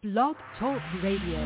Blog Talk Radio.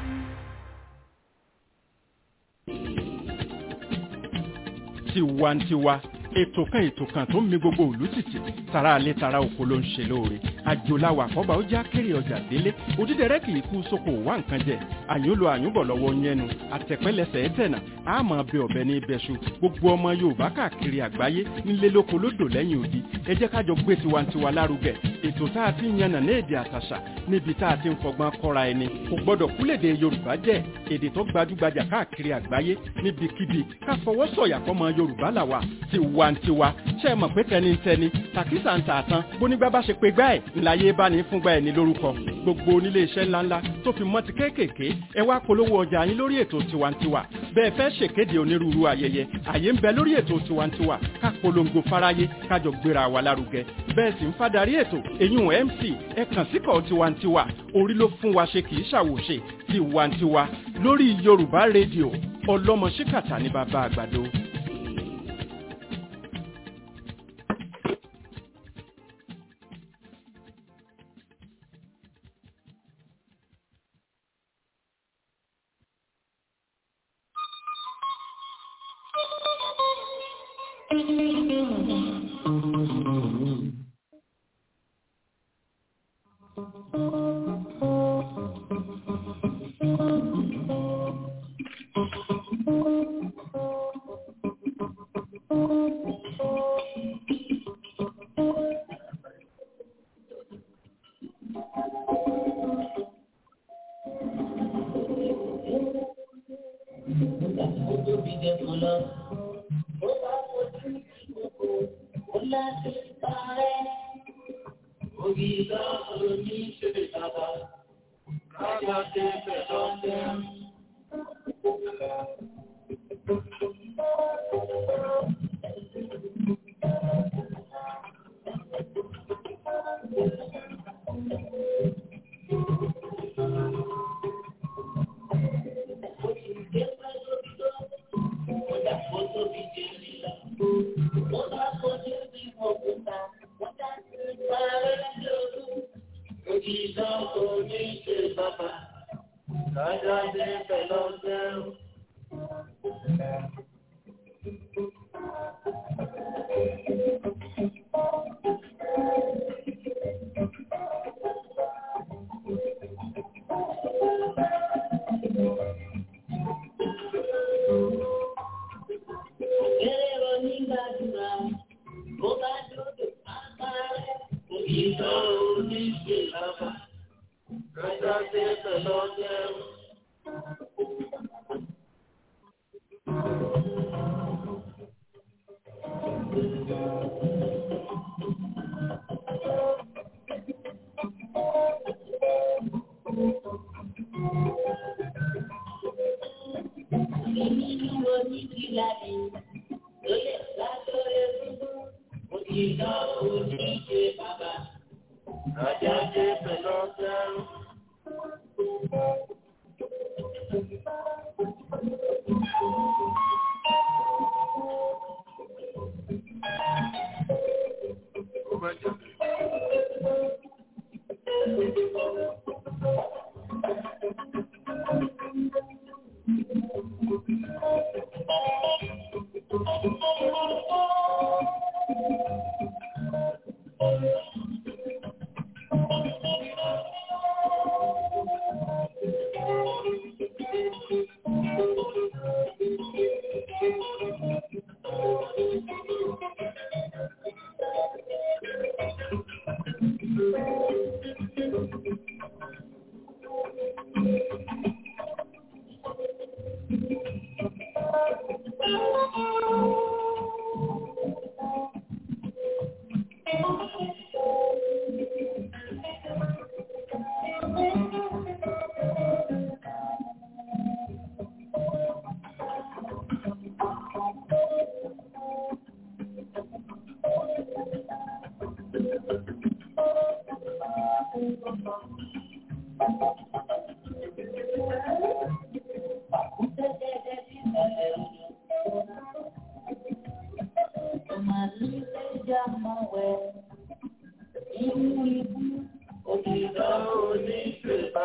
tiwantiwa ètò kan ètò kan tó ń mi gbogbo òlú tìtì tara alẹ́ tara oko ló ń ṣe lóore àjòláwà àkọ́bà ó já kéré ọjà délé òdídẹrẹ́ kì í kú sóko wá nǹkan jẹ àyùnlò àyùnbọ̀ lọ́wọ́ yẹnu àtẹ̀pẹ́lẹsẹ̀ ẹ̀tẹ̀nà àmọ́ bẹ ọ̀bẹ ní ibẹ̀ṣu gbogbo ọmọ yorùbá káàkiri àgbáyé nílé lóko lódò lẹ́yìn odi ẹ jẹ́ kájọ gbé tiwantiwa lárugẹ ètò tá a ti ń yànnà ní èdè àtàṣà níbi tá a ti ń fọgbọ́n kọ́ra ẹni kò gbọ́dọ̀ kúlèdè yorùbá jẹ́ èdè tó gbajúgbajà káàkiri àgbáyé níbikíbi ká fọwọ́ sọ̀yà fọmọ yorùbá làwà tiwantiwa ṣe é mọ̀ pé tẹnitẹni tàkísà ń tààtàn bónígbà bá ṣe pé gbá ẹ̀ ńláyé bá ní fúngbà ẹ̀ ní lórúkọ gbogbo onílé iṣẹ́ ńláńlá tó fi mọ́ ti kéékèèké ẹ wá polówó ọjà yín lórí ètò tiwantiwa bẹ́ẹ̀ fẹ́ ṣèkéde onírúurú ayẹyẹ àyè ń bẹ lórí ètò tiwantiwa ká polongo fáráyé kájọ gbéra wa lárugẹ bẹ́ẹ̀ sì ń fadarí ètò èyún mc ẹ kàn síkọ̀ tiwantiwa orí ló fún wa ṣe kì í ṣàwòṣe tiwantiwa lórí yorùbá rédíò ọlọ́mọ ṣíkàtà ní bàbá àgbàdo.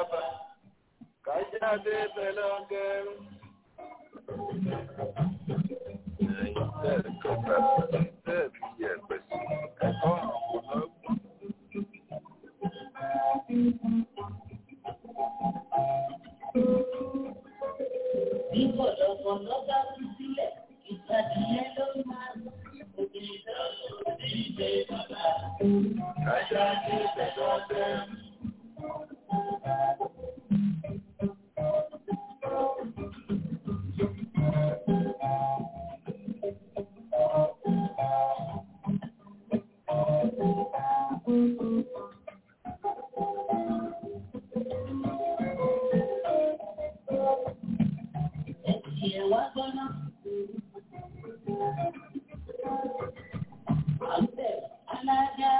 bàbá kájáde bẹ̀lẹ̀ ọgẹ́rùn. Ẹ̀yin tẹ̀ kọ́ta tẹ̀ fi yẹ̀pẹ̀ sí ẹ̀kọ́ àwọn ọlọ́gbọ́n. Bí kọ̀lọ̀kọ̀lọ̀ bá kú sílẹ̀, ìtàdíyẹ ló máa ń obìnrin náà ló ní ilé bàbá. Kájáde bẹ̀lẹ̀ ọgẹ́rùn. Ẹ̀sìn ẹ̀ wá gbọ́ná. Àbẹ̀ alájà.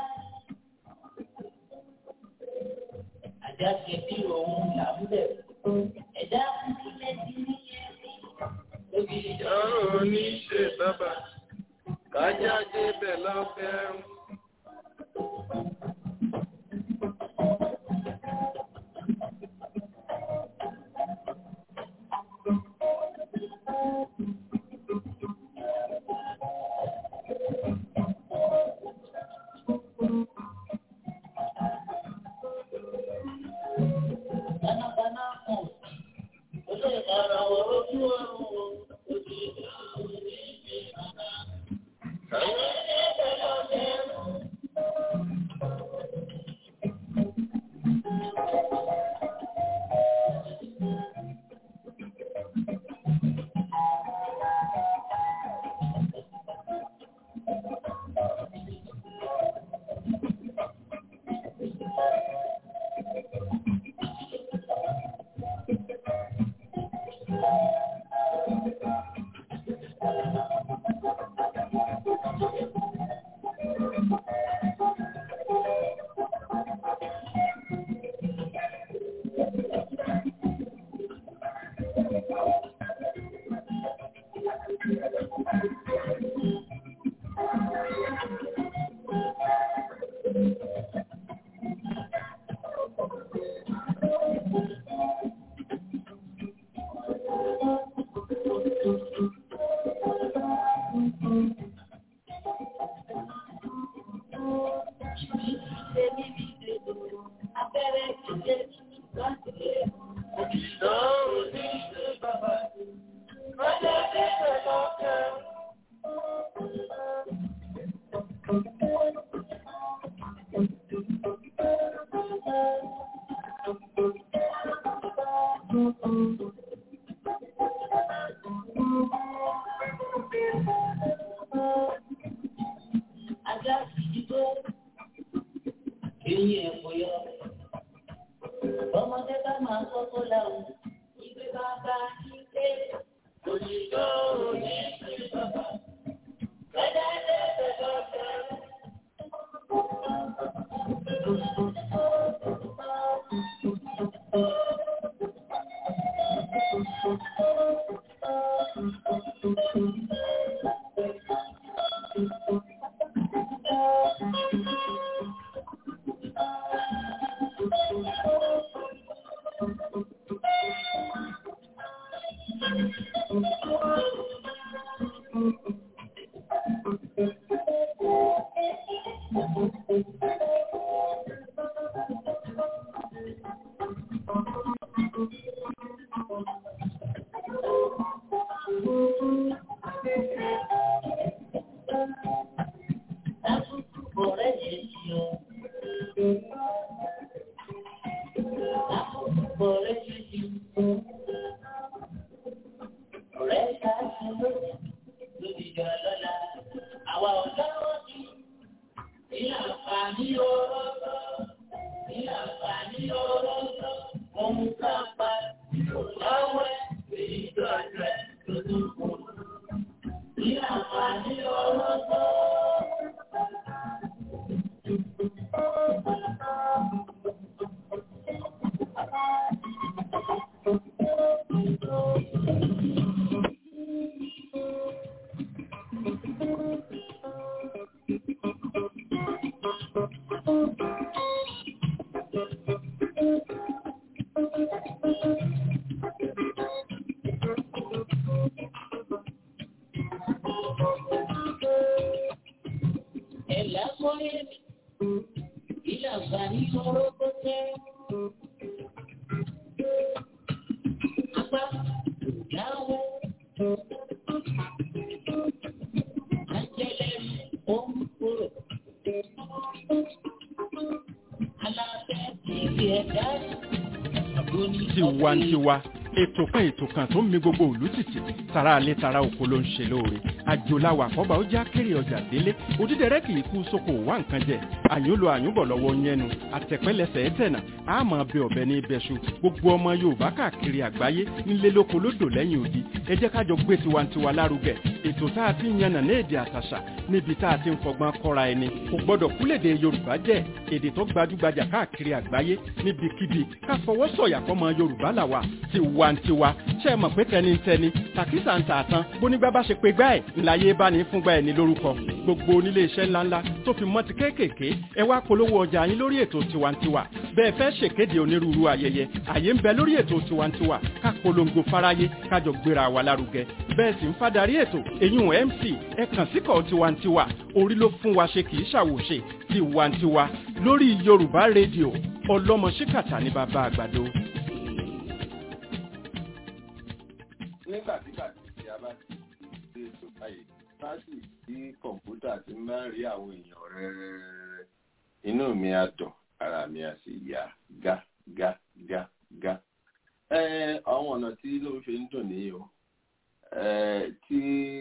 Àjà ṣe bí òun là ń bẹ̀. Ẹ̀dá kúkúlé ti ní ẹ̀rí. Lóbi Ìjọ́rò oníṣe bàbá kájáde bẹ̀lẹ̀ ọgẹ́rùn. Panápaná kan. Olóyè ara wọ̀ ojú ọ̀run o. Òbí ìjà òní ìgbé bàbá. Kájáde bẹ̀lẹ̀ ọgẹ́rùn. Abẹ́rẹ́ ìdílé láti lè. Ìjọ́rò oníṣe bàbá kájáde bẹ̀lẹ̀ ọgẹ́rùn. Ajá ìdìbò eyín ẹ̀kọ́ yọ. Ọmọdé bá máa kọ́kọ́ láwùn. Ìgbé bàbá ilé. Òṣìṣẹ́ òní ìgbé bàbá. Kájà ilé bẹ̀rẹ̀ ọ̀fẹ́. Lákòókò bọ̀rẹ́ yẹn ti o. Lákòókò bọ̀rẹ́ yẹn ti o. Ọ̀rẹ́ ká ṣe lóde lóde jọ lọ́la. Àwa ọ̀dọ́ wọn ti ní àǹfààní ọlọ́dọ̀. Ní àǹfààní ọlọ́dọ̀. Ohun ká pa ìrọ̀láwẹ̀ èyí tó àjẹ́ tó tó kù. Ní àǹfààní ọlọ́dọ̀. tiwantiwa ètò kan ètò kan tó ń mi gbogbo òlú tìtì tara alẹ́ tara oko ló ń ṣe lóore àjòláwà àkọ́bà ó já kéré ọjà délé òdídẹrẹ́ kì í kú sóko wá nǹkan jẹ àyúnlò àyúnbọ̀ lọ́wọ́ yẹnu àtẹ̀pẹ́lẹsẹ̀ ẹ̀tẹ̀nà àmọ́ bẹ ọ̀bẹ ní ibẹ̀ṣu gbogbo ọmọ yorùbá káàkiri àgbáyé nílé lóko lódò lẹ́yìn odi ẹ jẹ́ kájọ gbé tiwantiwa lárugẹ ètò tá a ti ń yànnà ní èdè àtàṣà níbi tá a ti ń fọgbọ́n kọ́ra ẹni kò gbọ́dọ̀ kúlèdè yorùbá jẹ́ èdè tó gbajúgbajà káàkiri àgbáyé níbikíbi ká fọwọ́ sọ̀yà fọmọ yorùbá làwà tiwantiwa ṣe é mọ̀ pé tẹnitẹni tàkísà ń tà tán bónígbà bá ṣe pé gbá ẹ̀ ńláyé bá ní fúngbà ẹ̀ ní lórúkọ gbogbo onílé iṣẹ́ ńláńlá tó fi mọ́ ti kéékèèké ẹ wá polówó ọjà yín lórí ètò tiwantiwa bẹ́ẹ̀ fẹ́ ṣèkéde onírúurú ayẹyẹ àyè ń bẹ lórí ètò tiwantiwa ká polongo fáráyé kájọ gbéra wa lárugẹ bẹ́ẹ̀ sì ń fadarí ètò eyín mc ẹ kàn síkọ̀ tiwantiwa orí ló fún wa ṣe kì í ṣàwòṣe tiwantiwa lórí yorùbá rédíò ọlọ́mọ ṣíkàtà ní bàbá àgbàdo. nígbàtígbà tí a bá ti gbé ètò báyìí sáàsì tí kọ̀ǹpútà ti máa ń rí àwọn èèyàn rẹ́rẹ́rẹ́rẹ́ inú mi á dùn ara mi á sì yá gá gá gá gá. àwọn ọ̀nà tí ló fi ń dùn nìyí o tí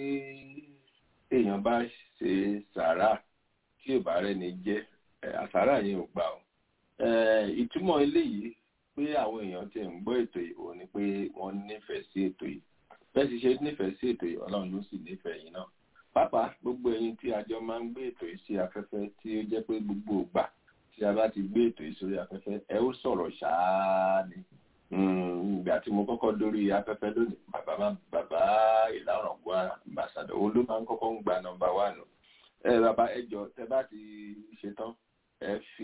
èèyàn bá ṣe sàárà tí ò bá rẹ́ni jẹ́ àsàrà yẹn ò gbà o. ìtumọ̀ eléyìí pé àwọn èèyàn ti ń gbọ́ ètò yìí ò ní pé wọ́n nífẹ̀ẹ́ sí ètò yìí bẹ́ẹ̀ sì ṣe nífẹ̀ẹ́ sí ètò yìí ọlọ́run ló sì nífẹ̀ẹ́ yìí náà pàápàá gbogbo ẹ̀yin tí àjọ máa ń gbé ètò yìí sí afẹ́fẹ́ tí ó jẹ́ pé gbogbo ìgbà tí a bá ti gbé ètò yìí sórí afẹ́fẹ́ ẹ ó sọ̀rọ̀ ṣáá ni ìgbà tí mo kọ́kọ́ dórí afẹ́fẹ́ lónìí bàbá má bàbá ìlànà gbọ́ àmbàsàdọ̀ ó ló máa ń kọ́kọ́ ń gba nọ́mbà wánù ẹ bàbá ẹ jọ tẹ bá ti ṣetán ẹ fi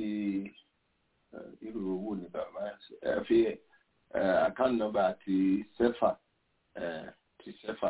irú owó ni bàbá ẹ fi account number ti sefa ti sefa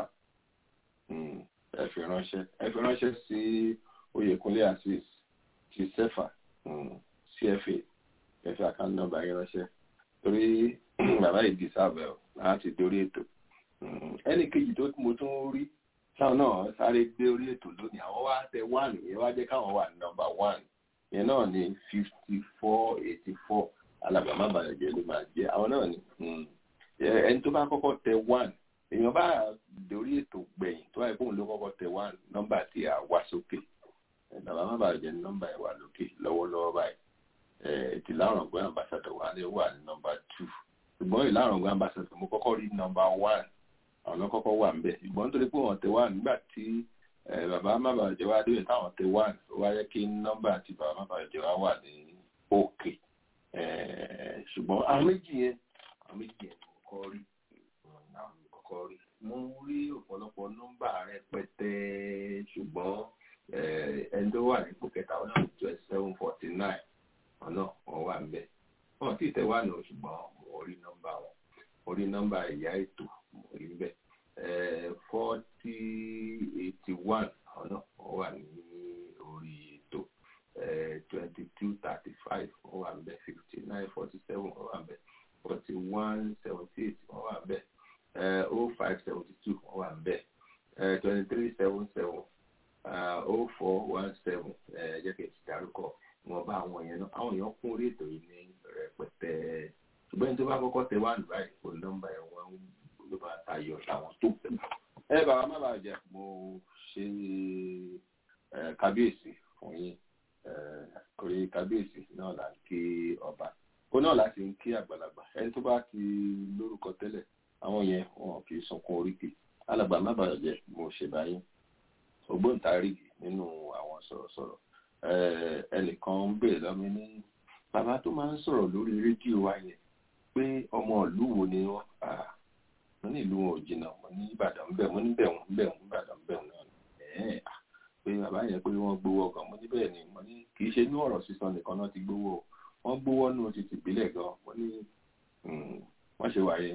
ẹ fi ránṣẹ́ ẹ fi ránṣẹ́ sí Oyèkúnlé Azeez ti sefa cfa ẹ fi account number yẹn ránṣẹ́ torí bàbá yìí deserve ẹ láti dórí ètò ẹnì kejì tó mo tún rí táwọn náà sáré gbé orí ètò lónìí àwọn wá tẹ one yẹn wá jẹ́ káwọn wà number one yẹn náà ní fifty four eighty four alábàámá bàjẹ́ ló máa jẹ́ àwọn náà ní ẹni tó bá kọ́kọ́ tẹ one èèyàn bá dórí ètò gbẹ̀yìn tó wáyé fóun ló kọ́kọ́ tẹ one nọ́mbà tí a wá sókè alábàámá bàjẹ́ ní nọ́mbà ẹ̀ wà lókè lọ́wọ́lọ́wọ́ báyìí ti lárọ̀gbọ́n ambassador wà ní wà ní nọ́mbà two ṣùgbọ́n ìlárọ̀gbọ́n ambassador mo kọ́kọ́ rí nọ́mbà one àwọn kọ́kọ́ wà ń bẹ̀ ṣùgbọ́n nítorí pé wọ́n tẹ one nígbà tí bàbá má bàa jẹ́ wá débẹ̀ táwọn tẹ one ó wáyé kí nọ́mbà àti bàbá má bàa jẹ́ wá wà ní òkè ṣùgbọ́n àwọn méjì yẹn àwọn méjì yẹn mo kọ́kọ́ rí àwọn kọ́kọ́ rí mo rí ọ̀pọ̀lọpọ̀ nọ́mbà rẹpẹtẹ ṣùgbọ́n ẹni tó wà nípò kẹta wọn náà twenty seven forty nine ọ̀nà wọn wà ńbẹ̀ wọn sì tẹ wà nù ṣùgbọ́n mo rí nọ́mbà wọn mo rí nọ́mbà ìyá ètò mo rí ńbẹ̀ forty eighty one ọ̀nà wọn wà ní orí ètò twenty two thirty five wọn wà ńbẹ̀ fifty nine forty seven wọn wà ńbẹ̀ forty one seventy eight wọn wà ńbẹ̀ oh five seventy two wọn wà ńbẹ̀ twenty three seven seven oh four one seven jẹ́ kí n ti dárúkọ wọn bá àwọn yẹn náà àwọn èèyàn kún orí ètò yìí ní rẹpẹtẹ ṣùgbọ́n tó bá kọ́kọ́ tẹ wá nùbá yìí kò nọ́mbà ẹ̀ wọ́n ló bá tayọ àwọn tó tẹ̀. ẹ bàbá má bàa jẹ mo ṣe kábíyèsí fún yín orí kábíyèsí náà là ń kí ọba ó náà láti ń kí àgbàlagbà ẹni tó bá ti lórúkọ tẹ́lẹ̀ àwọn yẹn wọn kì í sunkún oríkì alàgbà má bàa jẹ mo ṣe báyìí ògbóǹtarìgì nínú àwọn sọ̀rọ̀sọ̀rọ̀ ẹnìkan ń bèèrè lọ́mí ní bàbá tó máa ń sọ̀rọ̀ lórí rédíò wa yẹn pé ọmọ ìlú wo ni wọ́n mo ní ìlú wọn ò jìnnà mo ní ìbàdàn ń bẹ̀ mo ní bẹ̀rùn ń bẹ̀rùn ìbàdàn ń bẹ̀rùn náà ẹ̀ẹ́n pé bàbá yẹn pé wọ́n gbowó ọkàn mo ní bẹ́ẹ̀ ni mo ní kì í ṣe ní ọ̀rọ̀ sísọ nìkan náà ti gbowó wọ́n gbowó nù ti tìbílẹ̀ gan mo ní wọ́n ṣe wáyé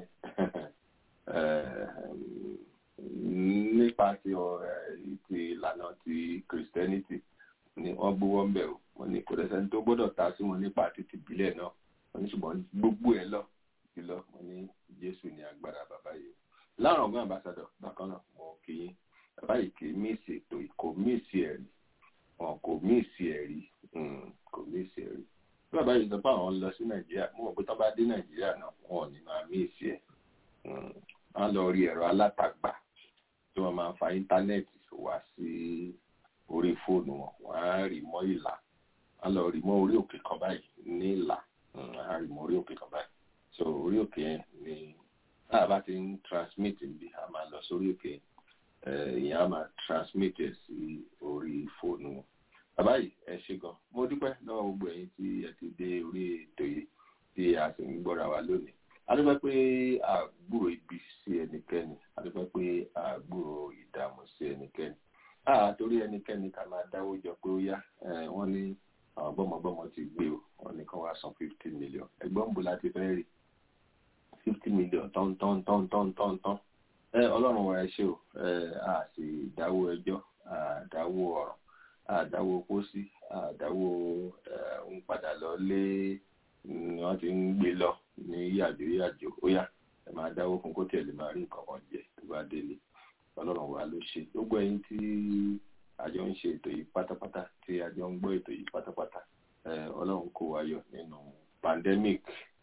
nípa ti ìlànà ti Christianity ni wọ́n gbówó ń bẹ̀ o wọ́n ní kò lẹ́sẹ̀ tó gbọ́dọ̀ ta sí wọn nípa títí ìbílẹ̀ náà wọ́n ní ṣùgbọ́n gbogbo ẹ̀ lọ sí lọ wọ́n ní Jésù ní agbára bàbá yìí láàrùn ọgbọ́n àbáṣadọ̀ bákan náà mo kì í bàbá yìí kì í míìsì ètò kò míìsì ẹ̀rí wọn kò míìsì ẹ̀rí kò míìsì ẹ̀rí bí bàbá yìí sọ pé àwọn ń lọ sí nàìjíríà mo mọ̀ pé tó bá dé nàìjíríà náà wọn ò ní máa mí ìsì ẹ̀ wọ́n lọ rí ẹ̀rọ alátagbà tí wọ́n máa fa íńtánẹ́ẹ̀tì wá sí orí fóònù wọn wọ́n á rí mọ́ ìlà wọ́n lọ rí mọ́ orí òkè kan báyìí ní ìlà wọ́n á rí mọ́ orí òkè kan báyìí so orí òkè yẹn ni táà bá ti ń transmit níbi a máa lọ sórí òkè ìyẹn a máa transmit ẹ̀ sí orí fóònù wọn bàbá yìí ẹ ṣe gan mo dúpẹ́ lọ́wọ́ gbogbo ẹ̀yin tí ẹ ti dé orí ètò yìí tí a sì ń gbọ́ra wa lónìí adúpẹ́ pé àgbúrò ibi sí ẹnikẹ́ni adúpẹ́ pé àgbúrò ìdààmú sí ẹnikẹ́ni àtòrí ẹnikẹ́ni ká máa dáwó jọ pé ó yá wọ́n ní àwọn gbọ́mọgbọ́mọ ti gbé o wọ́n ní kán wá san fifty million ẹgbọ́n bó láti fẹ́ rí fifty million tán tán tán tán tán tán ọlọ́run wa ẹ ṣe o a sì dáwó ẹjọ́ àdáwó ọ̀rọ̀ àdáwó pósí àdáwó ń padà lọ lé wọ́n ti ń gbé lọ ní yàjò yàjò ó yá ẹ máa dáwó fún kó tẹ̀lé máa rí nǹkan kan jẹ tó bá délé ọlọ́run wa ló ṣe gbogbo ẹ̀yin tí àjọ ń ṣe ètò yìí pátápátá tí àjọ ń gbọ́ ètò yìí pátápátá ọlọ́run kó wa yọ nínú pandemic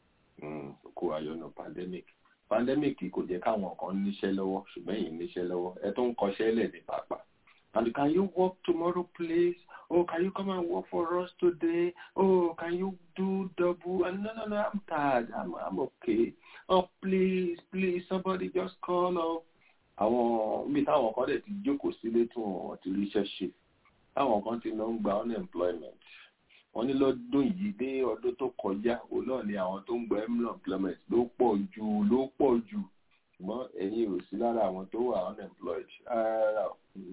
kó wa yọ nínú pandemic pandemic kò jẹ́ káwọn kan níṣẹ́ lọ́wọ́ ṣùgbọ́n èyí níṣẹ́ lọ́wọ́ ẹ tó ń kọṣẹ́ lẹ̀ ní pàápàá and can you work tomorrow please oh can you come and work for us today oh can you do double and no no no i'm tired i'm i'm okay oh please please somebody just call up àwọn bí táwọn kan dẹ̀ ti jókòó sílé tí wọ́n ti ríṣẹ́ ṣe táwọn kan ti lọ ń gba unemployment wọ́n ní lọ́dún yìí dé ọdún tó kọjá òun náà ni àwọn tó ń gba unemployment ló pọ̀ jù ló pọ̀ jù ṣùgbọ́n ẹ̀yin ò sí lára àwọn tó wà unemployed rárá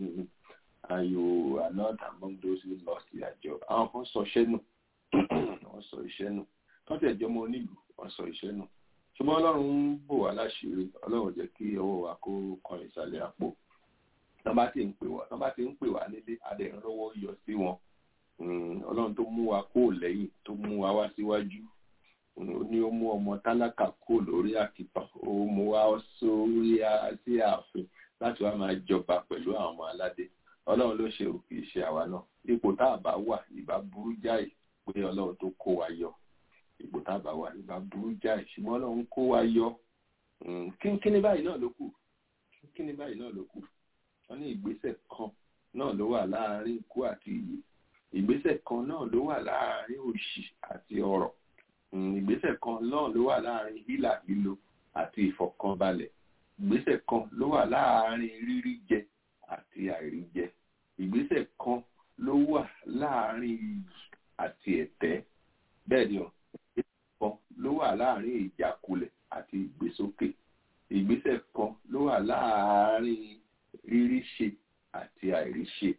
and you are not among those who lost their job. Àwọn kan sọ iṣẹ́ nù, wọ́n sọ iṣẹ́ nù. Wọ́n tẹ̀ jọmọ onílùú, wọ́n sọ iṣẹ́ nù. Ṣùgbọ́n Ọlọ́run ń bò wá láṣìírí, Ọlọ́run jẹ́ kí ọwọ́ wa kó kan ìsàlẹ̀ àpò. Tọ́ bá ti ń pè wá, tọ́ bá ti ń pè wá nílé, adẹ̀ ń rọ́wọ́ yọ sí wọn. Ọlọ́run tó mú wa kó lẹ́yìn, tó mú wa wá síwájú. Ó ní ó mú ọmọ tálákà kó lórí àkìtàn, ó mú wa sórí sí ààfin láti wá máa jọba pẹ̀lú àwọn ọmọ aládé ọlọ́run ló ṣe òkè iṣẹ́ àwa náà ipò tá a bá wà ìbá burú jáì pé ọlọ́run tó kó wa yọ ipò tá a bá wà ìbá burú jáì ṣùgbọ́n ọlọ́run kó wa yọ kíni báyìí náà ló kù kíni báyìí náà ló kù wọ́n ní ìgbésẹ̀ kan náà ló wà láàárín ikú àti ìyè ìgbésẹ̀ kan náà ló wà láàárín òṣì àti ọrọ̀ ìgbésẹ̀ kan náà ló wà láàárín hílà hílo àti ìfọ̀kànbalẹ̀ ìgbésẹ̀ kan ló wà láàárín rírí jẹ àti àìríjẹ ìgbésẹ̀ kan ló wà láàárín iyì àti ẹ̀tẹ́ bẹ́ẹ̀ ni o ìgbésẹ̀ kan ló wà láàárín ìjákulẹ̀ àti ìgbésókè ìgbésẹ̀ kan ló wà láàárín rírí ṣe àti àìríṣe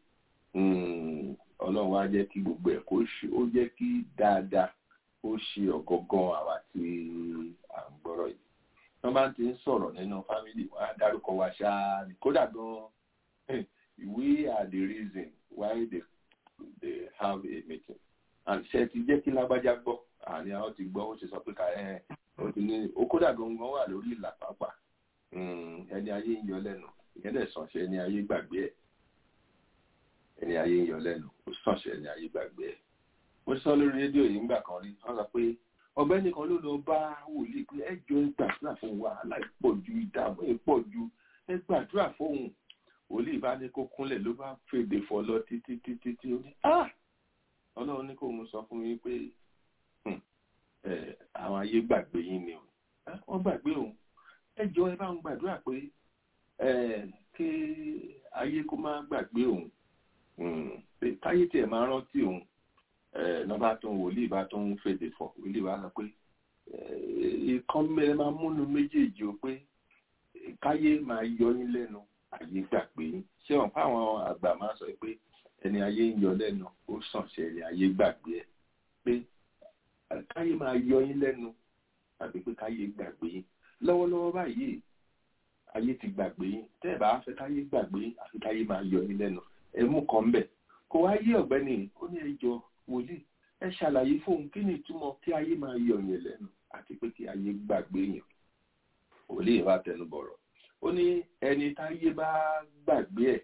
ọlọ́run á jẹ́ kí gbogbo ẹ̀ kó ṣe ó jẹ́ kí dáadáa ó ṣe ọ̀gọ́gán àwa tí à ń gbọ́rọ̀ yìí wọ́n bá ti ń sọ̀rọ̀ nínú fámìlì wọn á dárúkọ wa ṣáá ní kódà gan-an we are the reason why they they have a meeting and ṣe ti jẹ́ kí lágbájá gbọ́ àní àwọn ti gbọ́ ó ti sọ pé ká ẹ ó ti ní ó kódà gangan wà lórí ìlà pàápàá ẹni ayé ń yọ lẹ́nu ìyẹn dẹ̀ sànṣẹ́ ẹni ayé gbàgbé ẹ̀ ẹni ayé ń yọ lẹ́nu ó sànṣẹ́ ẹni ayé gbàgbé ẹ̀ mo sọ lórí rédíò yìí ńgbà kan rí wọ́n sọ pé ọ̀gbẹ́ni kan ló lọ bá wòlíì pé ẹ jọ ẹ gbàdúrà fún wàhálà ìpọ̀ ju ìdààmú ìpọ̀ ju ẹ gbàdúrà fóun wòlíì bá ní kó kúnlẹ̀ ló bá fèdè fọ lọ títí títí tí ó ní ọlọ́run ní kó mú sọ fún yín pé àwọn ayé gbàgbé yín ni o wọ́n gbàgbé òun ẹ jọ ẹ bá ń gbàdúrà pé kí ayé kó má gbàgbé òun káyé tiẹ̀ máa rántí òun lọ́ba tó ń wòlíì bá tó ń fèdè fọ wòlíì bá sọ pé ìkan mẹ́rin máa múnú méjèèjì o pé káyé máa yọ yín lẹ́nu ayé gbàgbé yín ṣé wọn fáwọn àgbà máa sọ pé ẹni ayé ń yọ lẹ́nu ó sàn ṣe ẹni ayé gbàgbé ẹ pé káyé máa yọ yín lẹ́nu tàbí pé káyé gbàgbé yín lọ́wọ́lọ́wọ́ báyìí ayé ti gbàgbé yín tẹ́ ẹ̀ bá fẹ́ káyé gbàgbé yín àfi káyé máa yọ yín lẹ́nu ẹ mú kan bẹ̀ kò wá yé ọ̀gbẹ́ni ó ní ẹjọ́ wòlíì ẹ ṣàlàyé fóun kí ni ìtumọ̀ kí ayé máa yọ yín lẹ́nu àti pé kí ayé gbàgbé yín wòlíì bá tẹnu bọ̀rọ̀ ó ní ẹni táyé bá gbàgbé ẹ̀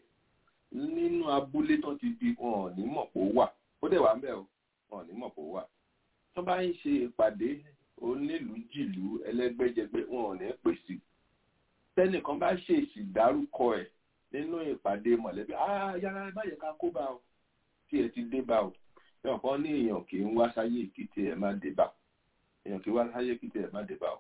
nínú abúlé tó ti di wọn ò ní mọ̀ pé ó wà ó dẹ̀ wà ń bẹ̀ o wọn ò ní mọ̀ pé ó wà tó bá ń ṣe ìpàdé onílùú jìlú ẹlẹ́gbẹ́jẹgbẹ́ wọn ò ní pèsè tẹ́nìkan bá ṣèṣì dárúkọ ẹ̀ nínú ìpàdé mọ̀lẹ́bí ah yàrá báyìí ká kó bá o tí ẹ ti dé bá o èèyàn kan ní èèyàn kì í wá sáyé ìkìtì ẹ̀ má dé bá èèyàn kì í wá sáyé ìkìtì ẹ̀ má dé bá o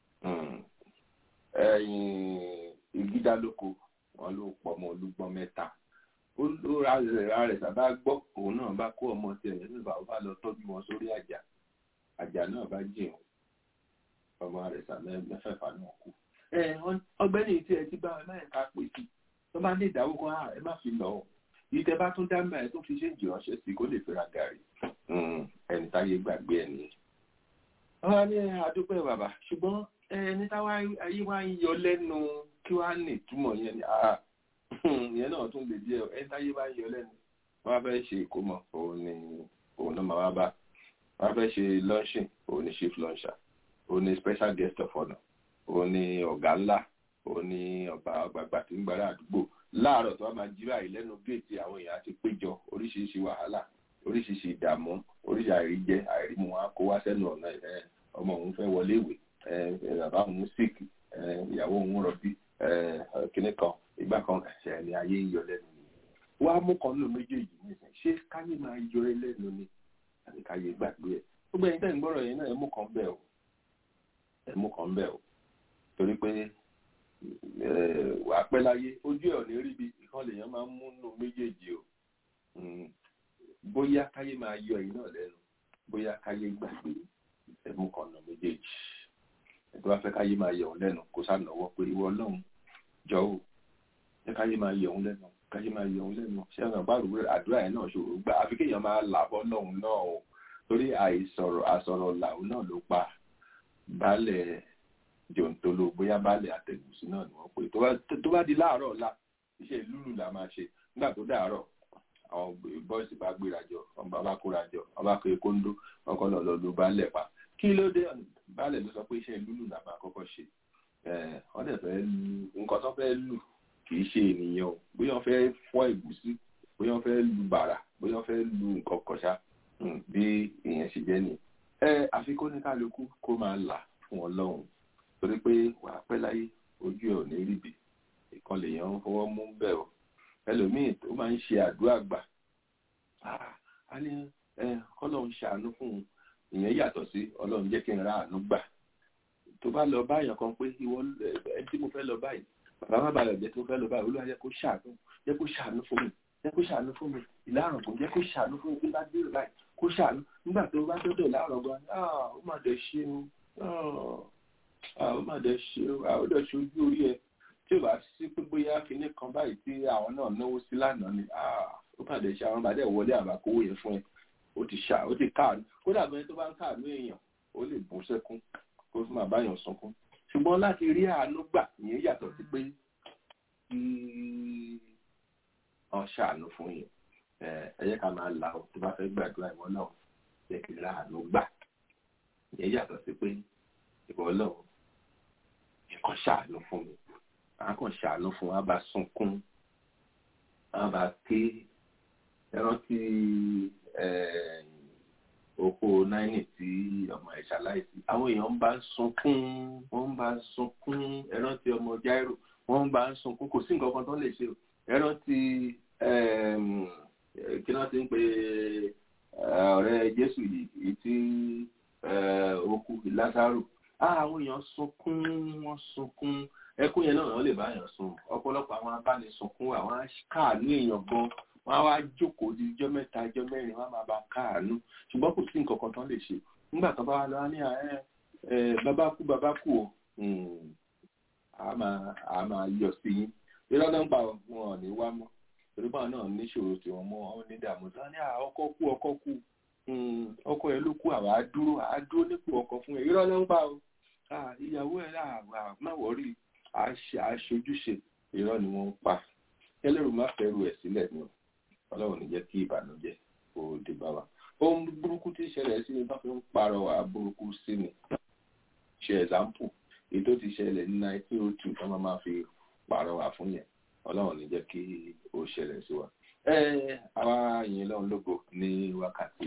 ẹ̀yìn ìgídálóko wọn ló pọ̀ ọmọ olúgbọ́n mẹ́ta ó ló ra rẹ̀ sábà gbọ́ òun náà bá kó ọmọ tiẹ̀ nínú ìbá ó bá lọ tọ́jú wọn sórí àjà àjà náà bá jẹun ọmọ rẹ̀ sàmẹ́ mẹ́fẹ̀ẹ̀fà náà kú. ọgbẹ́ni tí ẹ ti bá ẹ máa ká pè sí tó bá ní ìdáwó kan ẹ má fi lọ ìtẹ bá tún dáńbà ẹ tó fi ṣe jì ránṣẹ́ sí kó lè fẹ́ra gàrí ẹni táyé gbàgbé ẹ nìyẹn. wọ́n á ní àdúpẹ́ bàbá ṣùgbọ́n ẹni táwa ayé wa ń yọ lẹ́nu kí wàá ní ìtumọ̀ yẹn ni ìyẹn náà tún lè díẹ̀ ẹni táyé bá ń yọ lẹ́nu wọ́n á fẹ́ ṣe ìkómọ òun ni òun náà máa wá bá wọ́n á fẹ́ ṣe launching òun ni chief launcher òun ni special guest of honour òun ni ọ̀gá ńlá òun ni ọba àgbààgbà tí ń gbára àdúgbò láàárọ̀ tó wá máa jí báyìí lẹ́nu géètì àwọn èèyàn ti péjọ oríṣiríṣi wàhálà oríṣiríṣi ìdààmú oríṣi àìríjẹ àìrímu wọn á kó wá sẹ́nu ọ̀nà ẹ̀ ọmọ òun fẹ́ wọlé ìwé bàbá òun sick ìyàwó òun rọbí kíní kan ìgbà kan ẹ̀ṣẹ̀ ni ayé ń yọ lẹ́nu ni wàá mú kan nínú méjèèjì nìyẹn ṣé káyé máa yọ ẹ lẹ́nu ni àti káyé gbàgbé ẹ̀ gbogbo ẹ̀yin tẹ́ ń gbọ́rọ̀ yẹn náà ẹ mú kan bẹ́ẹ̀ o ẹ mú kan bẹ́ẹ̀ o torí pé wà á pẹ́ láyé ojú ẹ̀ ò ní ríbi ìkan lèèyàn máa ń mú nínú méjèèjì o bóyá káyé máa yọ ẹ̀yin náà lẹ́nu bóyá káyé gbàgbé ẹ mú kan nínú méjèèjì ẹ̀tọ́ bá fẹ́ káyé máa yọ òun lẹ́nu kó sànàwọ́ pé ìwọ ọlọ́run jọ ò ẹ káyé máa yọ òun lẹ́nu káyé máa yọ òun lẹ́nu ṣé ọ̀nà bá rúwé àdúrà yẹn náà ṣòro gbà àfi kéèyàn máa làbọ́ lọ́hùn náà o torí àìsọ̀rọ̀ àsọ̀rọ̀ làwọn náà ló pa baálẹ̀ jòǹtolo bóyá baálẹ̀ àtẹ̀gùsí náà ni wọ́n pè tó bá di láàárọ̀ ọ̀la iṣẹ́ lúlù la máa ṣe nígbà tó dàárọ̀ àwọn bọ́ìsì bá gbéra jọ wọn bá bá kóra jọ wọn bá kéré kóńdó wọn kọ́ lọ lọ lu baálẹ̀ pa kí ló dé baálẹ̀ ló sọ pé iṣẹ́ lúlù la máa kọ́kọ́ ṣe wọ́n dẹ̀ fẹ́ lu nǹkan tó fẹ́ lù kì í ṣe ènìyàn o bóyá wọ́n fẹ́ fọ́ ẹ̀gúsí bóyá wọ́n fẹ́ lu bàrà bóyá wọ́n fẹ́ lu nǹkan kọ̀ṣá bí ìyẹn ṣe jẹ́ ni ẹ àfikún ní kálukú kó máa là fún ọlọ́run torí pé wàá pẹ́ láyé ojú ẹ̀ ò ní ríbi ìkan lèèyàn ń fọwọ́ mú bẹ́ẹ̀ o ẹlòmíì tó máa ń ṣe àdúrà gbà á ní ọlọ́run ṣàánú fún un ìyẹn yàtọ̀ sí ọlọ́run jẹ́ kí n ra àánú gbà tó bá lọ báyàn kan pé ìwọ ẹni tí mo fẹ́ lọ báyìí bàbá má balẹ̀ jẹ́ tó fẹ́ lọ báyìí olúwa jẹ́ kó ṣàánú jẹ́ kó ṣàánú fún mi jẹ́ kó ṣàánú fún mi ìlànà kò jẹ́ kó ṣàánú fún mi bí bá dé báyìí kó ṣàánú nígbà tó bá dọ́dọ̀ láàárọ̀ gan ó mà dẹ̀ ṣe o ó mà dẹ̀ ṣe o ó dẹ̀ ṣe ojú orí ẹ tí ò bá sí pé bóyá kinní kan báyìí tí àwọn náà náwó sí lánàá ni ó mà dẹ̀ ṣe àwọn bàdẹ̀ wọlé àbákówó yẹn fún ẹ ó ti ṣá ó ti káàánú kódà bẹ́ẹ̀ tó bá ń káàánú èèyàn ó lè bú sẹ́kún kó fún máa báyàn sunkún ṣùgbọ́n láti rí àánú gbà ìyẹn yàtọ̀ sí pé kí wọ́n ṣàánú fún yẹn ẹ yẹ ká máa là ó tó bá fẹ́ gbàdúrà ìwọ náà yẹ kí rí àánú gbà ìyẹn yàtọ̀ sí pé ìwọ náà nǹkan ṣàánú fún mi àwọn kan ṣàánú fún wa bá sunkún wọn bá ké ẹrántí oko náírà tí ọmọ ẹ̀ ṣaláìsí àwọn èèyàn ń bá sunkún wọ́n ń bá sunkún ẹrántí ọmọ Jáírò wọ́n ń bá sunkún kò sí nǹkan kan tó lè ṣe o ẹrántí kí wọ́n ti ń pe ọ̀rẹ́ Jésù yìí tí okú Lásárù àwọn èèyàn sunkún wọ́n sunkún ẹkún yẹn náà wọ́n lè bá èèyàn sun ọ̀pọ̀lọpọ̀ àwọn abánisùnkún àwọn káàánú èèyàn gan wọ́n á wá jókòó di ijọ́ mẹ́ta ijọ́ mẹ́rin wọ́n á máa bá káàánú ṣùgbọ́n kò sí nǹkan kan tán lè ṣe nígbà tó bá wà lọ́wọ́ ní ẹ ẹ bàbá kú bàbá kú o a máa a máa yọ sí yín irọ́ náà ń pa wọn ò ní wá mọ́ torí báwọn náà níṣòro tí wọ́n mọ́ wọn ní dààmú tán ní ọkọ kú ọkọ kú ọkọ ẹ ló kú àwa á dúró á dúró nípò ọkọ fún ẹ irọ́ náà ń pa o ìyàwó ẹ láà má wọrí aṣojúṣe irọ́ ni wọ́n ń pa kẹlẹ́rù má fẹ́rù ẹ̀ sílẹ̀ ni ọlọ́run ní jẹ́ kí ìbànújẹ́ kó dé bá wa ohun burúkú tí ìṣẹ̀lẹ̀ sí ni bá fi ń parọ́wà burúkú sí ni ṣe ẹ̀zámpù èyí tó ti ṣẹlẹ̀ ní nineteen oh two tó máa máa fi parọ́wà fún yẹn ọlọ́run ní jẹ́ kí ó ṣẹlẹ̀ sí wa. ẹ àwa yìnyín lọ́run lógo ní wákàtí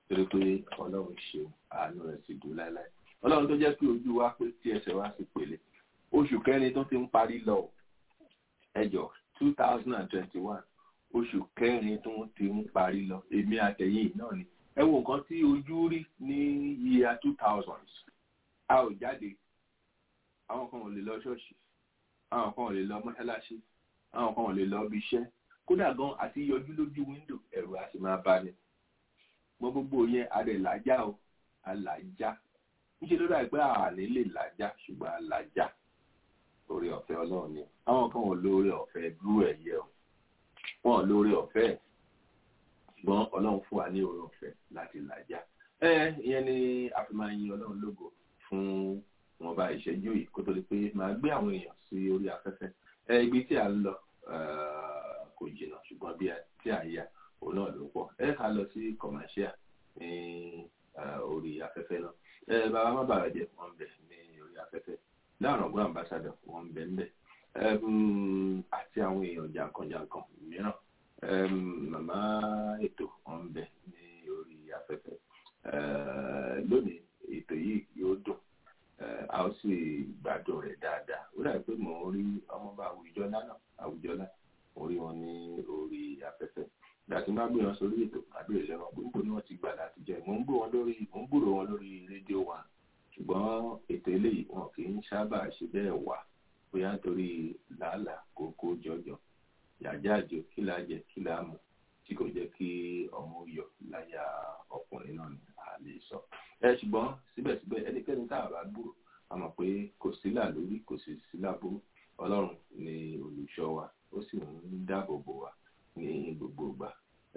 torí pé ọlọ́run ṣeun àánú rẹ̀ sì dùn láéláé ọlọ́run tó jẹ́ pé ojú wa pé tí ẹsẹ̀ wa sì pèlè oṣù kẹrin tó ti ń parí lọ ẹjọ́ two thousand and twenty one oṣù kẹrin tó ti ń parí lọ èmi àtẹ̀yìn náà ni ẹ wo nǹkan tí ojú rí ní year two thousand a ò jáde àwọn kan ò lè lọ ṣọ́ọ̀ṣì àwọn kan ò lè lọ mọ́ṣáláṣí àwọn kan ò lè lọ ibi iṣẹ́ kódà gan àti yọjú lójú wíńdò ẹ̀rù a sì máa bá ní mọ gbogbo yẹn adẹ làjá o alàjá níṣẹ́ ló dà pé àní lè làjá ṣùgbọ́n alàjá orí ọ̀fẹ́ ọlọ́run ni àwọn kan ò lóore ọ̀fẹ́ dúró ẹ̀yẹ o wọn ò lóore ọ̀fẹ́ ṣùgbọ́n ọlọ́run fún wa ní oore ọ̀fẹ́ láti làjá ẹ ìyẹn ni a fi máa yin ọlọ́run lógo fún wọn bá ìṣẹ́jú yìí kó tó di pé máa gbé àwọn èèyàn sí orí afẹ́fẹ́ ẹ ibi tí a ń lọ kò jìnnà ṣùgbọ́n bí tí a yà òun náà ló pọ̀ ẹ ká lọ sí commercial ní orí afẹ́fẹ́ náà ẹ bàbá má bàrà jẹ wọn bẹ ní orí afẹ́fẹ́ láàrín ọgbọ́n ambassador wọn bẹ ń bẹ àti àwọn èèyàn jàǹkànjàǹkàn mìíràn màmá ètò wọn bẹ ní orí afẹ́fẹ́ lónìí ètò yìí yóò dùn a ó sì gbádùn rẹ̀ dáadáa ó dàbí pé mò ń rí ọmọọba àwùjọlá náà àwùjọlá mo rí wọn ní orí afẹ́fẹ́ láti má gbé wọn sórí ètò àbẹ̀rẹ̀ lẹ́wọ̀n gbogbo ni wọ́n ti gbà láti jẹ́ mò ń gbọ́ wọn lórí mò ń gbúrò wọn lórí rédíò wa ṣùgbọ́n ètò eléyìí wọn kì í sábà ṣe bẹ́ẹ̀ wà bóyá nítorí làálàá kókó jọjọ yàjáàjò kí la jẹ kí la mú tí kò jẹ́ kí ọmọ yọ láyà ọkùnrin náà ni a lè sọ ẹ ṣùgbọ́n síbẹ̀síbẹ̀ ẹnikẹ́ni tá a bá gbúrò a mọ̀ pé kò sí là lórí kò sì sí láburú ọlọ́run ni olùṣọ́ wa ó sì ń dáàbò bò wá ní gbogbo ìgbà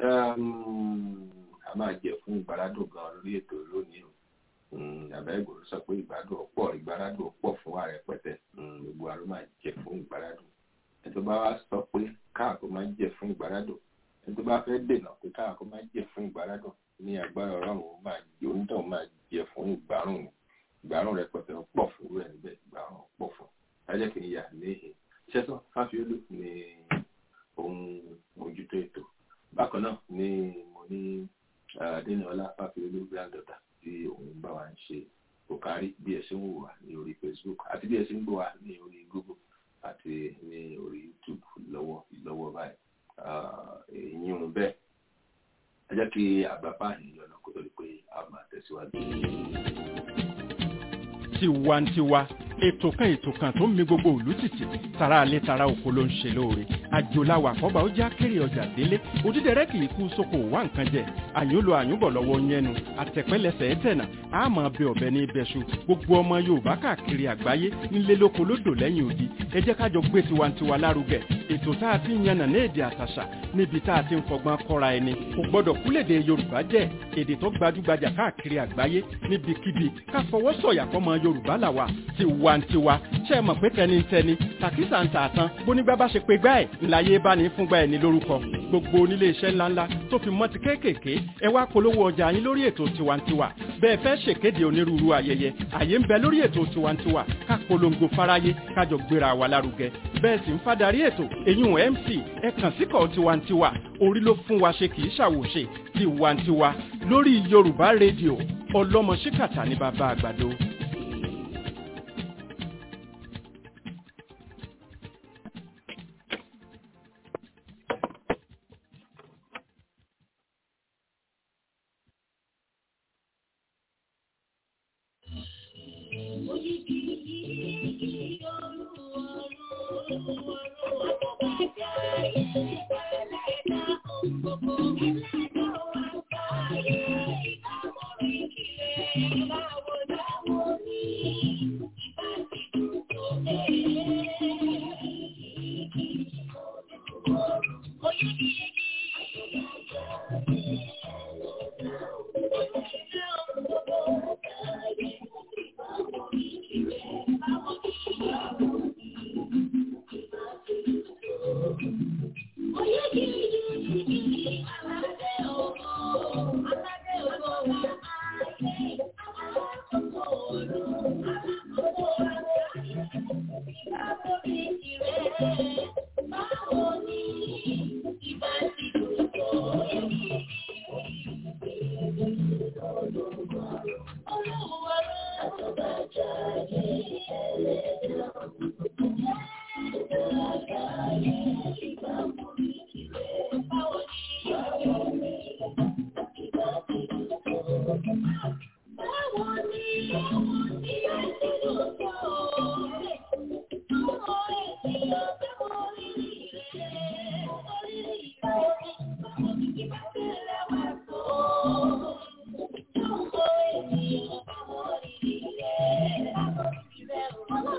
a máa jẹ fún ìgbàládùn gan lórí ètò lónìí o àbá ìgbòho sọ pé ìgbàdùn ọ̀pọ̀ ìgbàládùn ọ̀pọ̀ fún ààrẹ pẹ̀tẹ́ gbogbo àrùn máa jẹ fún ìgbàládùn ẹni tó bá wá sọ pé káàkó máa jẹ fún ìgbàládùn ẹni tó bá fẹ́ dènà pé káàkó máa jẹ fún ìgbàládùn ní agbára ọlọ́run máa jẹ onítọ̀hún máa jẹ fún ìgbárùn ìgbárùn rẹpẹtẹ pọ̀ fún rẹ̀ níbẹ̀ ìgbárùn pọ̀ fún ajẹ́ kì í yà níhìn ṣẹ́tọ́ fáfiolú ni ohun ojútó ètò bákan náà ni mo ní adéníọlá fáfiolú granddaughter tí òun bá wa ń ṣe òkárí bí ẹ ṣe ń wò wá ní orí facebook àti bí ẹ ṣe ń gbọ́ wá ní orí google àti ní orí youtube lọ́wọ́ lọ́wọ́ báyìí èyí ń bẹ́ẹ̀ ẹ jẹ́ kí àgbàpá ènìyàn náà kó tó di pé a máa tẹ̀síwájú. tiwantiwa ètò kan ètò kan tó ń mi gbogbo òlú tìtì tara alẹ́ tara oko ló ń ṣe lóore àjòláwà àkọ́bà ó já kéré ọjà délé òdídẹrẹ́ kì í kú sóko wá nǹkan jẹ àyúnlo àyúnbọ̀ lọ́wọ́ yẹnu àtẹ̀pẹ́lẹsẹ̀ ẹ̀tẹ̀nà àmọ́ bẹ ọ̀bẹ ní ibẹ̀ṣu gbogbo ọmọ yorùbá káàkiri àgbáyé nílé lóko lódò lẹ́yìn odi ẹ jẹ́ ká jọ gbé tiwantiwa lárugẹ ètò tá a ti ń yànnà ní èdè àtàṣà níbi tá a ti ń fọgbọ́n kọ́ra ẹni kò gbọ́dọ̀ kúlèdè yorùbá jẹ́ èdè tó gbajúgbajà káàkiri àgbáyé níbikíbi ká fọwọ́ sọ̀yà fọmọ yorùbá làwà tiwantiwa ṣe é mọ̀ pé tẹnitẹni tàkísà ń tà tán bónígbà bá ṣe pé gbá ẹ̀ ńláyé bá ní fúngbà ẹ̀ ní lórúkọ gbogbo onílé iṣẹ́ ńláńlá tó fi mọ́ ti kéékèèké ẹ wá polówó ọjà yín lórí ètò tiwantiwa bẹ́ẹ̀ fẹ́ ṣèkéde onírúurú ayẹyẹ àyè ń bẹ lórí ètò tiwantiwa ká polongo fáráyé kájọ gbéra wa lárugẹ bẹ́ẹ̀ sì ń fadarí ètò èyún mc ẹ kàn síkọ̀ tiwantiwa orí ló fún wa ṣe kì í ṣàwòṣe tiwantiwa lórí yorùbá rédíò ọlọ́mọ ṣíkàtà ní bàbá àgbàdo. Báwo ni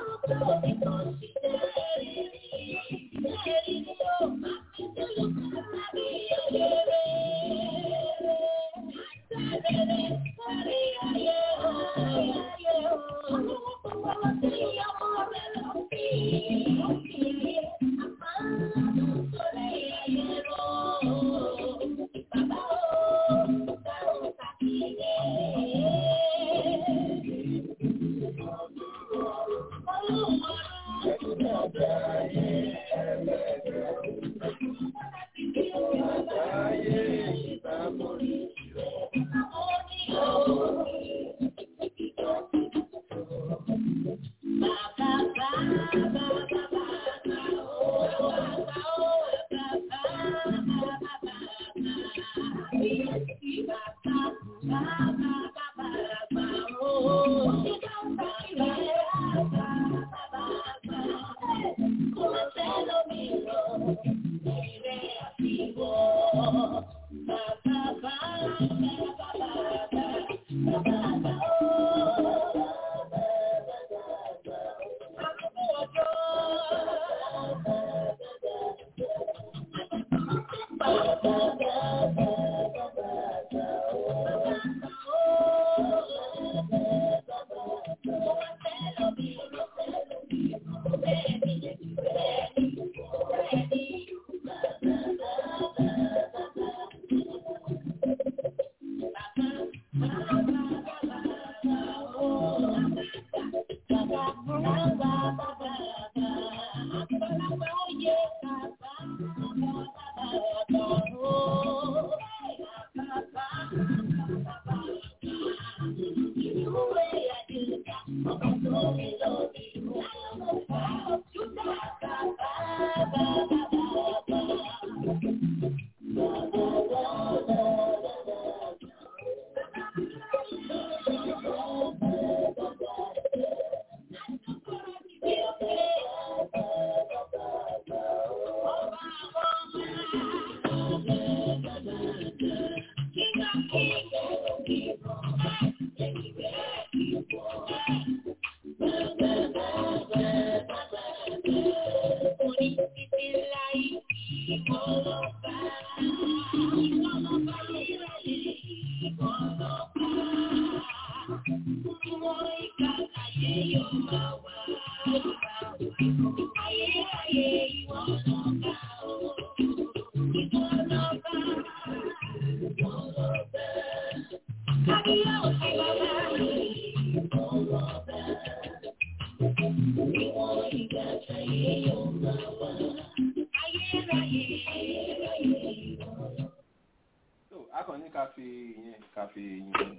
So, a kàn ní ká fi ìyẹn ká fi yin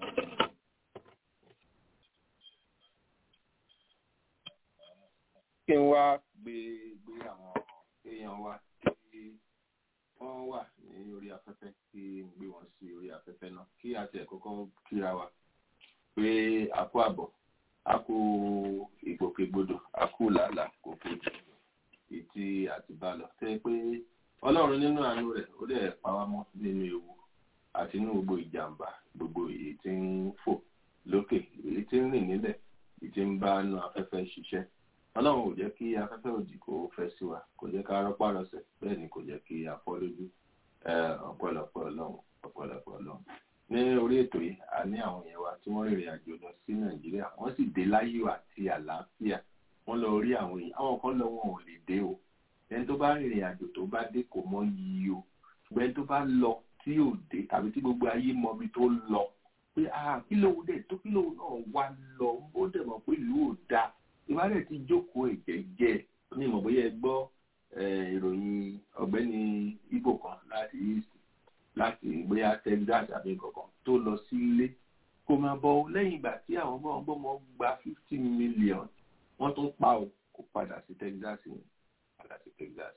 kí n wá gbé gbé àwọn èèyàn wa tí wọ́n wà ní orí afẹ́fẹ́ kí n gbé wọn sí orí afẹ́fẹ́ náà kí a tiẹ̀ kọ́kọ́ kíra wa pé a kú àbọ̀ a kú ìgbòkègbodò a kú làálàá kò kú ìtì àti bá lọ tẹ́ pé ọlọ́run nínú àánú rẹ̀ ó dẹ̀ pa wá mọ́ nínú ewu àti inú gbogbo ìjàmbá gbogbo èyí tí ń fò lókè èyí tí ń rìn nílẹ̀ èyí tí ń bá nu afẹ́fẹ́ ṣiṣẹ́ ọlọ́run ò jẹ́ kí afẹ́fẹ́ òdì kó fẹ́ sí wa kò jẹ́ ká rọ́pá rọsẹ̀ bẹ́ẹ̀ ni kò jẹ́ kí a fọ́ lójú ọ̀pọ̀lọpọ̀ ọlọ́run ọ̀pọ̀lọpọ̀ ọlọ́run ní orí ètò yìí a ní àwọn èèyàn wa tí wọ́n rìnrìn àjò lọ sí nàìjíríà wọ́n sì dé láyọ̀ àti àlàáfíà wọ́n lọ rí àwọn èèyàn àwọn kan lọ wọn ò lè dé o ẹni tó bá rìnrìn àjò tó bá dé kò mọ yìí o ṣùgbọ́n ẹni tó bá lọ tí ò dé tàbí tí gbogbo ayé mọ ibi tó lọ pé ah kí lóun dẹ̀ tó kí lóun náà wá lọ ó dẹ̀ mọ̀ pé ìlú ò dáa ìbálẹ̀ ti jókòó ẹ̀jẹ̀jẹ̀ ní ìmọ̀ bóyá ẹ gbọ́ ìròyìn ọ̀gbẹ́ni ibo kan láti east láti bóyá texas àbí kankan tó lọ sílé kó máa bọ̀ lẹ́yìn ìgbà tí àwọn ọmọ ọgbọ́mọ gba fifty million wọ́n tún pa ò kó padà sí texas ni padà sí texas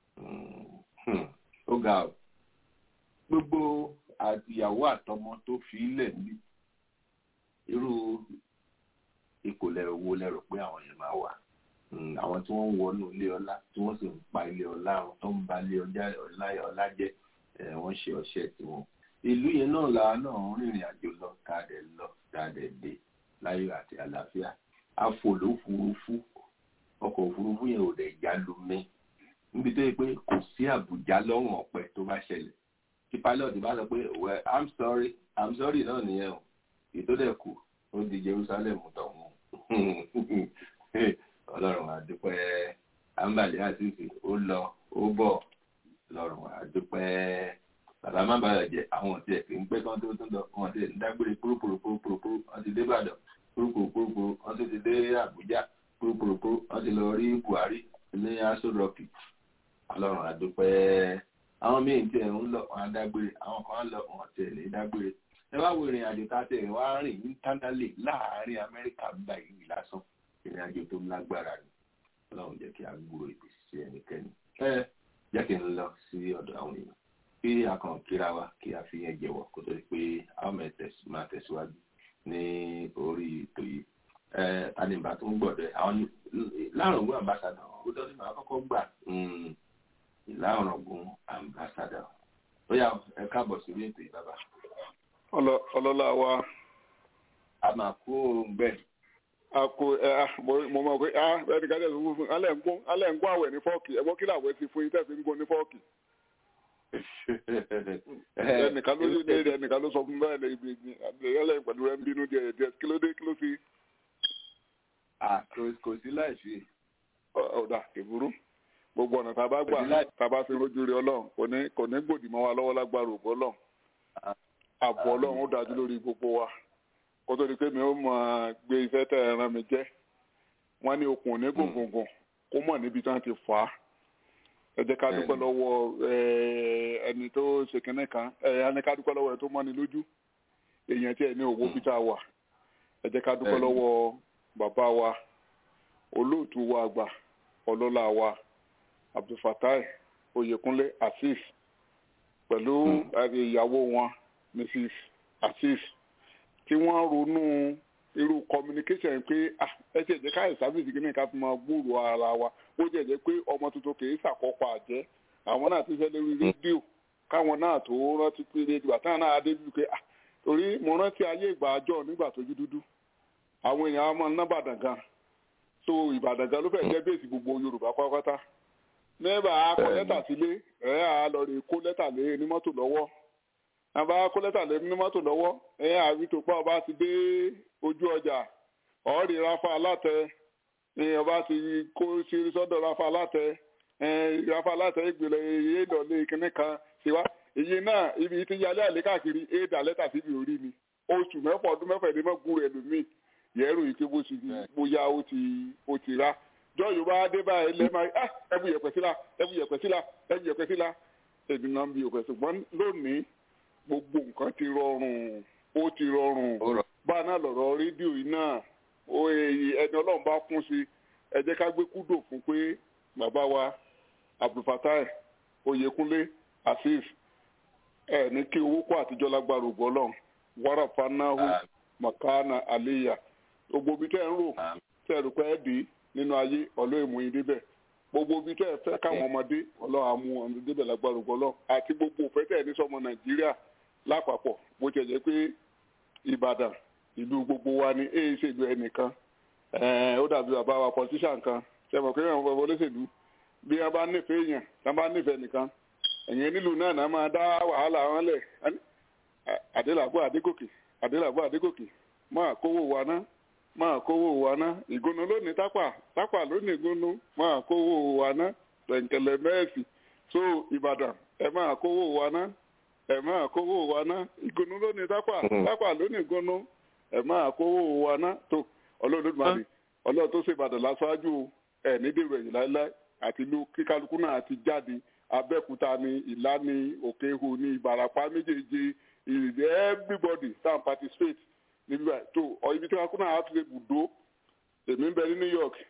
ó ga ọ gbogbo àtìyàwó àtọmọ tó fi ilẹ̀ níbi irú ìkòlẹ̀ owó lẹ́rọ pé àwọn yẹn máa wà àwọn tí wọ́n ń wọnú ilé ọlá tí wọ́n sì ń pa ilé ọlá àwọn tó ń ba ilé ọlá jẹ́ wọ́n ṣe ọṣẹ́ tiwọn ìlú yẹn náà la náà ń rìnrìn àjò lọ káàdẹ̀ lọ káàdẹ̀ dé láyọ̀ àti àlàáfíà àfòlófurufú yẹn ò dẹ̀ já lu mí níbi tó yẹ pé kò sí àbùjá lọ́rùn ọ̀pẹ tó bá ṣẹlẹ̀ tí pilot bá sọ pé well i'm sorry i'm sorry náà nìyẹn o ètò dẹ̀ kù ó di Jerusalem tọ̀hún ọlọ́run àdúpẹ́ àǹbàlẹ́ àtìsí ó lọ ó bọ̀ lọ́rùn àdúpẹ́ bàbá má bàa jẹ àwọn ọ̀tí ẹ̀ kì í pẹ́ kán tó tún lọ wọn ti ń dágbére púrúpúrúpúrúpúrú wọn ti dé Ìbàdàn púrúpúrúpúrú wọn ti dé Àbújá púrúpúrúpúrú wọn ti lọ rí Buhari ní aṣọ rọkì ọlọ́run àdúpẹ́ àwọn míì tí ẹ̀ ń lọ wọn á dágbére àwọn kan á lọ wọn ti ẹ̀ lè dágbére ẹ wá wo ìrìn àjò tá a tẹ̀ wá rìn internally láàárín Amẹ́ríkà gba ìlú lásán ìrìn àjò tó lágbára ni ọlọ́run jẹ́ kí a gbúrò ìpèsè ẹnikẹ́ni ẹ jẹ́ kí n lọ sí ọ̀dọ̀ àwọn èèyàn kí a kàn kíra wa kí a fi yẹn jẹ́wọ́ kó tó di pé a ó máa tẹ̀síwájú ní orí ètò yìí ẹ tanimba tó ń gbọ́dọ̀ àwọn láàrọ̀gùn ambassador ó dọ́sí máa kọ́kọ́ gbà láàrọ̀gùn ambassador ó yá ẹ káàbọ̀ sí ètò yìí bàbá. ọlọ́lá wa. a máa kó bẹ́ẹ̀ ako ẹ mo mọ pé ah ẹni ká tẹ̀sán fún fún alẹ́ ń gún alẹ́ ń gún àwẹ̀ ní fọ́ọ̀kì ẹ̀gbọ́n kí làwẹ̀ ti fún yín tẹ̀sí ń gún ní fọ́ọ̀kì. ẹnìkan ló ní ilé ẹnìkan ló sọ fún bẹ́ẹ̀ lẹ́yìn ibi ẹlẹ́yìn pẹ̀lú ẹ̀ ń bínú díẹ̀ díẹ̀ kí ló dé kí ló fi. kò sí láì fi. ọ̀dà ìburú gbogbo ọ̀nà tá a bá gbà tá a bá fi rojú rí ọlọ́run kò ní kò ní gbòdì mọ́ wa lọ́wọ́ lágbára ògbó ọlọ́run àbọ̀ ọlọ́run ó dájú lórí gbogbo wa kó tó di pé mi ó mọ gbé iṣẹ́ tẹ̀ ẹ̀ ràn mí jẹ́ wọ́n ní okùn ní gògùngùn kó mọ̀ níbi tí wọ́n ti fà á ẹ jẹ́ ká dúpẹ́ lọ́wọ́ ẹni tó ṣe kínní kan ẹ ní ká dúpẹ́ lọ́wọ́ ẹ tó mọ́ni lójú èèyàn tí ẹ ní owó bí tá a wà ẹ jẹ́ ká dúpẹ́ lọ́wọ́ bàbá wa olóòtú wa àgbà ọlọ́lá wa abdulfatai oyèkúnlé azeez pẹ̀lú ìyàwó wọn mrs azeez tí wọ́n ronú irú communication pé ẹ ti ẹ̀jẹ̀ káyọ̀ sábìsì kí ní ká fi máa gbúrò ara wa ó jẹ́ ẹ̀jẹ̀ pé ọmọ tuntun kì í ṣàkópa àjẹ́ àwọn náà ti fẹ́ lórí rédíò káwọn náà tó rántí pé rédíò àtàwọn náà adé bíi pé torí mo rántí ayé ìgbà àjọ nígbà tójú dúdú àwọn èèyàn á máa ná Ìbàdàn gan so Ìbàdàn gan ló fẹ́ jẹ́ bẹ́ẹ̀sì gbogbo Yorùbá pátápátá nígbà akọ lẹ́tà sílé ẹ̀ á lọ rè kó lẹ́tà lé ní mọ́tò lọ́wọ́ àbá kó lẹ́tà lé ní mọ́tò lọ́wọ́ ẹ̀ àbí tó pa ọba ti dé ojú ọjà ọ̀ọ́rì rafa alátẹ ọba ti kó ṣírí sọ́dọ̀ rafa alátẹ rafa alátẹ ìgbìlẹ̀ èyí lọ́lé kínní kan ṣèwá èyí náà ibi tí yálé àlé káàkiri éèdà lẹ́tà síbi orí mi oṣù mẹ́fà ọdún mẹ́fà ẹ̀dẹ́ mọ́gùn rẹ̀ lómi yẹ́rù yìí pé bó ti bóyá ó ti ó ti rà jọ yorùbá dé báyìí lẹ́ẹ̀ma ẹ̀bù yẹ̀pẹ̀ síla ẹ̀bù yẹ̀pẹ̀ síla ẹ̀bù yẹ̀pẹ̀ síla èmi náà ń bi òpè ṣùgbọ́n lónìí gbogbo nǹkan ti rọrùn ó ti rọrùn bá a náà lọ̀rọ̀ rédíò yìí náà ẹni ọlọ́run bá kún sí ẹ jẹ́ ká gbé kúdò fún pé bàbá wa abdulfatai oyèkúnlé azeez ẹ ní kí owó kó àtijọ́ lágbára ògbó ọlọ́run wàrà fanáhù makana aliya gbogbo ibi tẹ́ ń rò tẹ́ ẹ rò pé ẹ dé nínú ayé ọlọ́ọ̀mù yín débẹ̀ gbogbo ibi tẹ́ ẹ fẹ́ káwọn ọmọdé ọlọ́run àmú ọmọdé débẹ̀ lágbára ògbó ọlọ́run àti gbogbo òfẹ́ tẹ́ ẹ ní sọmọ nàìjíríà lápapọ̀ bó ti jẹ́ pé ìbàdàn ìlú gbogbo wa ni èyí ṣèlú ẹnìkan ó dàbí bàbá wa politician kan ṣẹ̀mọ̀ pé àwọn bàbá olóṣèlú bí wọ́n bá nífẹ̀ẹ́ èèyàn tí wọ́n bá nífẹ̀ẹ́ nìkan ẹ̀yìn nílùú náà náà máa dá wàhálà wọn lẹ̀ àdélàbọ̀ àdégòkè àdélàbọ̀ àdégòkè máa kówó wa ná máa kówó wa ná ìgúnnu lónìí tápà tápà lónìí ìgúnnu máa kówó wa ná pẹ̀ǹkẹ̀lẹ̀ mẹ́ẹ̀sì so ìbàdàn ẹ máa kówó wa ná ẹ máa kówó wa ná ìgúnnu lónìí tápà tápà lónìí ìgúnnu ẹ máa kówó wa ná tó ọlọ́run lódìmọ̀lẹ́ ọlọ́run tó ṣe ìbàdàn láṣáájú ẹ̀ ní dèrò ẹ̀yìn láéláé àti ìlú kíkálukú náà ti jáde abẹ́òkúta ní ìlá ní òkèhù ní ìbàràpá méjèèjì ìrìndé everybody stand participate níbí báyìí tó ọ ibi tí wọn kú náà á tún lè bùdó èmi ń bẹ ní new york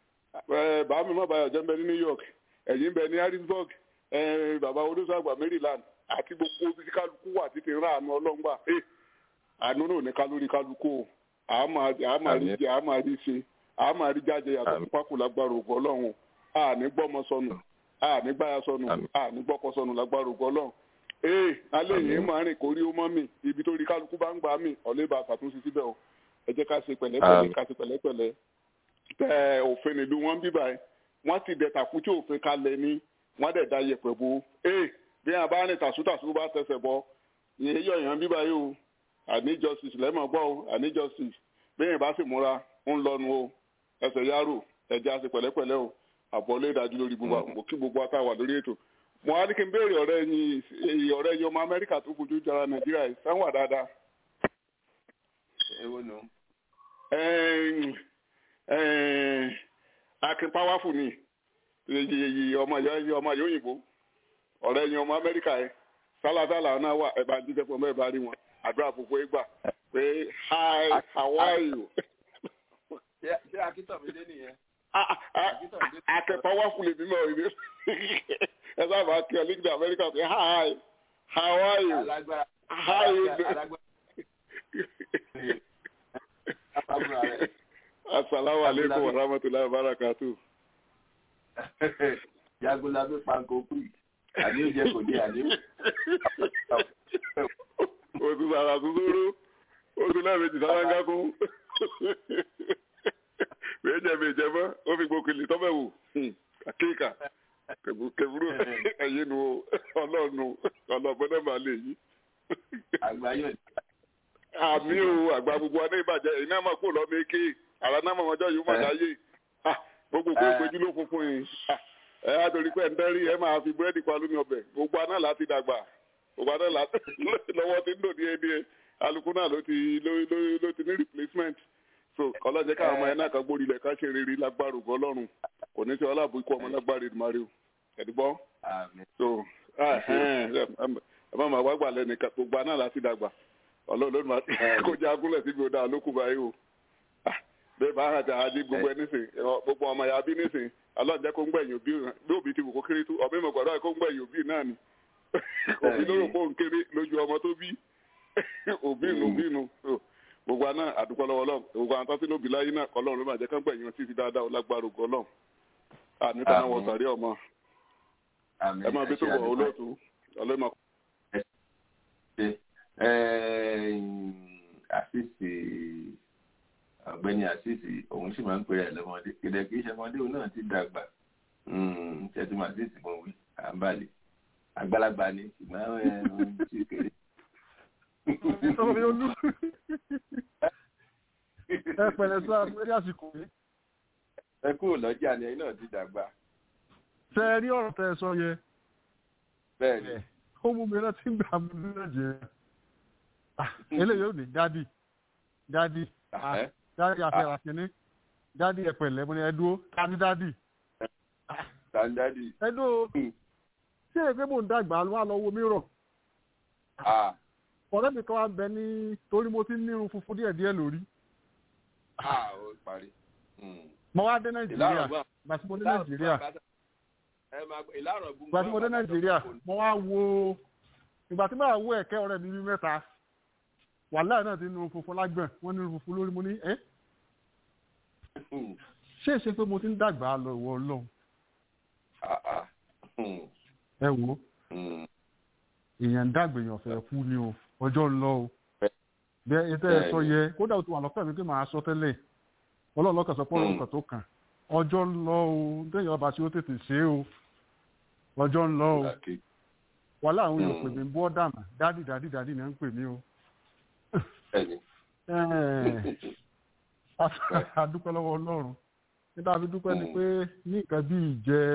bàá mi má bàyọ̀ jẹ́ ń bẹ ní new york ẹ̀yin ń bẹ ní harrisburg bàbá olóṣàgbà maryland àti gbogbo ibi tí kálukú wà títí rán àánú ọlọ́ngbà àánú náà ní kálórí kálukú o àmà rí jẹ àmà rí ṣe àmà rí jáde yàtọ̀ sí pákó lágbára ògùn ọlọ́run àní gbọ́mọ sọnù àní gbáya sọnù àní gbọ́kọ sọnù lágbára ògùn ọlọ́run ee alẹ́ yìí máa rìn kórí ó mọ́ mi ibi tó rí kálukú bá ń gbà mí ọ̀lẹ́ bá ṣàtúnṣe síbẹ̀ o ẹ jẹ́ ká ṣe pẹ̀lẹ́pẹ̀lẹ́ ká ṣe pẹ̀lẹ́pẹ̀lẹ́ tẹ òfin ìlú wọn bíbà ẹ wọ́n ti dẹ̀ tàkútì òfin kalẹ̀ ni wọ́n dẹ̀ da yẹ̀pẹ̀ bo ee bí wọn bá ní tàṣútàṣú bá tẹsẹ̀ bọ ìyẹn yọ èèyàn bíbá yìí o àní justice lẹ́mọ̀ gbọ́ o àní justice bí yẹn bá sì múra ń lọnu o ẹsẹ̀ yárò ẹ̀jẹ̀ àti pẹ̀lẹ́pẹ̀lẹ́ o àbọ̀lé ìdájú lórí gbogbo àwọn kí gbogbo àtàwà lórí ètò mo á ní kí n béèrè ọ̀rẹ́ yín ọ̀rẹ́ yín ọmọ amẹ́ríkà tó kojú jara nàìjíríà yìí sáwọn dáadáa. ewo nu. akin powerful ni ọmọ yìí ọmọ yìí òyìnbó ọ̀rẹ́ yín ọmọ amẹ́ríkà yẹn sálàsálà náà wà ẹ̀bà jíjẹ́ pọ̀ mẹ́ẹ̀bà rí wọn àdúrà púpọ̀ ìgbà pé hi how are you. ṣé akíntọ̀mídé nìyẹn. akẹ́pọ̀ wá fún lèmi náà ìdí ẹ sábà kí ọ lígìdì amẹ́ríkà pé hi how are you how you do. asalaamu aleykum wa rahmatulahi wa barakatu. jagunlabi panko kúì àní ó jẹ kò dé àní. oṣù sàrà tuntun oṣù lẹ́ẹ̀mejì sálángá kún méjì méjì mọ́ ó fi gbókèlè tọ́bẹ̀ wò àkéèkà kẹfúrú ẹ̀yìn nu ọlọ́ọ̀nù ọlọ́ọ̀bọ̀dẹ̀ máa lè yí. àgbáyọ̀ àmì o àgbà gbogbo ọdẹ ìbàjẹ́ èyí náà máa kó lọ méke àrà náà máa ọjọ́ yìí máa dáyé gbogbo kó ìpéjú ló funfun yìí ẹ á torí pé ń dẹ́rí ẹ máa fi búrẹ́dì pa lómi ọbẹ̀ gbogbo aná láti dàgbà gbogbo aná láti lọ́wọ́ ti ń dò díẹ̀ díẹ̀ alukó náà ló ti ló ti ní replacement so ọlọ́jẹ́ káwọn ọmọ yẹn náà kan gbórí ilẹ̀ ká ṣe rere lágbára ògbọ́ ọlọ́run kò ní sọ ọlọ́àbò ikú ọmọ lágbára ìdùmarè o ẹ̀dùbọ́ so ẹ má máa wá gbà lẹ́nu gbogbo aná láti dàgbà ọlọ́run ló máa kó jẹ́ agúnlẹ̀ síbi ó dáa lókù báyìí o bẹ́ẹ̀ bá hàn jà àdí gbogbo ẹ nísìn gbogbo ọmọ ya bí nísìn ọlọ́run jẹ́ kó ń gbẹ̀yìn òbí bí òbí ti wù kó kéré tó ọ̀bí mọ̀ gbọ́dọ̀ kó ń gbẹ̀yìn òbí náà ni òbí ló rò pé òun kéré lójú ọmọ tó bí òbí nu òbí nu gbogbo àná àdúgbò lọ́wọ́ lọ́wọ́ gbogbo àwọn tọ́sí lóbi láyé náà ọlọ́run ló máa jẹ́ kán gbẹ̀yìn wọn títí dáadáa lágbára ògo ọlọ́run àníta náà wọ sàrí ọmọ ẹ máa bí tó wọ olóòtú ọlọ́mọ. àṣìṣe ọ̀gbẹ́ni àṣìṣe òun sì máa ń pèrè ẹ̀ lọ́mọdé kìdẹ̀ kì í ṣe ọmọdé òun náà ti dàgbà ṣẹ́tù àṣìṣe mọ̀ wí à ń balẹ̀ àgbàlagbà ni ṣùgbọ́n ẹ̀ ti kéré ọmọ olú ẹ pẹ̀lẹ́ sọ lórí àsìkò yìí. ẹ kúrò lọ́jà ni ẹ̀yin náà ti dàgbà. ṣe ẹ rí ọ̀rọ̀ tẹ ẹ sọ yẹ. bẹ́ẹ̀ni. ó mú mi rántí gbà mí ní nàìjíríà. eléyìí ò ní dádì dádì dádì àfẹ́rà kínní dádì ẹ pẹ̀lẹ́ mo ní ẹ dúró tani dádì. tani dádì. ẹ dúró ṣé èpè mò ń dàgbà wà lọ́wọ́ mi rọ̀ ọ̀rẹ́ mi kan wá bẹ ní torí mo ti ń nírun funfun díẹ̀ díẹ̀ lórí. ó parí. mo wá dé nàìjíríà gbàtí mo dé nàìjíríà gbàtí mo dé nàìjíríà mo wá wo ìgbà tí mo wá wo ẹ̀kẹ́ ọ̀rẹ́ mi bí mẹ́ta wàhálà náà ti nírun funfun lágbọ̀n wọ́n nírun funfun lórí mo ní ẹ́ ṣé é ṣe pé mo ti ń dàgbà lọ ìwọ ọlọ́run ẹ wo èèyàn dàgbà èèyàn fẹ́ kú ni o ọjọ́ ń lọ o bẹ́ẹ̀ ètò ẹ̀ sọ yẹ kódà o ti wà lọ́pẹ́ mi pé màá sọ tẹ́lẹ̀ ọlọ́run lọ́kàn sọ pé ọlọ́run kan tó kàn ọjọ́ ń lọ o déyìn ọba tí ó tètè ṣe o ọjọ́ ń lọ o wàhálà àwọn èèyàn pè mí bọ́ dàmà dádì dádì dádì ni à ń pè mí o. adúpẹ́ lọ́wọ́ ọlọ́run nígbà fi dúpẹ́ ni pé ní nǹkan bí ìjẹ́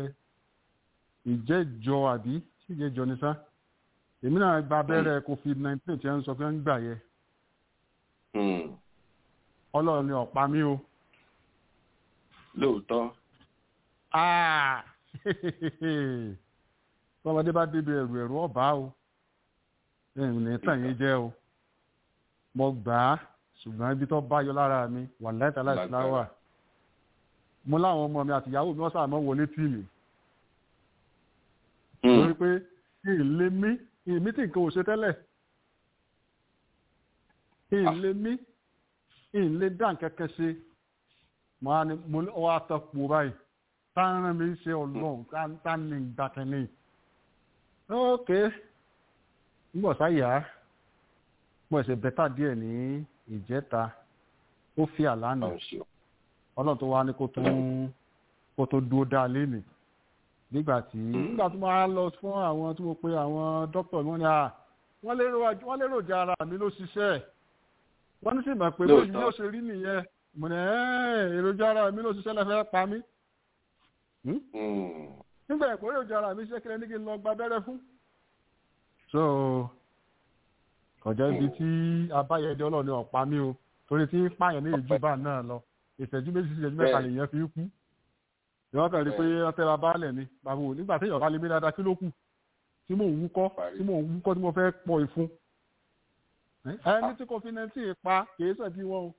ìjẹ́jọ àbí ìjẹ́jọ ni sá èmi náà gba abẹ́rẹ́ covid nineteen tí wọ́n ń sọ pé wọ́n ń gbà yẹ. ọlọ́run ni ọ̀pá mi o. lóòótọ́. tọ́mọdé bá débi ẹ̀rù ẹ̀rù ọ̀bá o ẹ̀rù ní tàn yín jẹ́ o mo gbà á ṣùgbọ́n ibi tó bá yọ lára mi wà láìta láìsí láwà mo láwọn ọmọ mi àtìyàwó mi wọ́n sáà mọ́ wọlé tì mí lórí pé ìlé mí ìmí tí nǹkan ò ṣe tẹ́lẹ̀ ìlé mí ìlé dá nǹkan kan ṣe máa ní mo ní ọwọ́ àtọ̀pọ̀ báyìí táwọn mi ṣe ọlọ́run tá ní ìgbàkẹ́ni ok nígbà sáyà mo ṣe bẹ́tà díẹ̀ ní ìjẹta ó fi àlànà ọlọ́run tó wá ní kó tún kó tó dúró dá lénìí nígbà tí nígbà tí mo á lọ fún àwọn tí mo pe àwọn dókítà mi wọ́n ní à wọ́n lérò wọ́n lérò jẹ́ ara mi ló ṣiṣẹ́ wọ́n ní sì mọ̀ pé bóyá yóò ṣe rí nìyẹn mo ní èròjà ara mi ló ṣiṣẹ́ lẹ́fẹ̀ẹ́ pa mí nígbà ẹ̀kọ́ èròjà ara mi ṣiṣẹ́ kí lẹ́ni kí n lọ gba abẹ́rẹ́ fún. so kọjá ibi tí abáyẹdẹ ọlọ́ọ̀ni ọ̀pá mi o torí tí pààyàn ní ìjúbà náà lọ ìṣẹ́jú méjì sí ìṣẹ́jú mẹ́ta lèèyàn fi kú ìwọ́n kàn rí pé ọtẹ́ wa báàlẹ̀ ni bàbá wò nígbà tí ìyọ̀ká lè mí dáadáa kí ló kù tí mò ń wúkọ́ tí mò ń wúkọ́ tí mo fẹ́ pọ̀ ìfun ẹni tí covid nineteen pa kìí ṣẹ̀bi wọn o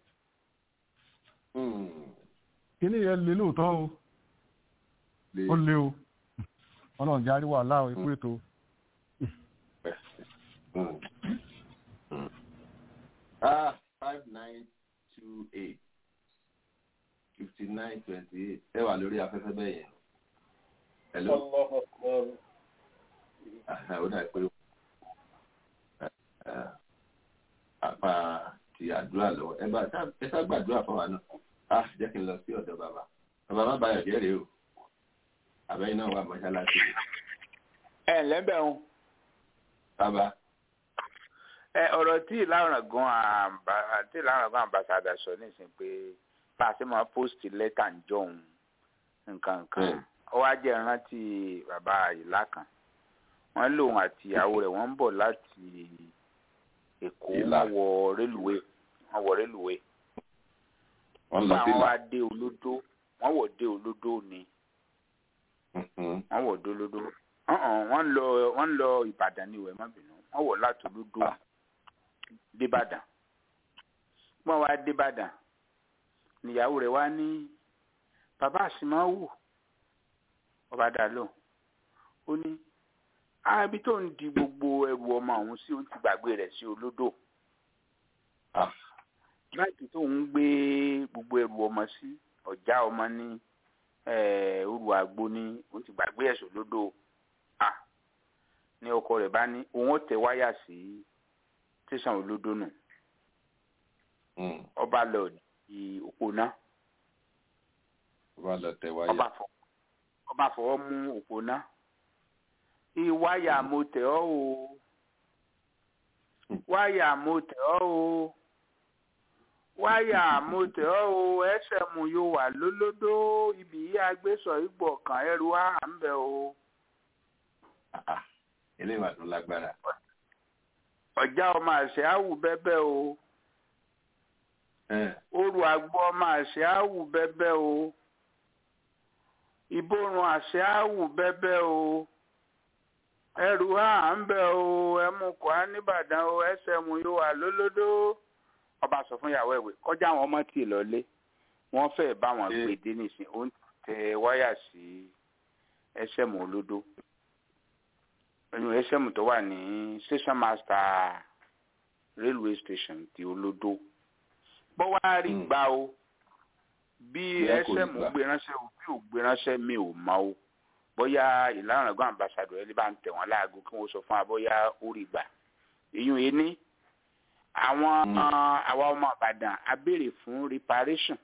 kíní yẹn lè lóòótọ́ o ó lé o ọlọ́run járí wàhálà o ikú ètò. ah five nine two eight fifty nine twenty eight ẹ wà lórí afẹ́fẹ́ bẹ́ẹ̀ yẹn. hello. ó dà pé apá ti àdúrà lọ ẹ bá ẹ sá gbàdúrà fún wa náà ah jẹ́ kí n lọ sí ọ̀dọ̀ bàbá bàbá má bàyọ̀ jẹ́ rèé o àbẹ́yìn náà wà mọ́ṣáláṣí. ẹ ǹlẹ́ bẹ̀ ń. bàbá. ẹ ọ̀rọ̀ tí ìlànà gan àǹbá tí ìlànà gan àǹbàṣàdà sọ nísìnyí pé bá a ṣe máa post lẹ́tà ń jọ̀hún nǹkan nǹkan ó wá jẹ́ rántí bàbá ìlà kan wọ́n lòun àti ìyàwó rẹ̀ wọ́n ń bọ̀ láti èkó wọ́n wọ rélùwé wọ́n wọ rélùwé nígbà wọn wá dé olódó wọ́n wọ̀ dé olódó ni wọ́n wọ̀ dé olódó wọ́n lọ wọ́n lọ ìbàdàn ní ìwẹ̀ má bínú wọ́n wọ̀ láti olódó débàdàn wọ́n wá débàdàn níyàwó rẹ̀ wá ní bàbá àsìmáwò ọba dà lọ ó ní àbí tó ń di gbogbo ẹrù ọmọ ọ̀hún sí ó ti gbàgbé rẹ̀ sí olódò láti tó ń gbé gbogbo ẹrù ọmọ sí ọjà ọmọ ní òru àgbo ní ó ti gbàgbé ẹ̀sùn lódò ní ọkọ rẹ̀ bá ní òun ó tẹ wáyà sí tẹsán olódò nù ọba lọ di òpó náà ọba lọ tẹ wáyà ọba fọwọ́ mú òpó náà ìwáyà mo tẹ̀ ọ́ o wáyà mo tẹ̀ ọ́ o wáyà mo tẹ̀ ọ́ o ẹsẹ̀ mu yóò wà lólódó ibi yìí agbésọ̀ ìgbọ̀ kan ẹrù á ń bẹ̀ o. eléwà tó lágbára. ọ̀já ọmọ àṣẹ àwù bẹ́bẹ́ o. oru àgbo ọmọ àṣẹ àwù bẹ́bẹ́ o. ìborùn àṣẹ àwù bẹ́bẹ́ o ẹrù á ń bẹ o ẹmu kọ́ á nìbàdàn o ẹsẹ̀ mu yóò wà lólódó ọba sọ fún ìyàwó ẹ̀wẹ̀ kọjá àwọn ọmọ tì lọlé wọ́n fẹ́ bá wọn gbé dé nísìn ó ń tẹ wáyà sí ẹsẹ̀ mu olódó ẹnu ẹsẹ̀ mu tó wà ní station master railway station ti olódó bọ́ wá rí gbà o bí ẹsẹ̀ mu gbé ránṣẹ́ o bí ò gbé ránṣẹ́ mi ò mọ̀ o bóyá ìlànà ẹgbẹ́ ambassadọ̀ ẹni bá ń tẹ̀ wọ́n láago kí wọ́n sọ fún wa bóyá ó rí gbà èyún yìí ní àwọn àwa ọmọ Ìbàdàn a béèrè fún reparation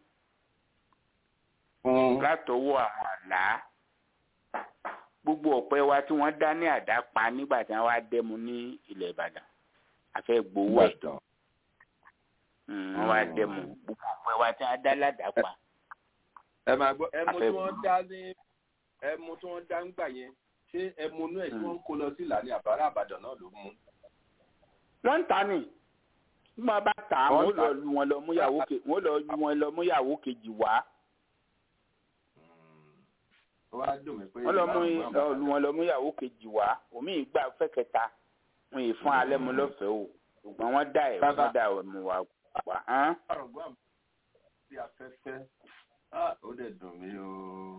látọwọ́ àwọn àlá gbogbo ọ̀pẹ wa tí wọ́n dá ní àdá pa nígbà tí wọ́n wá dẹ́mu ní ilẹ̀ Ìbàdàn a fẹ́ gbowó ẹ̀ wọ́n wá dẹ́mu gbogbo ọ̀pẹ wa tí wọ́n dá ládàá pa. ẹ máa gbọ́ ẹmu tí wọ́n dá ní ẹmu tí wọ́n dá ń gbà yẹn ṣé ẹmu inú ẹ̀ tí wọ́n ń kó lọ sí ìlànà àbárà àbàdàn náà ló mú. wọ́n ń ta ni bí wọ́n bá tà á wọ́n lọ lu wọn lọ múyàwó kejì wọ́n lọ lu wọn lọ múyàwó kejì wá. wọ́n lọ mú lu wọn lọ múyàwó kejì wá omi ìgbà fẹ́ kẹta wọn yìí fún alẹ́ mu lọ́fẹ̀ẹ́ o ṣùgbọ́n wọ́n dá ẹ̀ wọ́n dá ẹ̀ mu wá wá. afẹ́fẹ́ ó dẹ̀ dùn mí o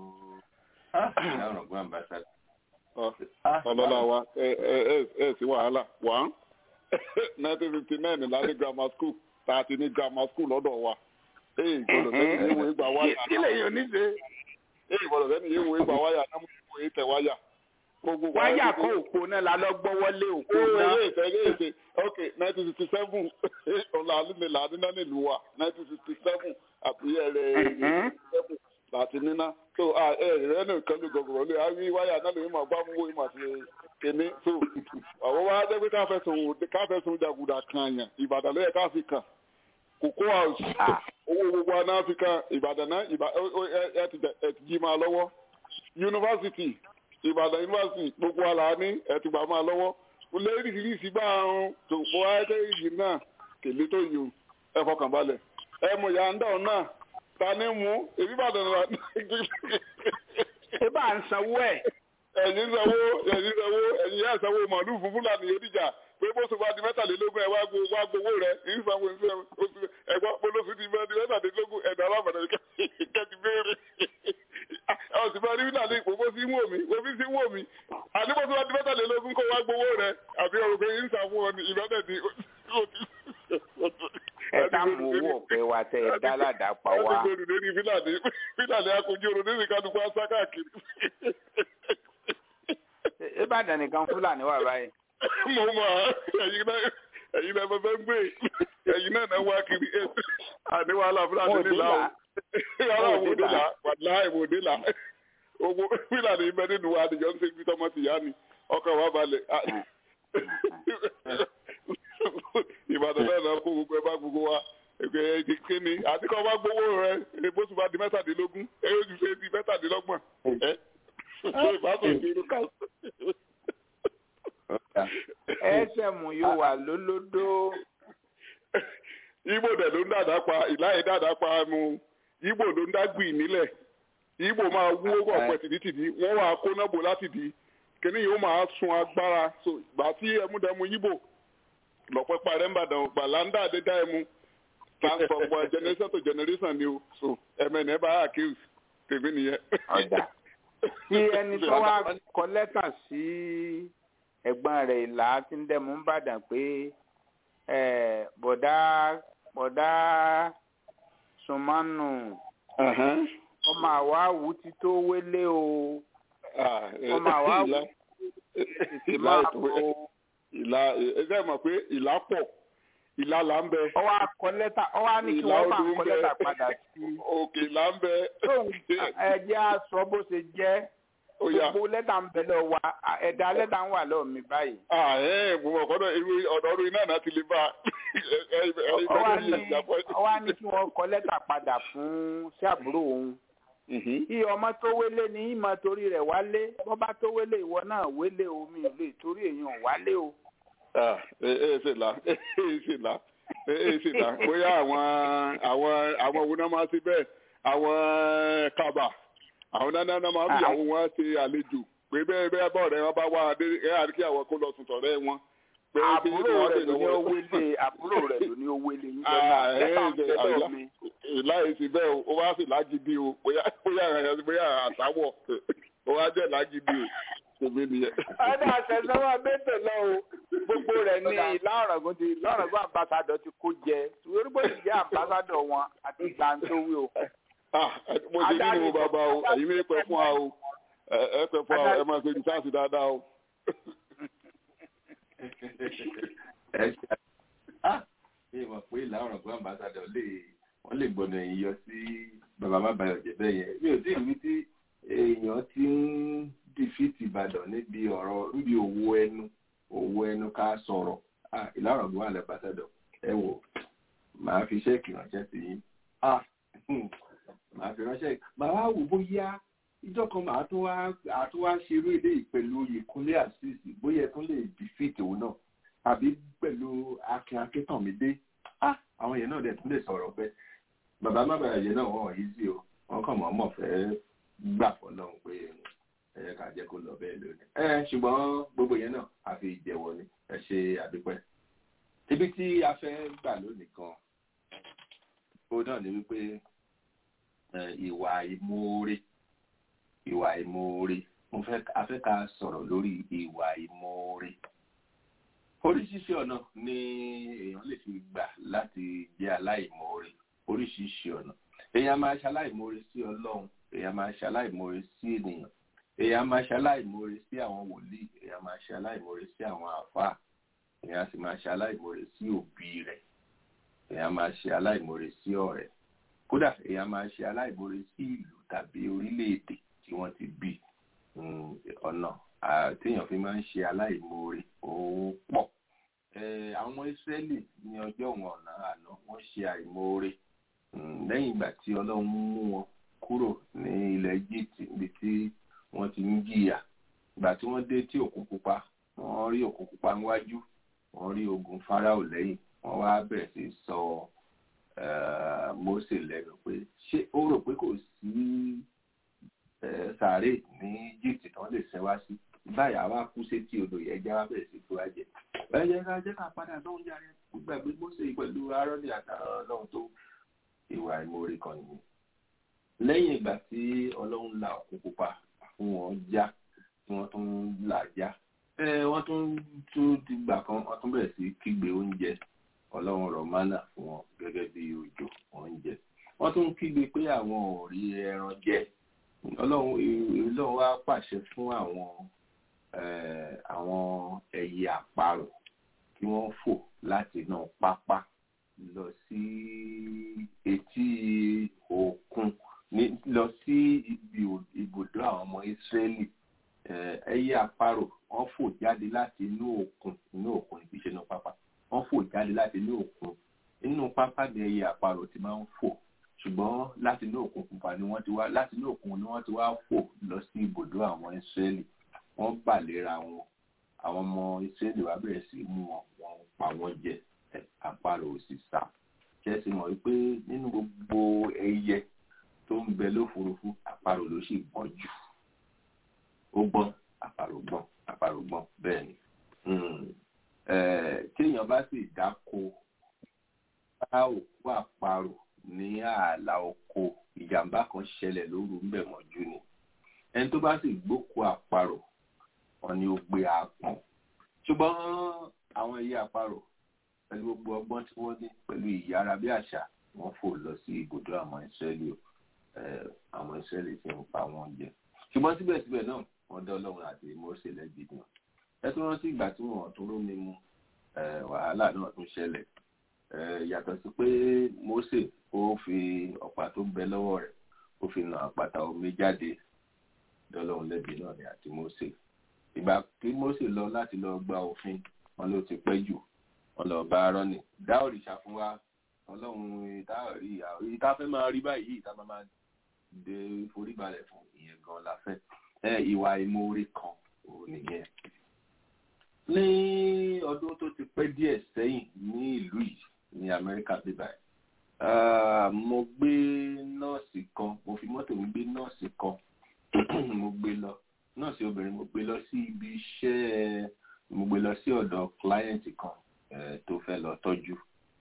ọlọ́lá wa ẹ ẹ ẹ sí wàhálà wá nineteen fifty nine lálẹ́ grammar school tá a ti ní grammar school lọ́dọ̀ wa ee ìgbọ́dọ̀ sẹ́ni yé wo ìgbà wáyà náà kílẹ̀ yóò ní ṣe. ee ìgbọ́dọ̀ sẹ́ni yé wo ìgbà wáyà náà mo wo ètè wáyà. wáyà kọ́ òpó náà la lọ gbọ́wọ́lé òpó náà. owó ètè ẹ̀ ètè ok nineteen sixty seven ọ̀là àlùmí làdínà nílùú wa nineteen sixty seven àbúyẹ̀ rẹ̀ láti níná so ẹ̀rẹ́ nìkan ló gọ̀gọ̀rọ̀ lé àrí wáyà náà lè máa bá mú owó ìmọ̀ àti kéne so àwọn wá jẹ́ pé káfẹ́sùn jàgùdà kan yàn ìbàdàn lẹ́yẹ káfí kan kòkó house owó gbogbo aná fi kan ìbàdàn náà ẹ ti jí máa lọ́wọ́ yunifásitì ìbàdàn yunifásitì gbogbo àlà ní ẹ ti gbà máa lọ́wọ́ lẹ́rìndínlẹ́sì gbà àrùn tó fọ́ ayẹ́kẹ́ ìyí náà kèlé tó yìí ẹ fọkàn balẹ̀ ẹ mọ̀ yà ń dàn náà ta ni mú èmi bàdàn rà ṣé bá ń sanwó ẹ̀. ẹ̀yin sanwó ẹ̀yin sanwó ẹ̀yin yà sanwó màálù fún fúlàní yóò pé bó ṣe bá di mẹ́tàlélógún ẹ̀ wá gbowó rẹ̀ ń sanwó ń sanwó ẹ̀gbọ́n polóṣù ti bá di mẹ́tàlélógún ẹ̀dá alábàdàn kẹ́tì béèrè ọ̀sìn bá rí nílànà ìpò bó sí wò mí bó fi sí wò mí àní bó ṣe bá di mẹ́tàlélógún kó wá gbowó rẹ̀ àbí ọ̀rọ̀ pé ń sanwó ọ ní ìbẹ́tẹ̀ di ẹ tá mú owó ọ̀pẹ wa tẹ ẹ dá ládàá pa wá. ẹ ti gbèrú lórí fílàní fílàní akojú oró nínú ìkànnì asá káàkiri. ìbàdàn nìkan fúlàní wà báyìí. mo mọ ẹyin náà ẹyin náà fẹfẹ gbé ẹyin náà náà wá kiri àní wàhálà fúlàní nílà o wàhálà òwòdìlà wàhálà ìwòdìlà owó fílàní ibẹ nínú àdìjọ ń ṣe ibi tọmọ tìyá ni ọkàn wa balẹ̀ ìbàdàn náà náà kó gbogbo ẹ bá gbogbo wa ẹgbẹ kíni àti kọ́ bá gbowó rẹ ebóṣù bá di mẹ́tàdínlógún ẹ yóò ju ṣe di mẹ́tàdínlọ́gbọ̀n ẹ ṣe ìbátan ìṣirò ká. ẹsẹ̀ mú yóò wà lólódó. ibo dẹ̀ ló ń dàdá pa ìláyé dàdá pa mu ibo ló ń dá gbìn nílẹ̀ ibo máa wú ọ̀pẹ tìdítìdí wọ́n wà kó náà bò láti di kíní yóò máa sun agbára so ìgbà tí ẹmúdẹmú yíbò lọ́pẹ́ parẹ́ ń bàdàn gbàlándà àdédá ẹmu transfer from generation to generation ni o so ẹmẹ ní ẹ bá accuse tèmi nìyẹn. ọ̀dà tí ẹni tó wá kọ lẹ́tà sí ẹ̀gbọ́n rẹ̀ ìlà tí ń dẹ̀mú ń bàdàn pé bọ̀dá bọ̀dá sùnmọ́nù ọmọ àwa wù ti tó wélé o ọmọ àwa wù ti máa kó ìlà ẹgbẹ́ mọ̀ pé ìlà pọ̀ ìlà là ń bẹ. ọwọ́ akọ lẹ́tà ọwọ́ á ní kí wọ́n bá akọ lẹ́tà padà sí. òkè là ń bẹ. ẹjẹ́ á sọ bó ṣe jẹ́ gbogbo lẹ́tà ń bẹ lọ wa ẹ̀dá lẹ́tà ń wà lọ́ọ̀ mi báyìí. mo mọ̀ kọ́dọ̀ ọ̀dọ̀ orí náà náà ti lè bá ọwọ́ á ní kí wọ́n kọ lẹ́tà padà fún sí àbúrò òun kí ọmọ tó wélé ní ìmọ̀ torí rẹ̀ wálé bọ́ bá tó wélé ìwọ náà wélé omi ò lè torí èèyàn wálé o. ẹ ẹ ṣe là ẹ ẹ ṣe là ẹ ẹ ṣe là bóyá àwọn àwọn àwọn òun náà máa ṣe bẹ́ẹ̀ àwọn kaba àwọn náà náà máa fi àwọn wọn ṣe àlejò pé bẹ́ẹ̀ bẹ́ẹ̀ bọ́ ọ̀rẹ́ wọn bá wá adé ẹ àríkí àwọn kó lọ sùn tọ̀rẹ́ wọn àbúrò rẹ̀ ló ní owó ilé àbúrò rẹ̀ ló ní owó ilé yín lọ́nà lẹ́tà ń tẹ́lẹ̀ mi. láì sí bẹ́ẹ̀ o wá sí lágídí o bóyá bóyá bóyá àtàwọ̀ o wá jẹ́ lágídí o tèmi nìyẹn. ọdún àṣẹsọ́wọ́ bẹ́tẹ̀ lọ o gbogbo rẹ̀ ní ìlà ọ̀rọ̀gùn ti lọ́rọ̀gùn àmbásádọ̀ ti kó jẹ orúkọ ti jẹ́ àmbásádọ̀ wọn àti gbàǹtówí o. mo ṣe nínú bàbá o ẹ̀yin mi pẹ́ fún wa o ẹ pẹ́ fún wa ẹ máa ṣe ní sáàsì dáadáa o ẹ ṣe ṣe mọ̀ pé làwọn ọ̀gbọ́n ambassadọ̀ lè wọ́n lè gbọ́dọ̀ ẹ̀yìn yọ sí bàbá má bayọ̀ jẹ́ bẹ́ẹ̀ yẹn mi ò tí ì rí tí èèyàn ti ń dìfìtì ìbàdàn níbi ọ̀rọ̀ níbi òwò ẹnu òwò ẹnu ká sọ̀rọ̀ ìlànà ọ̀gbọ́n àlẹ́ ambassadọ̀ ẹ wò màá fi ṣẹ́ẹ̀kì ránṣẹ́ sí yín màá fi ránṣẹ́ màá wá wò bóyá ìjọ kan màá tún wá àtún wá ṣerú ilé pẹ̀lú ìkúnlé àṣìṣì bóyá ẹ tún lè defeat òun náà àbí pẹ̀lú akin akíntànmídé àwọn yẹn náà dẹ̀ tún lè sọ̀rọ̀ pé bàbá má bàa yẹn náà wọ́n yìí sí o wọ́n kàn mọ́ mọ̀ fẹ́ gbà fọlọ́run pé ẹ̀yẹ ká jẹ́ kó lọ bẹ́ẹ̀ lónìí. ẹ ṣùgbọ́n gbogbo yẹn náà àfi ìjẹ̀wọ̀ ni ẹ ṣe àdúpẹ́. ibi tí a fẹ́ gbà lónìí kan ó náà ni wípé ìwà ìmoore ìwà ìmoore mo fẹ́ afẹ́ ká sọ̀rọ̀ lórí ìwà ìmoore oríṣiríṣi ọ̀nà ni èèyàn lè fi gbà láti jẹ́ aláìmoore oríṣiríṣi ọ̀nà èèyàn máa ṣe aláìmoore sí ọlọ́run èèyàn máa ṣe aláìmoore sí ènìyàn èèyàn máa ṣe aláìmoore sí àwọn wòlíì èèyàn máa ṣe aláìmoore sí àwọn àáfàá èèyàn sì máa ṣe aláìmoore sí òbí rẹ̀ èèyàn máa ṣe aláìmoore sí ọ̀rẹ́ kódà èèyàn máa ṣe aláìmoore sí ìlú tá tàbí orílẹ̀-èdè tí wọ́n ti bí ọ̀nà téèyàn fi máa ń ṣe aláìmoore ó pọ̀ àwọn ọmọ Ísírẹ́lì ní ọjọ́ wọn ọ̀nà àná wọ́n ṣe àìmoore lẹ́yìn ìgbà tí Ọlọ́run mú wọn kúrò ní ilẹ̀ Egypt níbi tí wọ́n ti ń jìyà ìgbà tí wọ́n dé tí òkun pupa wọ́n rí òkun pupa níwájú wọ́n rí ogun Fáráò lẹ́yìn wọ́n wá bẹ̀rẹ̀ sí sọ Mósè lẹ́nu pé ṣé ó rò pé kò sí sàárè ní Egypt tí wọ́n lè ṣẹ́ wá sí báyà wá kú sétí odò yẹn já wá bẹ̀rẹ̀ sí tó wá jẹ ẹ jẹ́ ká jẹ́ ká padà lóhun jáde gbàgbé Mósè pẹ̀lú Áárónì àtàrà Ọlọ́run tó ìwà ìmoore kan nìyẹn lẹ́yìn ìgbà tí Ọlọ́run la òkun pupa fún wọn já tí wọ́n tún là já wọ́n tún tún ti gbà kan wọ́n tún bẹ̀rẹ̀ sí kígbe oúnjẹ Ọlọ́run rọ̀ mánà fún wọn gẹ́gẹ́ bí òjò oúnjẹ wọ́n tún kígbe pé àwọn ò rí ẹran jẹ Ọlọ́run Ọlọ́run wá pàṣẹ fún àwọn àwọn ẹyẹ àparò kí wọ́n fò láti inú pápá lọ sí etí òkun lọ sí ibi ibùdó àwọn ọmọ Ísírẹ́lì ẹyẹ àparò wọ́n fò jáde láti inú òkun inú òkun kì í ṣe inú pápá wọ́n fò jáde láti inú òkun inú pápá ni ẹyẹ àparò ti máa ń fò ṣùgbọ́n láti inú òkun pupa ni wọ́n ti wá láti inú òkun ni wọ́n ti wá fò lọ sí ibùdó àwọn Ísírẹ́lì wọ́n bà léra wọn àwọn ọmọ Ísírẹ́lì wá bẹ̀rẹ̀ sí mú wọn wọ́n pa wọ́n jẹ àparò ò sì sá ṣẹ́sì mọ̀ wípé nínú gbogbo ẹyẹ tó ń bẹ lófurufú àparò ló sì gbọ́n jù ó gbọ́n àparò gbọ́n àparò gbọ́n bẹ́ẹ̀ ni téèyàn bá sì dáko bá òkú àparò ní ààlà oko ìjàmbá kan ṣẹlẹ̀ lóru ń bẹ̀ mọ́jú ni ẹni tó bá sì gbókú àparò wọn ni ó gbé àpọ̀n ṣùgbọ́n àwọn ẹyẹ àparò pẹ̀lú gbogbo ọgbọ́n tí wọ́n ní pẹ̀lú ìyára bí àṣà wọ́n fò lọ sí ibùdó àwọn ìsírẹ́lì àwọn ìsírẹ́lì tí ń pa wọ́n jẹ ṣùgbọ́n síbẹ̀síbẹ̀ náà wọ́n dá ọlọ́run àti Mósè lẹ́bi náà ẹ tó rántí ìgbà tí wọ́n tó rómi mu wàhálà náà tún ṣẹlẹ̀ yàtọ̀ sí pé Mósè ó fi ọ̀pá tó bẹ lọ́wọ́ rẹ̀ ó fi nà àpáta omi jáde dọ́lọ́run lẹ́bi náà ni àti Mósè ìgbà tí Mósè lọ láti lọ gba òfin wọn ló ti pẹ́ jù wọn lọ bá Áárónì dá òrìṣà fún wa ọlọ́run ìta rí ìta fẹ́ máa rí báyìí ìta máa máa dé foríbalẹ̀ fún ìyẹn gan la fẹ́ ẹ ìwà ìmoore kan ò nìyẹn. ní ọdún tó ti pẹ́ díẹ̀ sẹ́yìn ní ìlú yìí ní Amẹ́ríkà bíbá ẹ̀ mo gbé nọ́ọ̀sì kan mo fi mọ́tò mi gbé nọ́ọ̀sì kan mo gbé lọ nọ́ọ̀sì obìnrin mo gbé lọ sí ibi iṣẹ́ mo gbé lọ sí ọ̀dọ̀ client kan tó fẹ́ lọ tọ́jú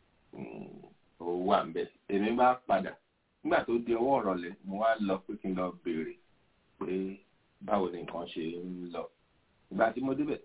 ó wà ń bẹ̀ èmi bá padà nígbà tó di ọwọ́ ọ̀rọ̀lẹ́ mo wá lọ pé kí n lọ béèrè pé báwo ni nǹkan ṣe ń lọ ìgbà tí mo débẹ̀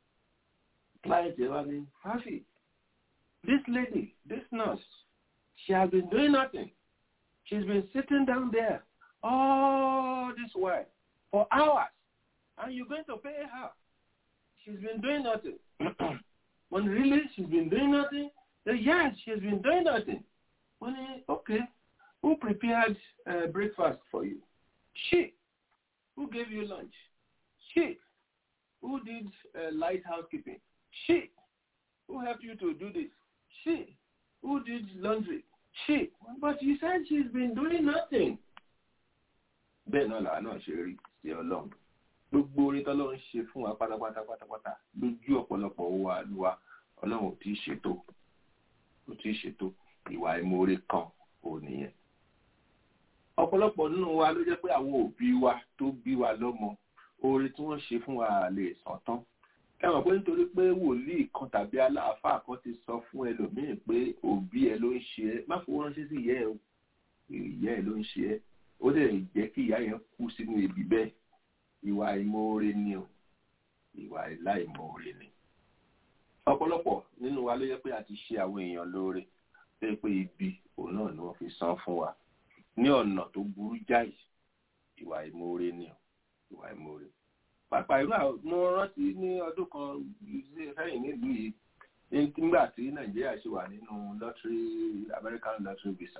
client yẹn wá ní fáfì this lady this nurse she has been doing nothing she's been sitting down there all this while for hours and you're going to pay her she's been doing nothing when really she's been doing nothing Say, yes, she's been doing nothing. Well, okay. Who prepared uh, breakfast for you? She. Who gave you lunch? She. Who did uh, light housekeeping? She. Who helped you to do this? She. Who did laundry? She. But you said she's been doing nothing. bẹ́ẹ̀ náà làwọn náà ṣe rí sí ọlọ́run gbogbo orí tọ́lọ́run ṣe fún wa pátápátá pátápátá lójú ọ̀pọ̀lọpọ̀ wa lúwa ọlọ́run ò tí ì ṣètò kò tí ì ṣètò ìwà ìmoore kan ò nìyẹn. ọ̀pọ̀lọpọ̀ nínú wa ló jẹ́ pé àwọn òbí wa tó bí wa lọ́mọ oore tí wọ́n ṣe fún wa lè sàn tán. ẹ mọ̀ pé nítorí pé wòlíì kan tàbí aláàfáà kan ti sọ fún ẹlòmíì pé òbí ẹ ló ń ṣe ẹ má fowó ránṣẹ́ sí ìyá ẹ o ìyá ẹ ló ń ṣe ẹ ó lè jẹ́ kí ìyá yẹn kú sínú ibi bẹ́ẹ̀ ìwà ìmoore ni o ìwà ìláìmoore ni ọ̀pọ̀lọpọ̀ nínú wa ló yẹ pé a ti ṣe àwọn èèyàn lóore tó yẹ pé ibi òun náà ni wọ́n fi san fún wa ní ọ̀nà tó burú jáì ìwà ìmoore ni ìwà ìmoore. pàápàá irú àwọn mo rántí ní ọdún kan sẹ́yìn nílùú yìí nígbà tí nàìjíríà ṣe wà nínú lottery American lottery visa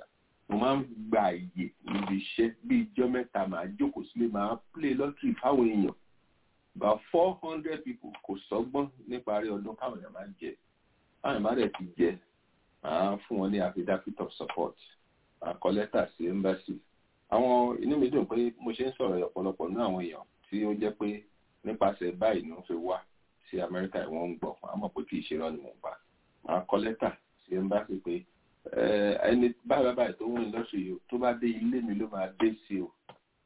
mo máa ń gba àyè níbi iṣẹ́ bí ijọ́ mẹ́ta màá jókòó sílé màá play lottery fáwọn èèyàn about four hundred people kò sọ́gbọ́n níparí ọdún káwọn èèyàn máa jẹ káwọn èèyàn máa dẹ̀ ti jẹ màá fún wọn ní affidavit of support màá kọ lẹ́tà sí embassy àwọn inú mi dùn pé mo ṣe ń sọ̀rọ̀ ọ̀pọ̀lọpọ̀ ní àwọn èèyàn tí ó jẹ́ pé nípasẹ̀ báyìí ni wọ́n fi wá sí amẹ́ríkà ìwọ̀n ń gbọ̀ fún àmọ́ pé kì í ṣe rán ni mò ń pa màá kọ lẹ́tà sí embassy pé ẹni báyìí báyìí tó ń lọ́sọ̀ yìí tó bá dé ilé mi ló máa dé sí o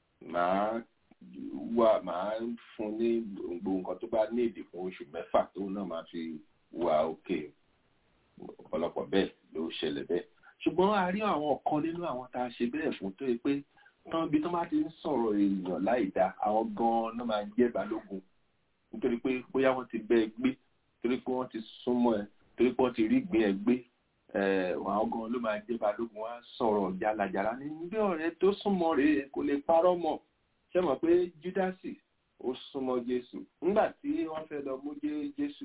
màá wà màá fún ní gbogbo nǹkan tó bá ní èdè fún oṣù mẹ́fà tó náà máa fi wà òkè ọ̀pọ̀lọpọ̀ bẹ́ẹ̀ ló ṣẹlẹ̀ bẹ́ẹ̀ ṣùgbọ́n a rí àwọn kan nínú àwọn tá a ṣe bẹ́ẹ̀ fún tó yẹ pé tán bí tán bá ti ń sọ̀rọ̀ èèyàn láì dá àwọn gan-an náà máa jẹ́ balógun nítorí pé bóyá wọ́n ti bẹ́ ẹ gbé torí pé wọ́n ti súnmọ́ ẹ torí pé wọ́n ti rí ìgbín ẹ gbé àwọn gan-an ló máa jẹ́ balógun wá sọ̀rọ̀ jalajala ní bí ọ̀rẹ́ tó súnmọ́ rèé kò lè parọ́ mọ́ ṣé mọ̀ pé júdásì ó súnmọ́ jésù nígbà tí wọ́n fẹ́ lọ mú jésù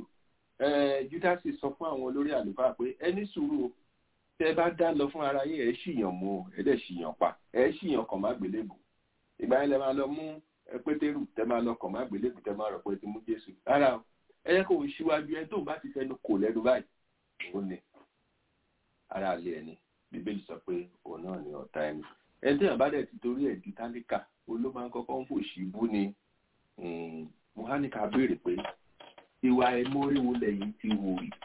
júdásì sọ fún àwọn olórí àlùfáà pé ẹni sùúrù o tẹ bá dá lọ fún ara yín ẹ ṣìyàn mú o ẹ dẹ̀ ṣìyàn pa ẹ ṣìyàn kàn má gbélébù ìgbà yẹn lẹ máa lọ mú pétérù tẹ máa lọ kàn má gbélébù tẹ máa rọ pé ti mú jésù rárá o ẹ yẹ kó o ṣíwájú ẹ tó bá ti fẹnu kò lẹ́nu báyìí òun ni ara lé ẹni bíbélì sọ pé òun náà ni ọ̀tá ẹni ẹni tẹ́yàn bá dẹ̀ ti torí ẹ̀ di tálíkà ló máa ń kọ́kọ́ ń fòṣì bú ni mohanika béèrè pé ìwà ẹ̀mọ́rí wo lẹ́yìn ti wò rí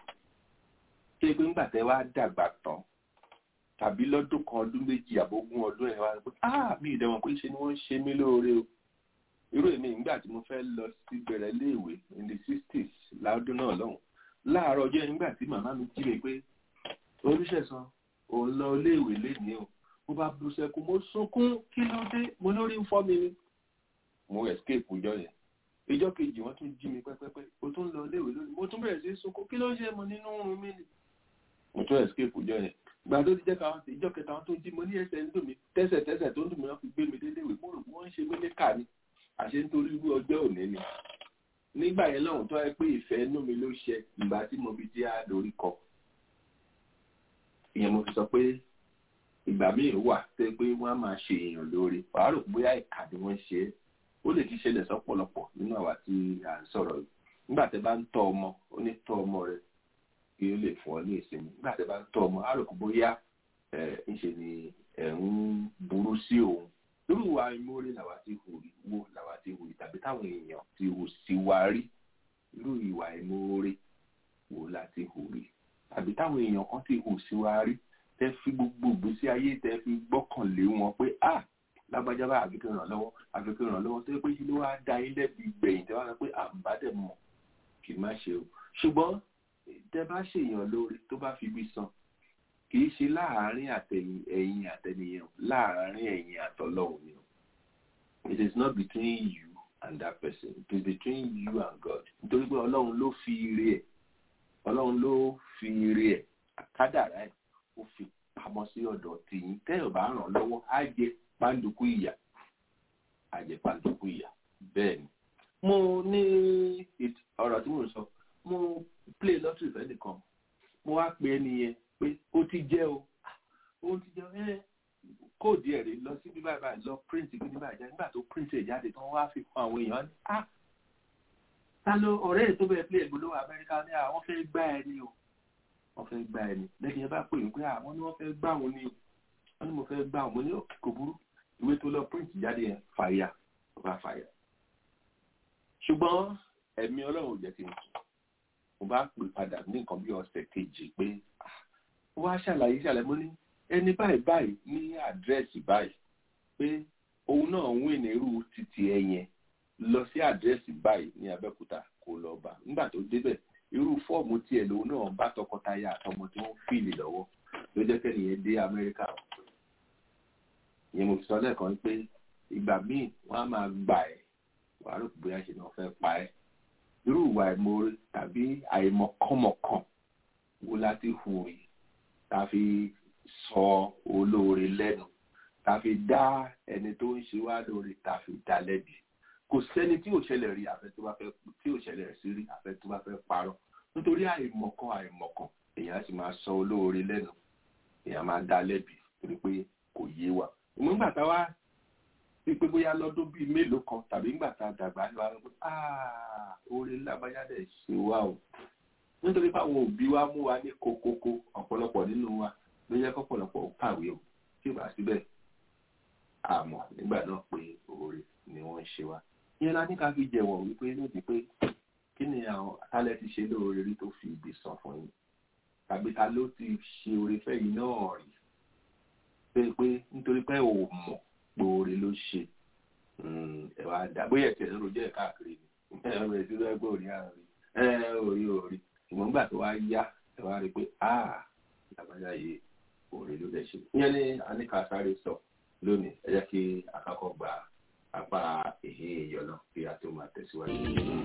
ṣé pé ńgbà tẹ́ wá dàgbà tán tàbí lọ́dún kan ọdún méjì àbógún ọdún ẹ̀ wá pé ah mi ìdẹ̀wọ̀n pé ṣe ni wọ́n ń ṣe mí lóore o irú èmi ìgbà tí mo fẹ́ lọ sí bẹ̀rẹ̀ léèwé in the sixties láọdún náà lọ́hùn láàárọ̀ ọjọ́ nígbà tí màmá mi jí mi pé oríṣẹ̀sán òun lọ léèwé lénìí o mo bá bu sẹ́kù mo sunkún kí ló dé mo lórí ń fọ́ mi ni mo escape ọjọ́ yẹn ìjọ́ kejì wọ́n tún jí mi pẹ́pẹ́pẹ́ o tún lọ léèwé lónìí mo tún bẹ̀rẹ̀ sí sunkún kí ló ń ṣe mo nínú oorun mi ni mo tún escape ọjọ́ yẹn gbà tó ti jẹ́ ká ìjọ́ kẹta wọn tó jí mo ní ẹsẹ̀ ń dùn mí tẹ́sẹ̀ tẹ́sẹ̀ tó ń dùn mí wọ́n fi gbé mi dé léèwé mo rò pé wọ́n ń ṣe mí ní kà ni àṣẹ nítorí irú ọjọ́ òní ni nígbà yẹn lọ́hùn tó yẹ pé ìfẹ́ inú mi ló ṣe ìgbà tí mo fi jẹ́ àdórí kọ ìyẹn mo fi sọ pé ìgbà míì wà tẹ pé wọ́n á máa ṣe èèyàn lóore wàá rò bóyá ìkà ni wọ́n ṣe é ó lè ti ṣẹlẹ̀ sọ́pọ̀lọpọ̀ nínú àwa tí à ń sọ̀rọ̀ yìí nígbà tẹ bá ń tọ́ ọmọ ó ní tọ́ ọmọ rẹ kí ó lè fún ọ ní ìsinmi nígbà tẹ bá ń tọ́ ọmọ á rò bóyá ẹ ń ṣe ni ẹ ń burú sí òun lórí ìwà ìmórí làwa ti hù rí wo làwa ti hù rí tàbí táwọn èèyàn ti hù sí wa rí irú ìwà ìmórí wo la ti hù rí tàbí táwọn èèyàn kan ti hù sí wa rí tẹ fi gbogbo ìgbésí ayé tẹ fi gbọ́kànlé wọn pé a lágbájá bá àfikún ràn lọ́wọ́ àfikún ràn lọ́wọ́ tó yẹ pé kí ló wá da yín lẹ́bi gbẹ̀yìn tẹ wá sọ pé àbádẹ mọ kì í má ṣe o ṣùgbọ́n tẹ bá ṣèyàn lórí tó bá fi bí san kì í ṣe láàárín àtẹ̀yìn ẹ̀yìn àtẹnìyàn láàárín ẹ̀yìn àtọlọ́hun ni o it is not between you and that person it is between you and God nítorí pé ọlọ́run ló fi ire ẹ̀ ọlọ́run ló fi ire ẹ̀ àkádàrá ẹ̀ ó fi pamọ́ sí ọ̀dọ̀ tìyín tẹ́yọ̀ bá ràn lọ́wọ́ á jẹ pàǹdùkú ìyà á jẹ pàǹdùkú ìyà bẹ́ẹ̀ ni. mo ní ọ̀rọ̀ tí mo sọ mo play lottery fẹ́ nìkan mo wá pe ẹni yẹn pé ó ti jẹ́ o ó ti jẹ́ ẹ kóòdù ẹ̀ rè lọ sí bí báyìí báyìí lọ print kí ní báyìí jáde nígbà tó print ẹ̀ jáde tán wá fi fún àwọn èèyàn ní ah ta ló ọ̀rẹ́ ẹ̀ tó bẹ̀rẹ̀ play ìgbòlówó Amẹ́ríkà ní àwọn fẹ́ gbá ẹ ní o wọ́n fẹ́ gbá ẹni lẹ́yìn ẹ bá pè mí pé àwọn ni wọ́n fẹ́ gbá wọn ni wọ́n ní mo fẹ́ gbá wọn mo ní òkè kò burú ìwé tó lọ print jáde yẹn fàyà ó bá fàyà ṣùgbọ́n ẹ̀mí ọlọ́run ò jẹ́ kí n sùn mo bá pè padà ní nǹkan bí ọ̀sẹ̀ kejì pé wọ́n á ṣàlàyé ṣàlàyé mo ní ẹni báyìí báyìí ní àdírẹ́sì báyìí pé òun náà ń wìn nírú títì ẹ yẹn lọ sí àdírẹ́sì báyìí ní Abẹ́òkúta kó lọ bá nígbà tó débẹ̀ irú fọ́ọ̀mù tiẹ̀ lòun náà bá tọkọtaya àtọmọ tí wọ́n fìlì lọ́wọ́ ló jẹ́ kẹ́niyẹn dé Amẹ́ríkà ìyẹn mo fi sọ lẹ́ẹ̀kan pé ìgbà míì wọ́n á máa gbà ẹ́ wàá rò bóyá ṣe náà fẹ́ pa ẹ́ irú ìwà ìmoore tàbí àìmọ̀kànmọ̀kàn wo láti hù yìí tá a fi sọ olóore lẹ́nu tá a fi dá ẹni tó ń ṣe wá lóore tá a fi dá lẹ́bi kò sẹ́ni tí ò ṣẹlẹ̀ rí àfẹ́ tó bá fẹ́ tí ò ṣẹlẹ̀ sí rí àfẹ́ tó bá fẹ́ parọ́ nítorí àìmọ̀kan àìmọ̀kan èèyàn sì máa sọ olóore lẹ́nu èèyàn máa dá lẹ́bi torí pé kò yé wa ìmúgbà tá a wá sí pé bóyá lọ́dún bíi mélòó kan tàbí ńgbà tá a dàgbà lọ àwọn pé oore lábájáde ṣe wá o nítorí báwọn òbí wa mú wa ní kokoko ọ̀pọ̀lọpọ̀ nínú wa ló yẹ kọ́pọ̀lọpọ̀ kàwé o tí ò bá síbẹ̀ àmọ́ nígbà náà pé oore ni wọ́n ń ṣe wa ìyẹn la ní ká fi jẹ̀wọ̀ wípé lóde pé kí ni àwọn atálẹ̀ ti ṣe lóore rí tó fi ibi sàn fún yín tàbí ta ló ti ṣe oore fẹ́yìn náà rí pé pé nítorí pé ò mọ̀ pé oore ló ṣe ẹ wá dá bóyá ẹ̀sẹ̀ ń rojọ́ ẹ̀ káàkiri ni ẹ ẹ bẹ̀rẹ̀ sí lọ́wọ́ pé òrí àárín ẹ orí orí ṣùgbọ́n nígbà tó wá yá ẹ wá rí i pé ah làbájá yìí oore ló lè ṣe ìyẹn ni aníkà sáré sọ lónìí ẹ jẹ́ kí akẹ́kọ̀ọ́ gba apá èhé ìyọ̀nà kí a tó máa tẹ̀síwájú.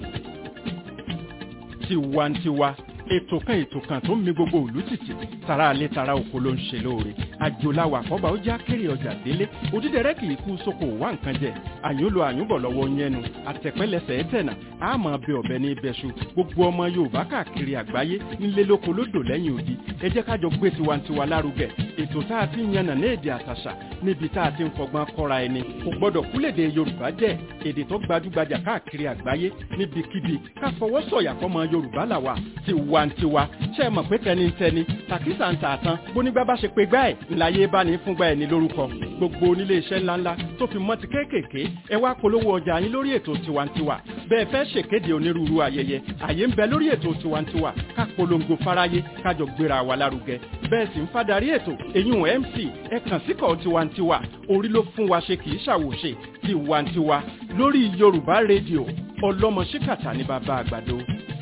tiwantiwa ètò kan ètò kan tó ń mi gbogbo òlú títì tara alẹ́ tara oko ló ń ṣe lóore àjòláwà àkọ́bà ó já kéré ọjà délé òdídẹrẹ́ kì í kú sóko wá nǹkan jẹ àyúnlò àyúnbọ̀ lọ́wọ́ yẹnu àtẹ̀pẹ́lẹsẹ̀ ẹ̀tẹ̀nà àmọ́ bẹ ọ̀bẹ ní ibẹ̀ṣu gbogbo ọmọ yorùbá káàkiri àgbáyé nílé lóko lódò lẹ́yìn odi ẹ jẹ́ kájọ gbé tiwantiwa lárugẹ ètò tá a ti ń yànnà ní èdè àtàṣà níbi tá a ti ń fọgbọ́n kọ́ra ẹni kò gbọ́dọ̀ kúlèdè yorùbá jẹ́ èdè tó gbajúgbajà káàkiri àgbáyé níbikíbi ká fọwọ́ sọ̀yà fọmọ yorùbá làwà tiwantiwa ṣe é mọ̀ pé tẹnitẹni tàkísà ń tà tán bónígbà bá ṣe pé gbá ẹ̀ ńláyé bá ní fúngbà ẹ̀ ní lórúkọ gbogbo onílé iṣẹ́ ńláńlá tó fi mọ́ ti kéékèèké ẹ wá polówó ọjà yín lórí ètò tiwantiwa bẹ́ẹ̀ fẹ́ ṣèkéde onírúurú ayẹyẹ àyè ń bẹ lórí ètò tiwantiwa ká polongo fáráyé kájọ gbéra wa lárugẹ bẹ́ẹ̀ sì ń fadarí ètò èyún mc ẹ kàn síkọ̀ tiwantiwa orí ló fún wa ṣe kì í ṣàwòṣe tiwantiwa lórí yorùbá rédíò ọlọ́mọ ṣíkàtà ní bàbá àgbàdo.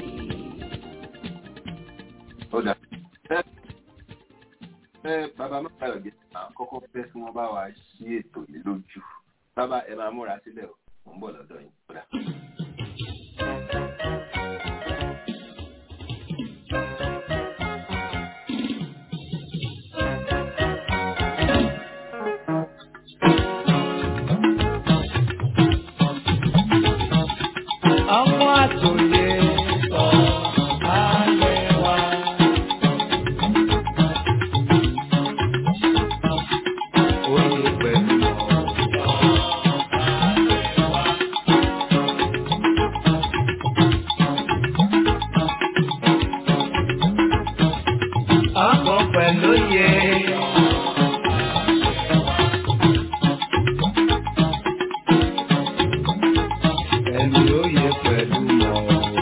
ó dà ẹ ẹ bàbá máa jẹ àkọ́kọ́ fẹ́ kí wọ́n bá wa ṣí ètò yìí lójú bàbá ẹ máa múra sílẹ̀ o mò ń bọ̀ lọ́dọ̀ yín kódà. ọmọ àtòyè sọ ayé wa. Oyè pẹ̀lú ọkọ̀ pẹ̀lú yẹ. Pẹ̀lú oyè pẹ̀lú mọ̀.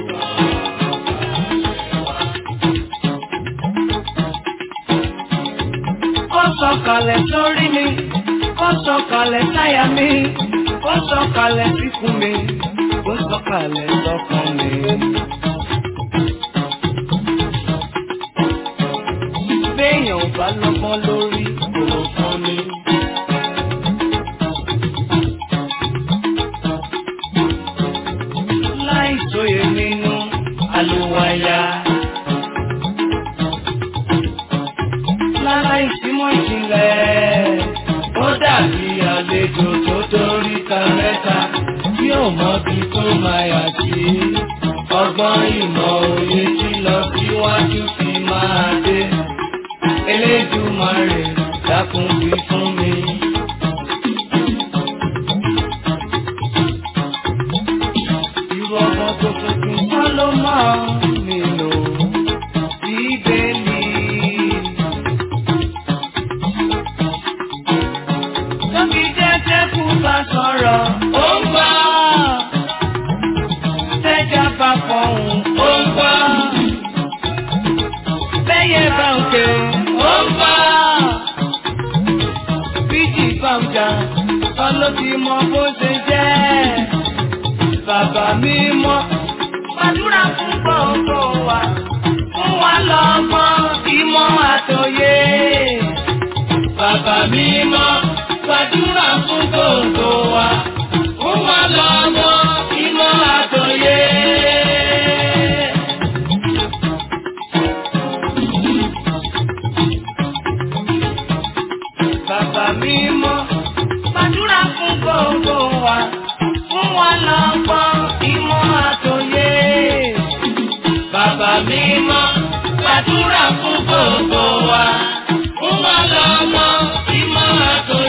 Ó sọ̀kalẹ̀ sórí mi, ó sọ̀kalẹ̀ sáyà mi, ó sọ̀kalẹ̀ síkùn mi, ó sọ̀kalẹ̀ sọ́kàn mi. Béèyàn ò bá lọ́gbọ́n lórí kò fún mi. Láì sóye nínú àlùwàyà. Láláì símọ́ ìjìnlẹ̀, ó dàbí àlejò tó dórí ta mẹ́ta tí ò mọbi tó máa yà sí. Ọgbọ́n ìmọ̀ òye tí lọ síwájú fi máa dé. Elédùmarè dákun wí fún mi. Irú ọmọ tó tuntun kọ́ ló máa nílò bíbélì. Tóbi jẹ́jẹ́ kú bá sọ̀rọ̀, ó ń gbọ́. Tẹ́jà bá fọ̀hún, ó ń gbọ́. Bẹ́yẹ bá ń ké, ó ń gbọ́. Bíjì bá ń jà, ọlọ́tí mọ bó ṣe jẹ́. Bàbá mi mọ́, gbàdúrà fún gbogbo wa. Fún wa lọ́mọ ìmọ̀ àtòyé. Bàbá mi mọ́, gbàdúrà fún gbogbo wa. Fún wa lọ́mọ ìmọ̀ àtòyé. Bàbá mi mọ́, gbàdúrà fún gbogbo wa. Fún wa lọ́gbọ́n ìmọ̀ àtòyé. Bàbá mi mọ́, gbàdúrà fún gbogbo wa. Fún wa lọ́gbọ́n ìmọ̀ àtòyé.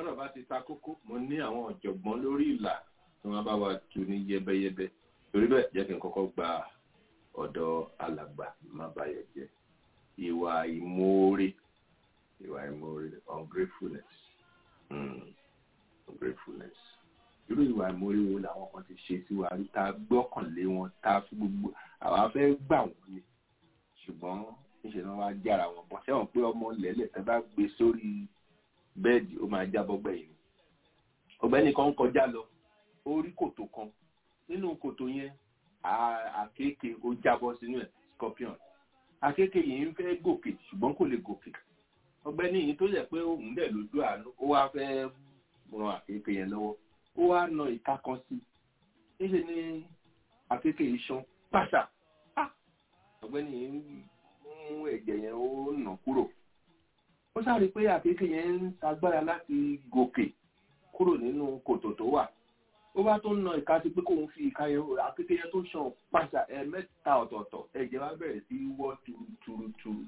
tọ́rọ̀ bá ti ta kókó mo ní àwọn ọ̀jọ̀gbọ́n lórí ìlà tí wọ́n bá wa tu ní yẹbẹyẹbẹ torí bẹ́ẹ̀ jẹ́ kí n kọ́kọ́ gba ọ̀dọ̀ alàgbà má bayọ̀ jẹ́ ìwà ìmoore ìwà ìmoore ungratefulness mm. ungratefulness irú ìwà ìmoore wo làwọn kan ti ṣe sí wa rí tá a gbọ́kànlé wọn tá a fi gbogbo àwa fẹ́ gbà wọ́n ni ṣùgbọ́n níṣẹ́ ni wọ́n wá jára wọn bọ́ sẹ́wọ̀n pé ọmọ lẹ́lẹ̀ tẹ́ bá gbé sórí bẹ́ẹ̀dì ó máa jábọ́ gbẹ̀yìn ọ̀gbẹ́ni kan ń kọjá lọ ó rí kòtò kan nínú kòtò yẹn àkéèké ó jábọ́ sínú ẹ̀ scorpion àkéèké yìí ń fẹ́ gòkè ṣùgbọ́n kò lè gòkè ọ̀gbẹ́ni yìí tó yẹ pé òun dẹ̀ lójú àánú ó wá fẹ́ ran àkéèké yẹn lọ́wọ́ ó wá na ìka kan sí níṣẹ́ ni àkéèké yìí ṣan pàṣà ọ̀gbẹ́ni yìí mú ẹ̀jẹ̀ yẹn ó nà kúrò ó sáré pé àkékè yẹn ń sagbára láti gòkè kúrò nínú kòtò tó wà ó bá tó ń na ìka sí pé kóun fi ìka yẹn àkékè yẹn tó ṣàn pàṣà ẹ mẹ́ta ọ̀tọ̀ọ̀tọ̀ ẹ̀jẹ̀ wá bẹ̀rẹ̀ sí wọ́ turuturu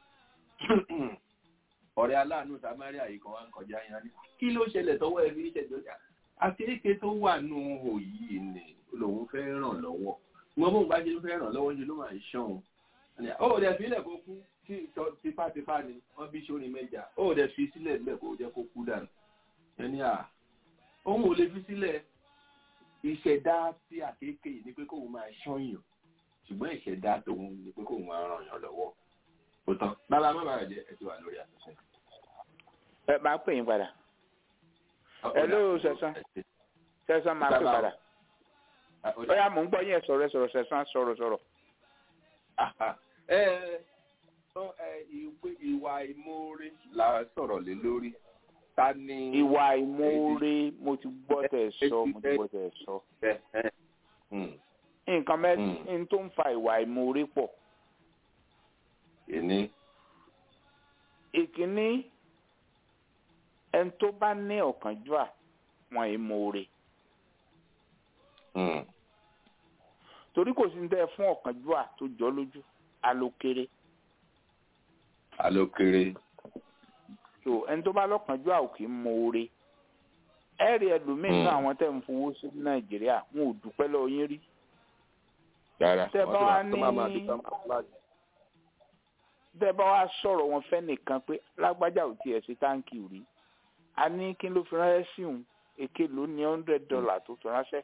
ọ̀rẹ́ aláàánú samaria yìí kan wá ń kọjá yẹn ní kí ló ṣẹlẹ̀ tọwọ́ ẹ fi ṣẹ̀jọ́ jà àkékè tó wà nù hò yìí ni lòun fẹ́ ràn lọ́wọ́ wọn bóun bá ṣe fẹ́ ràn lọ́wọ́ ṣe ló máa ń ṣàn ó dẹ̀ fi ilẹ̀ kó kú tí tipátipá ni wọ́n bí sórin mẹ́jà ó dẹ̀ fi sílẹ̀ níbẹ̀ kó jẹ́ kó kú dànù ẹni à òun ò lè fi sílẹ̀ ìṣẹ̀dá tí àkékè ni pé kóun máa ṣọ́yàn ṣùgbọ́n ìṣẹ̀dá tòun ni pé kóun máa ràn yàn lọ́wọ́ ó tán bàbá má bàa jẹ ẹ ti wà lórí àtúnṣe. ẹ máa pè yín padà ẹ ló sẹ̀sán sẹ̀sán máa pè padà ó yá mò ń gbọ́ yín ẹ sọ̀rọ̀ ẹ sọ̀rọ̀ sẹ̀sán sọ̀rọ̀ sọ̀rọ̀ ìwà ìmoore la sọ̀rọ̀ lé lórí ta ni. ìwà ìmoore mo ti gbọ́ tẹ̀ sọ mo ti gbọ́ tẹ̀ sọ. nǹkan mẹ́rin tó ń fa ìwà ìmoore pọ̀. ìní. ìkíní ẹni tó bá ní ọ̀kánjúà wọn ìmoore. torí kò sí ní tẹ́ fún ọ̀kánjúà tó jọ lójú alókèrè. alókèrè. so ẹni tó bá lọ́kànjú àwòkì mọ́ọ́rẹ́ ẹ rí ẹlòmíín náà àwọn tẹ̀ ń fowó sí nàìjíríà wọn ò dúpẹ́ lọ́wọ́ yín rí. tẹ bá wá ní tẹ bá wá sọ̀rọ̀ wọn fẹ́ nìkan pé lágbájá ò tiẹ̀ sí táǹkì rí a ní kí ló fi ránṣẹ́ sí òun èké ló ní hundred dollar tó fi ránṣẹ́.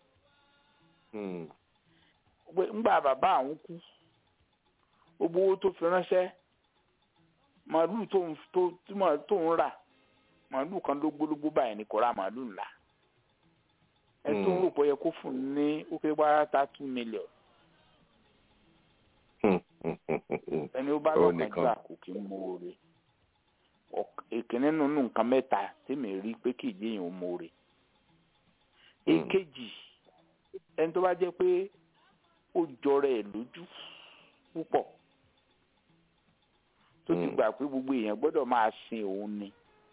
ngbà bàbá àwọn kú gbogbo owó tó fi ránṣẹ́ màálù tó ń tó tó ń rà màálù kan ló gbólógbó báyìí ni kò ra màálù ńlá ẹ tó ń rò pé ó yẹ kó fún un ní ó pé wá ta two million ẹni ó bá lọ́kàn jù àkókò mọ́ọ́rẹ́ ìkíní nínú nǹkan mẹ́ta tí mi rí pé kì í jẹ́ èèyàn mọ́ọ́rẹ́ èkejì ẹni tó bá jẹ́ pé ó jọra ẹ̀ lójú púpọ̀ tó ti gbà pé gbogbo èèyàn gbọ́dọ̀ máa sin òun ni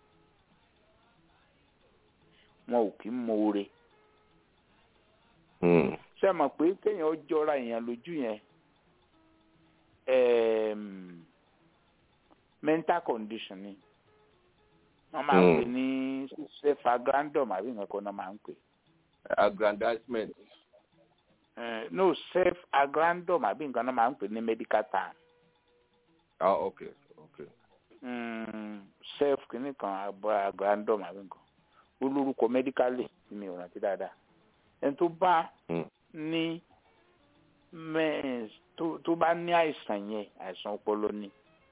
wọn ò kí ń mọ̀ọ́rẹ́ ṣe mọ̀ pé kéèyàn jọra èèyàn lójú yẹn mental condition ni wọ́n máa ń pè ní self agrandum àbí nǹkan kan náà máa ń pè. aggrandizement. Uh, no self agrandum àbí nǹkan náà máa ń pè ní medical term. ah okay okay. Mm, self kìíní kan agrandum àbí nǹkan olórúkọ medically tí mi ò rántí dáadáa ẹni tó bá ní tó bá ní àìsàn yẹn àìsàn ọpọlọ ni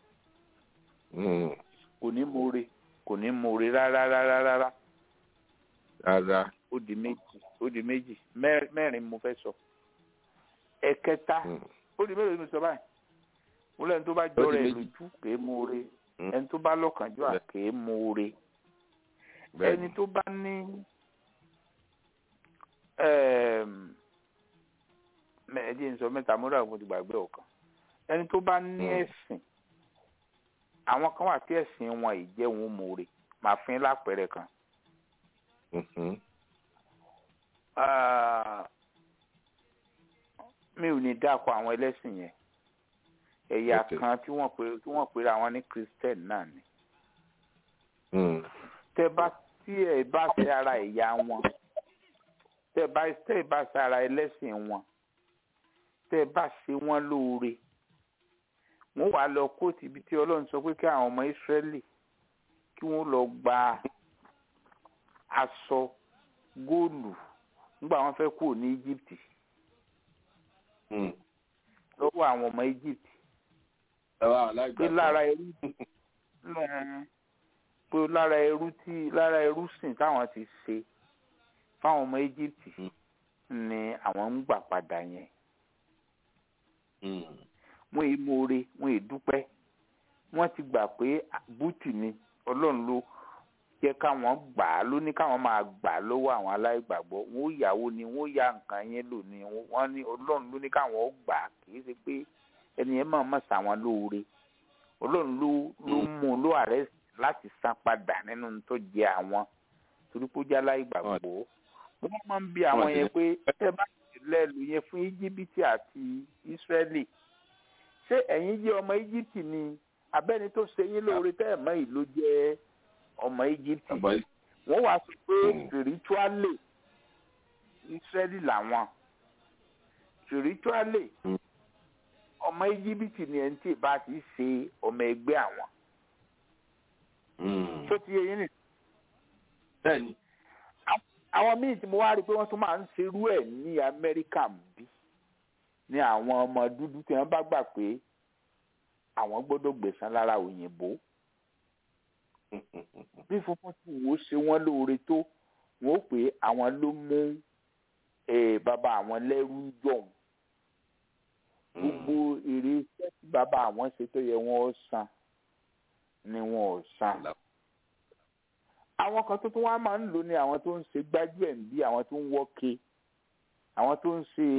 kò ní more kò ní more rárá rárá rárá. rárá. ó di méjì ó di méjì mẹ́rin mo fẹ́ sọ ẹ̀kẹta ó di mélòó ni mo sọ báyìí mo lẹ́nu tó bá jọrọ ẹ̀ lójú kèé more ẹni tó bá lọ́kànjú à kèé more ẹni tó bá ní ẹ̀ẹ́dì ń sọ mẹ́ta mo rà mo ti gbàgbé ọ̀kan ẹni tó bá ní ẹ̀sìn àwọn kan wà tí ẹ̀sìn wọn ìjẹ́ wọn mòore màá fún yín lápẹẹrẹ kan. mi ò ní dáko àwọn ẹlẹ́sìn yẹn ẹ̀yà kan tí wọ́n pè tí wọ́n pèrè àwọn ní christian náà ni. tẹ bá tí ẹ bá ṣe ara ìyá wọn tẹ bá tẹ bá ṣe ara ẹlẹ́sìn wọn tẹ bá ṣe wọn lóore wọn wàá lọ kóòtù ibi tí ọlọ́run sọ pé kí àwọn ọmọ ìsírẹ́lì kí wọ́n lọ gba aṣọ góòlù nígbà wọn fẹ́ kúrò ní íjíbítì lọ́wọ́ àwọn ọmọ íjíbítì pé lára ẹrú pé lára ẹrú tí lára ẹrú sìn táwọn ti ṣe fáwọn ọmọ íjíbítì ni àwọn ń gbà padà yẹn wọn èyí mọ̀ọ́re wọn èyí dúpẹ́ wọ́n ti gbà pé búùtì ni ọlọ́run ló jẹ́ káwọn gbà á ló ní káwọn máa gbà á lọ́wọ́ àwọn aláìgbàgbọ́ wọn ó yàwó ni wọn ó ya nǹkan yẹn lò ní wọ́n ní ọlọ́run ló ní káwọn gbà á kì í ṣe pé ẹni yẹn máa mọ̀ sáwọn lóore ọlọ́run ló ló mú un ló àrẹ́ láti san padà nínú tó jẹ àwọn torí pé ó jẹ́ aláìgbàgbọ́ wọ́n máa ń bi àwọn yẹn pé ẹ bá lẹ́lu yẹn fún íjíbítì àti ísírẹ́lì ṣé ẹ̀yin jẹ́ ọmọ íjíbítì ni abẹ́ni tó ṣe yín lóore tẹ́ ẹ̀ mọ́ ìlú jẹ́ ọmọ íjíbítì wọ́n wá sọ pé spiritually ísírẹ́lì làwọn spiritually ọmọ íjíbítì ni ẹni tí ì bá ti ṣe ọmọ ẹgbẹ́ àwọn tó ti yẹ yín nì. bẹ́ẹ̀ni. àwọn míì tí mo wá rí i pé wọ́n tún máa ń ṣerú ẹ̀ ní amẹ́ríkà bí ní àwọn ọmọ dúdú tí wọ́n bá gbà pé àwọn gbọ́dọ̀ gbẹ̀san lára òyìnbó bí funfun tí wò ó ṣe wọ́n lóore tó wọ́n ó pé àwọn ló mú bàbá àwọn lẹ́rú jọ̀hún gbogbo èrè iṣẹ́ tí bàbá àwọn ṣe tó yẹ wọ́n ó san ni wọ́n ò san àwọn kan tó tún wá máa ń lò ní àwọn tó ń ṣe gbájú ẹ̀ ń bí àwọn tó ń wọ́ke àwọn tó ń ṣe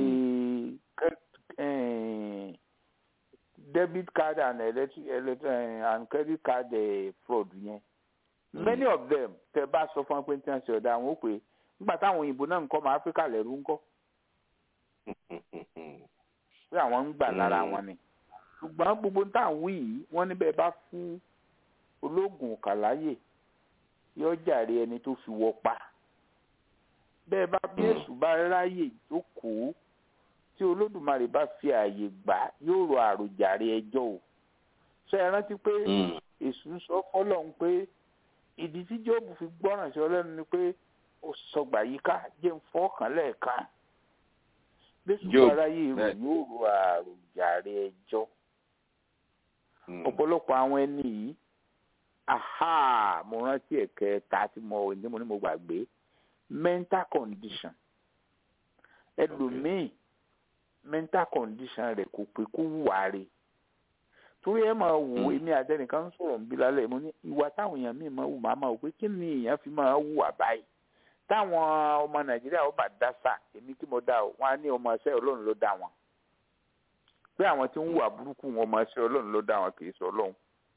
debit card and electric electric and credit card uh, fraud yẹn mm. many of them tẹ bá sọ fún wọn pé tí wọn ṣe ọ̀dà àwọn ó pè nígbà táwọn òyìnbó náà ń kọ́ máa áfíríkà lẹ́rú ń kọ́ pé àwọn ń gbà lára wọn ni ṣùgbọ́n gbogbo táwọn wí yìí wọ́n níbẹ̀ bá fún ológun kàláyè yóò jàre ẹni tó fi wọ́ pa bẹ́ẹ̀ bá bí èṣù bá ráyè jókòó tí olódùmarè bá fi ààyè gbà yóò rọ àròjàre ẹjọ́ o ṣe é rántí pé èṣù ń sọ fọlọ́run pé ìdí tí jóòbù fi gbọ́ràn sí ọlọ́run ni pé ó sọgbà yíká jẹ́ ń fọ́kàn lẹ́ẹ̀kan bẹ́sù bá ráyè rò yóò rọ àròjàre ẹjọ́ ọ̀pọ̀lọpọ̀ àwọn ẹni yìí aha mo rántí ẹ̀kẹta tí mo ní mo ní mo gbàgbé mental condition ẹlòmíì mental condition rẹ̀ kò pé kó wà rè torí ẹ máa wò èmi àtẹnìkan ń sọ̀rọ̀ ń bí lálẹ́ mo ní ìwà táwọn èèyàn míì máa wù máa máa wò pé kí ni èèyàn fi máa wù àbáyé táwọn ọmọ nàìjíríà ó bá dá sà èmi tí mo dá o wọn á ní ọmọ ẹsẹ ọlọ́run ló dá wọn pé àwọn tí ń wà burúkú wọn ọmọ ẹsẹ ọlọ́run ló dá wọn kì í sọ ọlọ́run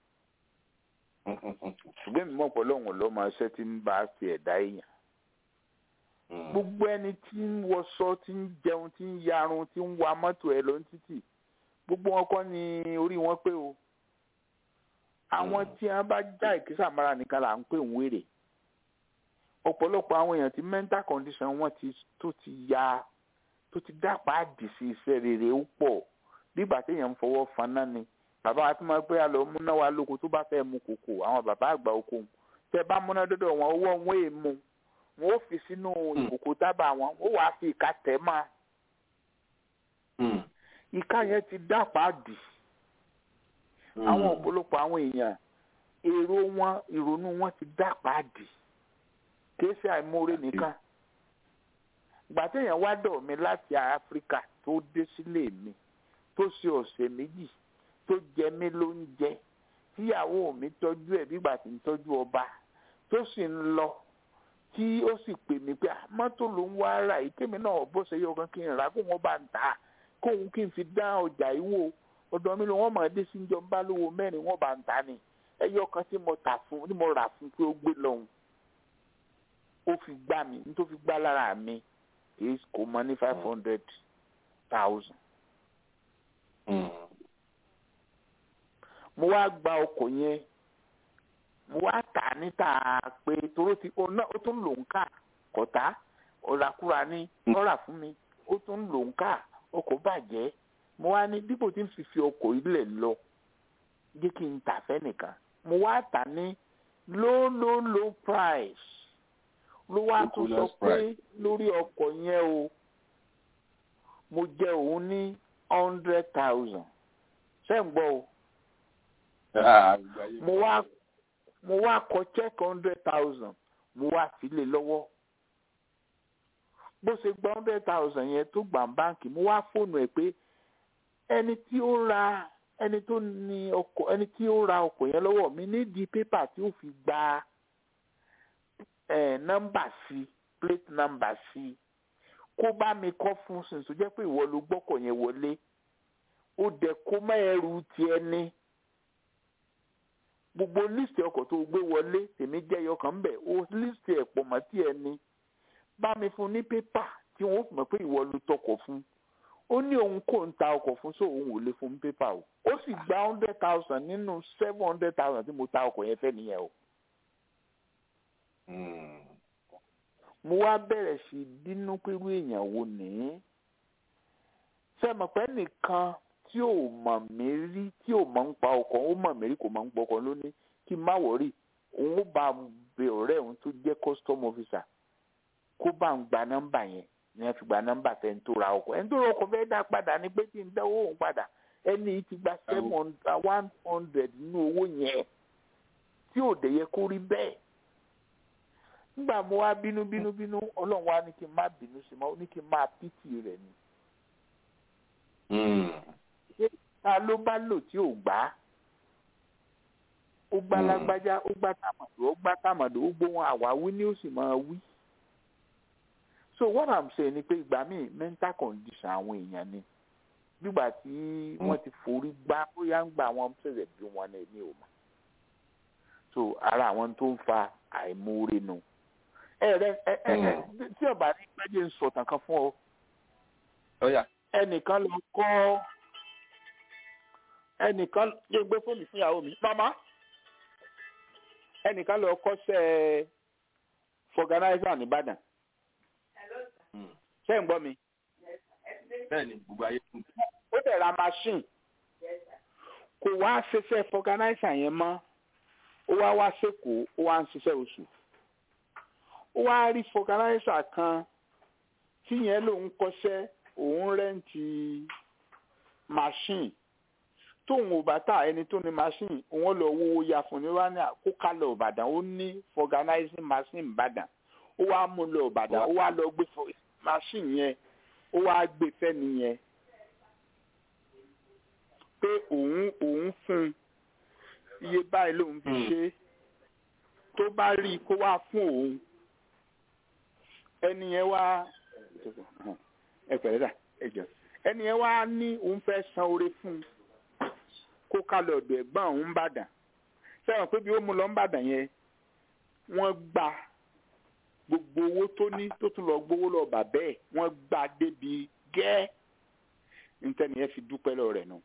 ṣùgbọ́n èmi mọ̀ pé ọlọ́run ló máa ṣẹ́ tí ń bá fi ẹ̀dá èèyàn gbogbo ẹni tí ń wọṣọ tí ń jẹun tí ń yarun tí ń wa mọ́tò ẹ lọ ní títì gbogbo wọn kọ́ ni orí wọn pé o àwọn tí wọn bá já ìkísà mara nìkan là ń pè ń wèrè ọ̀pọ̀lọpọ̀ àwọn èèyàn tí mental condition wọn ti tó ti ya tó ti dápá dì sí iṣẹ́ rere ó pọ̀ bígbà téèyàn ń fọwọ́ faná ni bàbá wa tí wọ́n pé àlọ́ múná wa lóko tó bá fẹ́ mu kòkò àwọn bàbá àgbà oko tẹ bá múná dọ́dọ̀ wọn owó wọn èèmù wọn ó fi sínú ìkòkò tábà wọn ó wàá fi ìka tẹ̀ mọ́ ìka yẹn ti dápá dì àwọn ọ̀pọ̀lọpọ̀ àwọn èèyàn èrò wọn ìrònú wọn ti dápá dì kìí ṣe àìmoore nìkan ìgbà téèyàn wá dọ̀ mi láti áfíríkà tó dé sílé mi tó ṣe ọ̀sẹ̀ méjì tó jẹ mí lóúnjẹ tíyàwó mi tọ́jú ẹ̀ bígbà tí ń tọ́jú ọba tó sì ń lọ tí ó sì pè mí pé mọ́tò ló ń wá rà yìí kémi náà bó ṣe yọ kan kí n rà kó wọ́n bá ń tà kóun kí n fi dá ọjà yìí wò ọ̀dọ̀ mi ló wọ́n mọ̀ ẹ́ dé sí ìjọ ń bá lówó mẹ́rin wọ́n bá ń tà ní ẹyọ kan tí mo tà fún tí mo rà fún pé ó gbé lọ́hùn ó fi gbá mi ní tó fi gbá lára mi èyí kò mọ ní five hundred thousand. mo wá gba ọkọ̀ yẹn mo wá tà níta pé toró ti ó náà ó tún lò ń kà kọ̀tá ọ̀làkúra ní ọ̀rà fún mi ó tún lò ń kà ọkọ̀ bàjẹ́ mo wá ní dípò tí n fi fi ọkọ̀ ilẹ̀ lọ jẹ́ kí n tà fẹ́ nìkan mo wá tà ní low low low price ló wá tún sọ pé lórí ọkọ̀ yẹn o mo jẹ òun ní hundred thousand ṣé ń gbọ́ o mo wá mo wá kọ check hundred thousand mo wá sílé lọ́wọ́ bó ṣe gba hundred thousand yẹn tó gbà báǹkì mo wá fóònù ẹ̀ pé ẹni tí ó ra ẹni tó ní ọkọ̀ ẹni tí ó ra ọkọ̀ yẹn lọ́wọ́ mi nídìí pépà tí ó fi gba ẹ̀ nọ́mbà sí plate number sí kó bá mi kọ́ fún sìn tó jẹ́ pé ìwọ ló gbọ́kọ̀ yẹn wọlé ó dẹ̀ kó má ẹrù tiẹ̀ ní gbogbo líìsì ọkọ̀ tó gbé wọlé tèmi jẹ́ ẹyọkàn ń bẹ̀ ó líìsì ẹ̀ pọ̀ mọ́ tiẹ̀ ní bá mi fún ní pépà tí wọ́n fi mọ̀ pé ìwọ ló tọkọ̀ fún ó ní òun kò ń ta ọkọ̀ fún so òun ò lè fún pépà o ó sì gba hundred thousand nínú seven hundred thousand tí mo ta ọkọ̀ yẹn fẹ́ nìyẹn o. mo wá bẹ̀rẹ̀ sí bínú pẹ̀lú èèyàn wo ní sẹ́mọ̀pẹ́ nìkan tí ò mọ̀ mí rí tí ò mọ̀ ń pa ọkọ̀ ó mọ̀ mí rí kò mọ̀ ń gbọ́kọ̀ lónìí kí n má wọ̀rí òun ó bá bẹ ọ̀rẹ́ òun tó jẹ́ custom officer kó bá ń gba nọ́mbà yẹn ní ẹ fi gba nọ́mbà fẹ́ ń tó ra ọkọ̀ ẹ̀ ń tó ra ọkọ̀ fẹ́ dá padà ní pé kí n dáwọ́ òun padà ẹni ti gba seven one hundred nínú owó yẹn tí ò dẹ̀ yẹ kó rí bẹ́ẹ̀ nígbà mo wá bínú bínú bínú ọlọ́run wá ní kí n má bínú sí mọ́ ó ní kí n máa pìtì rẹ̀ ni. ta ló bá lò tí ò gbá ó gbá lágbájá ó gbá tàmàdò ó gbá tàmàdò ó gbóhùn àwáwí ni ó sì máa wí. so what i'm saying ni pé ìgbà míì mental condition àwọn èèyàn ni nígbà tí wọ́n ti forí gbá bóyá ń gba àwọn ṣẹ̀ṣẹ̀ bí wọn ní èmi ò mọ̀ so ara àwọn tó ń fa àìmoore nu ẹ rẹ ẹ ẹ tí ọba ní pẹ́jẹ́ ń sọ̀tàn kan fún ọ ẹnìkan lọ kọ́ ẹnìkan ló gbé fóònù fún ìyàwó mi mama ẹnìkan lọ kọ́ṣẹ́ fọganáísà nìbàdàn ṣé ń gbọ́ mi. bẹ́ẹ̀ni gbogbo ayé kù. ó dẹ̀ ra machine kò wá ṣiṣẹ́ fọganáísà yẹn mọ́ ó wá wá sẹ́kọ̀ọ́ ó wá ń ṣiṣẹ́ oṣù ó wá rí fọganáísà kan tí yẹn lòun kọ́ṣẹ́ òun rẹ́ǹtì machine tóun ò bá tà ẹni tó ní machine òun lọ wówó ya fún ní wá ní àkókálẹ̀ ìbàdàn ó ní organizing machine ìbàdàn ó wá mú lọ ìbàdàn ó wá lọ gbé machine yẹn ó wá gbé fẹ́ni yẹn pé òun òun fún iye báyìí lòun fi ṣe tó bá rí i kó wá fún òun ẹni yẹn wá ẹ pẹ̀lẹ́ dà ẹ jọ ẹni yẹn wá ní òun fẹ́ san oore fún un kó ká lọ ọ̀dọ̀ ẹ̀gbọ́n òun bàdàn sẹ́wọ̀n pé bí ó mú lọ ń bàdàn yẹn wọ́n gba gbogbo owó tó ní tó tún lọ gbowó lọ bà bẹ́ẹ̀ wọ́n gba débi gẹ́ẹ́ nítorí yẹn fi dúpẹ́ lọ rẹ̀ nù.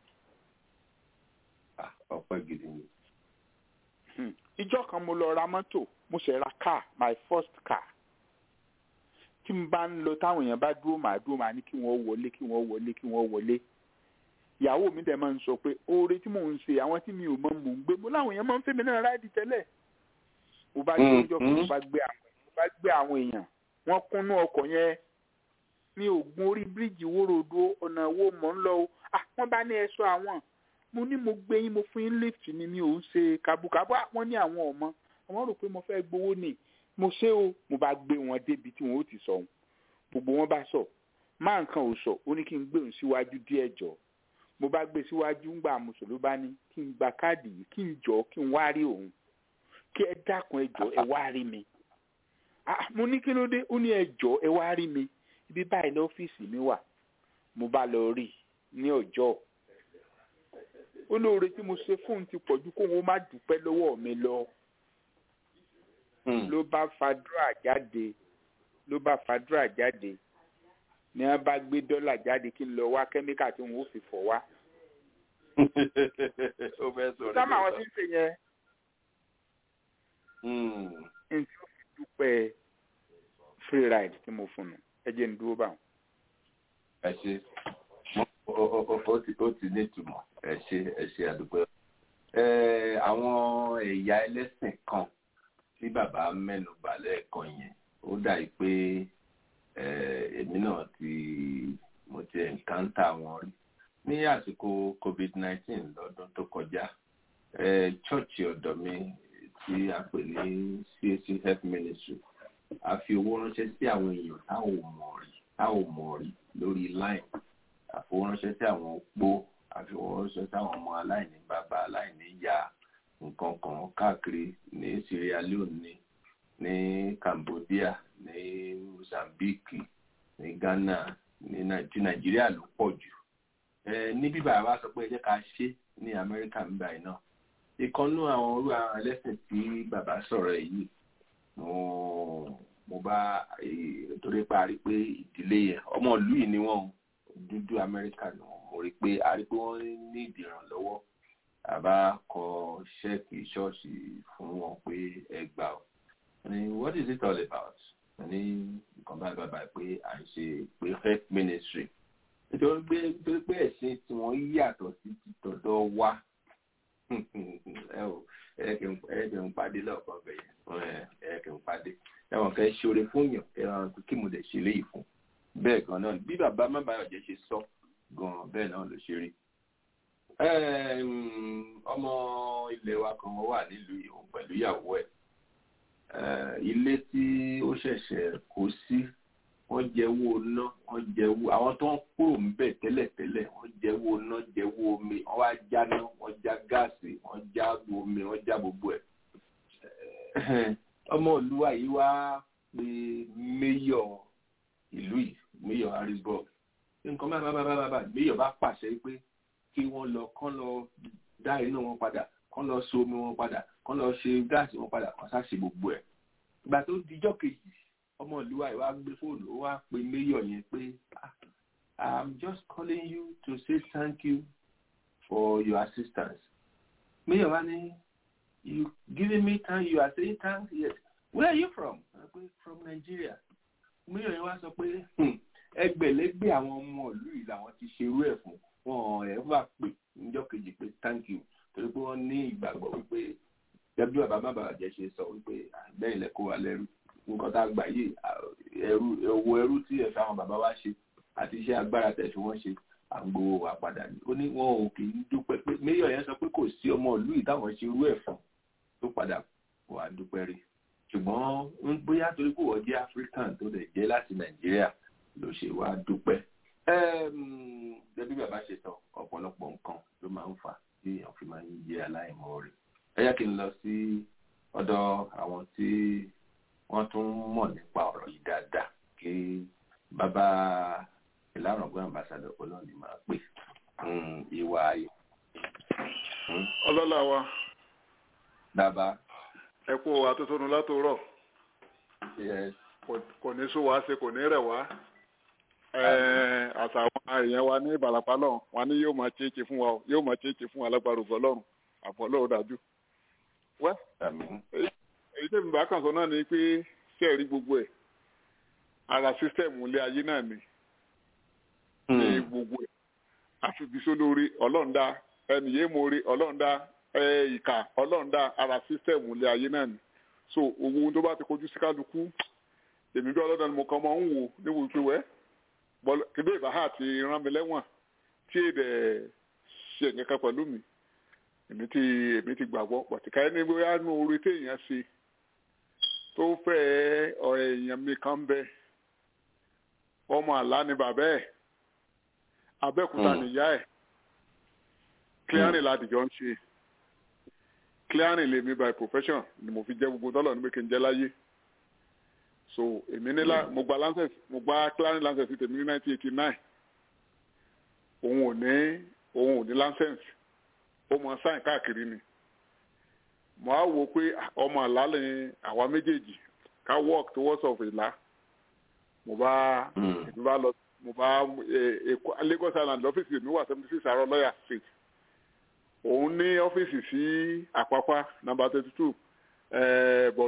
ọpẹ́ gidi ni. ìjọ kan mo lọ ra mọ́tò mo ṣe ra car my first car tí n bá ń lọ táwọn èèyàn bá dúró màá dúró màá ní kí wọ́n wọlé kí wọ́n wọlé kí wọ́n wọlé ìyàwó mi dẹ̀ máa ń sọ pé oore tí mò ń ṣe àwọn tí mi ò mọ mò ń gbé mo láwọn èèyàn máa ń fẹ́ mi náà ráìdì tẹ́lẹ̀ mo bá gbé ọjọ́ kan mo bá gbé àwọn mo bá gbé àwọn èèyàn wọ́n kúnnú ọkọ̀ yẹn ní ògùn orí bíríìjì wórodó ọ̀nà owó mọ̀ ń lọ o ah wọ́n bá ní ẹ̀ṣọ́ àwọn mo ní mo gbé yín mo fún yín lift ni mi ò ń ṣe kàbùkàbù wọ́n ní àwọn ọmọ àwọn rò pé mo fẹ́ gbowó ni mo ṣe o mo bá gbé wọn débi tí wọn ó ti sọ ohun gbogbo wọn bá sọ máa nǹkan ò sọ ó ní kí n gbé òun síwájú díẹ̀ jọ mo bá gbé síwájú ńgbà mùsùlùmí bá ní kí n gba káàdì yìí kí n jọ kí n wá rí òun kí ẹ dákun ẹ jọ ẹ wá rí mi mo ní kí ló dé ó ní ẹ jọ ẹ wá rí mi ibi báyìí lọ́fíìsì mi wà mo bá lọ rí ní ọjọ́ olóore tí mo ṣe fóun ti pọ̀jù kóun ó má dúpẹ́ lọ́wọ́ mi lọ ló bá fàdúrà jáde ló bá fàdúrà jáde ni wọn bá gbé dọ́là jáde kí n lọ wá kẹ́míkà tí wọn ó fi fọ̀ wá. sámà àwọn tí ń ṣe yẹn n tí ó fi dúpẹ́ free ride tí mo fún un ẹ jẹ́ n dúró báwọn. ẹ ṣe ó ti ní ìtumọ̀ ẹ ṣe ẹ ṣe àdúgbò àwọn ẹ̀yà ẹlẹ́sìn kan tí bàbá mẹ́nu bà lẹ́ẹ̀kan yẹn ó dàbí pé èmi náà ti mo ti ẹ̀ǹkántà wọn rí ní àsìkò covid nineteen lọ́dún tó kọjá chọ́ọ̀chì ọ̀dọ̀ mi tí a pè ní CAC health ministry a fi owó ránṣẹ́ sí àwọn èèyàn táwọn ò mọ̀ rí táwọn ò mọ̀ rí lórí line àfowóránṣẹ́ sí àwọn opó àfowóránṣẹ́ sí àwọn ọmọ aláìní bàbá aláìní ìyá nǹkan kan káàkiri ní Sierra Leone ní ní Cambodia ní Mozambique ní Ghana ní Nàìjíríà ló pọ̀ jù ní bíbá wa sọ pé ẹ jẹ́ ká ṣe ní Amẹ́ríkà ń báyìí náà ìkànnú àwọn orú àwọn ẹlẹ́sìn tí bàbá sọ̀rọ̀ yìí mo mo bá torí pé a rí pé ìdílé yẹn ọmọ ìlú yìí ni wọ́n dúdú Amẹ́ríkà ni wọ́n mo rí pé a rí pé wọ́n ní ìdìrànlọ́wọ́ àbá kọ ṣẹ́ẹ̀kì ṣọ́ọ̀ṣì fún wọn pé ẹ gbà ọ́ ni what is it all about ní nǹkan báyìí bàbá pé à ń ṣe pé health ministry nítorí pé nítorí pé ẹ̀sìn tí wọ́n yàtọ̀ sí ti tọ̀dọ̀ wa ẹ ò ẹ kì ń pàdé lọ́ọ̀kan bẹ̀yẹn ẹ kì ń pàdé ẹ̀wọ̀n kẹ́ ṣoore fún yàn ẹ̀wọ̀n kí mo dẹ̀ ṣe léyìí fún bẹ́ẹ̀ gan náà bí bàbá mábàyọ̀jẹ́ ṣe sọ gan bẹ́ẹ̀ náà ló ṣe rí ọmọ ilé wa kan wà nílùú ìhùn pẹ̀lú ìyàwó ẹ̀ ilé tí ó ṣẹ̀ṣẹ̀ kó sí wọ́n jẹ́wọ́ ná wọ́n jẹ́wọ́ àwọn tó ń kúrò ń bẹ̀ tẹ́lẹ̀tẹ́lẹ̀ wọ́n jẹ́wọ́ ná jẹ́wọ́ omi wọ́n wá jáná wọ́n já gáàsì wọ́n já omi wọ́n já gbogbo ẹ̀ ọmọ olúwa yìí wá pé méyọ̀ ìlú yìí méyọ̀ harrisburg nǹkan bá bá bá bá bá méyọ̀ bá pàṣẹ pé kí wọ́n lọ kán lọ dá iná wọn padà kán lọ so omi wọn padà kán lọ ṣe gáàsì wọn padà kán sáà ṣe gbogbo ẹ̀ ìgbà tó dijọ́ kejì ọmọ ìlú wa ìwà gbé fóònù ó wá pe mayor yẹn pé i'm just calling you to say thank you for your assistance mayor wa ní you giving me time you are saying thanks yes where are you from i say from nigeria mayor yẹn wá sọ pé ẹgbẹ̀lẹ́gbẹ̀ àwọn ọmọ ìlú yìí làwọn ti ṣerú ẹ̀ fún wọn ẹ̀ wá pè níjọ́ kejì pé thank you torí pé wọ́n ní ìgbàgbọ́ wípé gẹ́gẹ́ bí bàbá má bàbá jẹ́ ṣe sọ wípé bẹ́ẹ̀ lẹ kó wa lẹ́rú nǹkan tá a gbà yìí ẹrú owó ẹrú tí ẹ̀fẹ̀ àwọn bàbá wa ṣe àti iṣẹ́ agbára tẹ̀ fi wọ́n ṣe à ń gbowó wa padà ní. ó ní wọn ò kì í dúpẹ́ pé mayor yẹn sọ pé kò sí ọmọ ìlú yìí táwọn ṣe irú ẹ̀ fún tó padà wà dúpẹ́ rí ṣùgbọ́n bóyá torí pé wọ́n jẹ́ african tó dẹ̀ jẹ́ láti nàìjíríà ló ṣe wá dúpẹ́. gẹ́gẹ́ bàbá ṣe sọ ọ̀pọ̀lọpọ̀ nǹkan ló máa ń fà tí èèyàn fi máa ń jẹ́ aláìmoore. ẹ yá kí n lọ sí ọ̀dọ̀ àwọn tí wọ́n tún mọ̀ nípa ọ̀rọ̀ yìí dáadáa kí bàbá ìlànà ọgbọ́n àmbàsádọ̀ ọlọ́ọ̀ni máa pè ìwà ayé. ọlọ́lá wa. bàbá. ẹ kú àtúntò látòrọ̀. kò ní sún wá ṣe kò ní rẹ̀ wá. àtàwọn èèyàn wa ní ìbàlápá lọ́hùn wọn ni yóò máa ṣeéṣe fún wa yóò máa ṣeéṣe fún wa lágbára ògbọ́ lọ́rùn àbọ̀ lọ́wọ́ dájú. wẹ́ èyí tẹ̀mí bá kàn sọ náà ni pé ṣé ẹ̀rí gbogbo ẹ̀ ara sísítẹ̀mù ilé ayé náà ni ní gbogbo ẹ̀ àfibisó lórí ọlọ́ọ̀dá ẹnìyé mórí ọlọ́ọ̀dá ìkà ọlọ́ọ̀dá ara sísítẹ̀mù ilé ayé náà ni so owó ohun tó bá ti kojú sí kálukú èmi bí ọlọ́dà ni mo kàn máa ń wò níwò pé wẹ́ kébé ìbáhà ti rán mi lẹ́wọ̀n tí èdè ṣe nǹkan pẹ̀lú mi èmi ti èmi ti gbàgbọ́ pọ̀tìkà ẹni bóyá nù orí téèyàn ṣe tó fẹ́ ọ̀rẹ́ èèyàn mi kan bẹ ọmọ àlá ni bàbá ẹ̀ abẹ́òkúta nìyá ẹ̀ clearing ládìjọ́ ń ṣe clearing lèmi by profession ni mo fi jẹ́ gbogbo dọ́là níbi kí n jẹ́ láyé so èmi ní mo gba lancet mo gba clearing lancet tèmi ní nineteen eighty nine òun ò ní òun ò ní lancet ó mọ sáìn káàkiri ni mo á wo pé ọmọ àlá lè àwa méjèèjì ká work towards of ìlà mo bá èmi bá lọ mo bá èkó Lagos Island lọ́fíìsì mi wà seventy six àárọ̀ lọ́yà street òun ní ọ́fíìsì sí àpápá number thirty two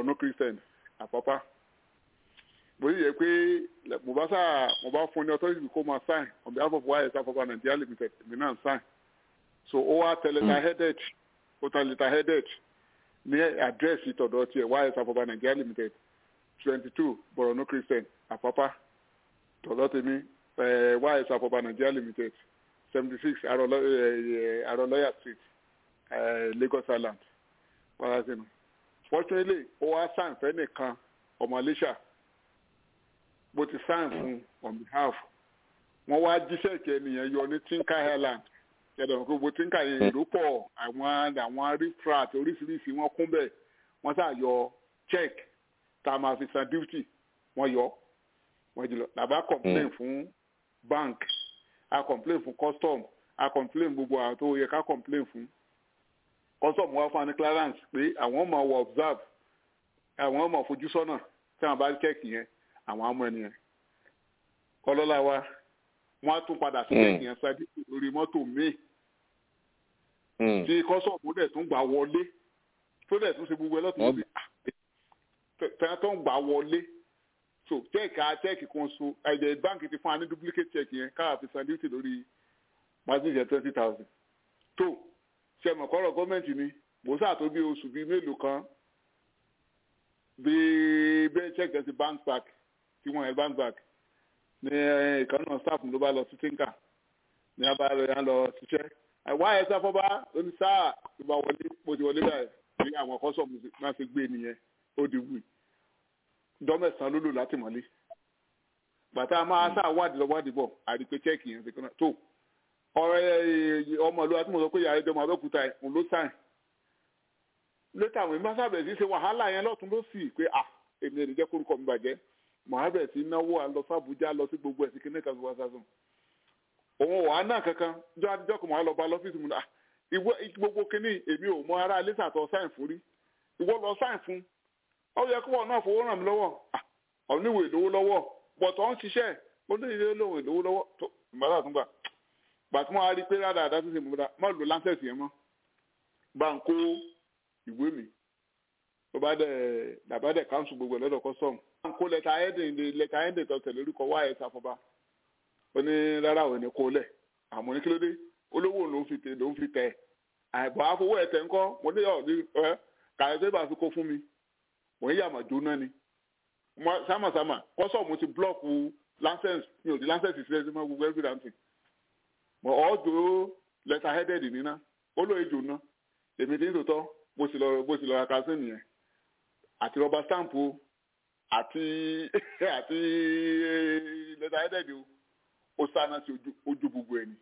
no christian àpápá bó yẹ pé mo bá sá mo bá fún ní authority kó máa sign on behalf of ys àpápá nigeria limited èmi náà sign so ó wá tẹ letter headed ó tẹ letter headed ní àdírẹ́sì tọ̀dọ̀ tiẹ̀ ys àpápá nigeria limited twenty two borno christian àpápá tọ̀dọ̀ tèmi ys àpápá nigeria limited seventy six arọlọ́yà street lagos island parasinu fortunately ó wá sign fẹ́ nìkan ọmọ iléṣà bó ti sign fún on behalf wọ́n wá jíṣẹ́ ìkẹ́ ènìyàn yọ ní tinka island yàtọ̀ gbogbo tinka yẹn ló pọ̀ àwọn àwọn refrat oríṣiríṣi wọ́n kún bẹ́ẹ̀ wọ́n sà yọ check tá a máa fi san duty wọ́n yọ wọ́n jùlọ làbá complain fún bank a complain fún custom a complain gbogbo àwọn tó yẹ ká complain fún custom wá fún wa ní clearance pé àwọn ọmọ wọ observe àwọn ọmọ fojú sọ́nà tí wọ́n bá check yẹn àwọn ọmọ ènìyàn kọlọ́lá wa wọ́n á tún padà sí check yẹn sáájú lórí mọ́tò míì tí custom dẹ̀ tún gbà wọlé tó dẹ̀ tún ṣe gbogbo ẹlọ́tún sí tẹ́lẹ̀ tó ń gbà wọlé so check a check kan so ẹ̀jẹ̀ báńkì ti fún wa ní duplicate check yẹn káà fi san duty lórí mazin twenty thousand tó ṣe mọ̀ kọ́rọ̀ gọ́ọ̀mẹ̀ntì ni mo sáà tó bí oṣù bíi mélòó kan bí bẹ́ẹ̀ check ẹ̀ ti bank back tí wọ́n yẹn bank back ní ìkànnì staff ló bá lọ sí tinka ní abáyọ yẹn lọ ṣiṣẹ́ àwa ẹ̀ sáfọ́bá oní sáà tó bá wọlé mo ti wọlé báyìí ní àwọn kọ́sọ̀mù máa ṣe gbé nìyẹn ó di wù dọ́mẹ̀sán ló lò láti mọ́lé bàtà máa sáà wádìí lọ wádìí bọ̀ àdìpé chẹ́ẹ̀kì yẹn ṣe kọ́nà tó ọ̀rẹ́ ọmọ ìlú àti mo sọ pé yàrá ìjọba abẹ́òkúta ẹ̀ ń ló sáìn létà àwọn ìmọ̀ sábẹ̀ sí ṣe wàhálà yẹn lọ́tún ló sì pé à èmi èrè jẹ́ kórúkọ mi bàjẹ́ mohammed sí náwó àlọ fàbújá lọ sí gbogbo ẹ̀sìn kíní kan wá sásùn òun wàá náà kankan jọ adijọ́ kan mọ̀ lọ bá lọ́fíìsì mu náà ìwọ gbogbo kíní èmi ò mọ ara lẹ́sà tó sáìn fún rí ìwọ lọ sáìn fún ọ yẹ kó wọn náà fowó ràn mí lọ́wọ́ ọ̀níwò ìlówó lọ́wọ́ bọ̀tọ̀ ń ṣiṣẹ́ ó ní ilé lóhùn ìlówó lọ́wọ́ tó ìmọ̀lá tún gbà gbàtí wọ́n á rí pé rádà àdá sísè mọ́ra má lò láńsẹ̀sì yẹn mọ́ bá ń kó ìwé mi tó bá dẹ̀ dàbá dẹ̀ káńsù gbogbo lọ́dọ̀ kọ́sọ̀mù bá ń kó lẹ́tà ẹ̀dìn lẹ́tà ẹ̀dìn tó tẹ̀lé orúkọ wáyé sàfọ́bá ó ní rárá òun ní kó lẹ̀ àmọ́ ní kílódé olówó ló ń fi tẹ̀ ló ń fi tẹ̀ àìbọ̀ àfọwọ́ ẹ̀ tẹ̀ ńkọ́ mo ní ọ̀ ní ẹ kàyọ̀ tó bá fi kó fún mi mo ń yàmà jóná ni sámàsámà kọ́sọ̀mù ti blọ́ọ̀kù láńsẹ̀nsì mi ò di láńsẹ̀nsì sílẹ̀ sí mọ́ gbogbo ẹ̀fí dáńtì mọ ọdún lẹta headed nínà ó lóye jù ná èmi tí ń tòótọ́ bó sì lọ bó sì lọ ra kásìn nìyẹn àti rọba stamp o àti àti lẹta headed o ó sáná sí ojú gbogbo ẹni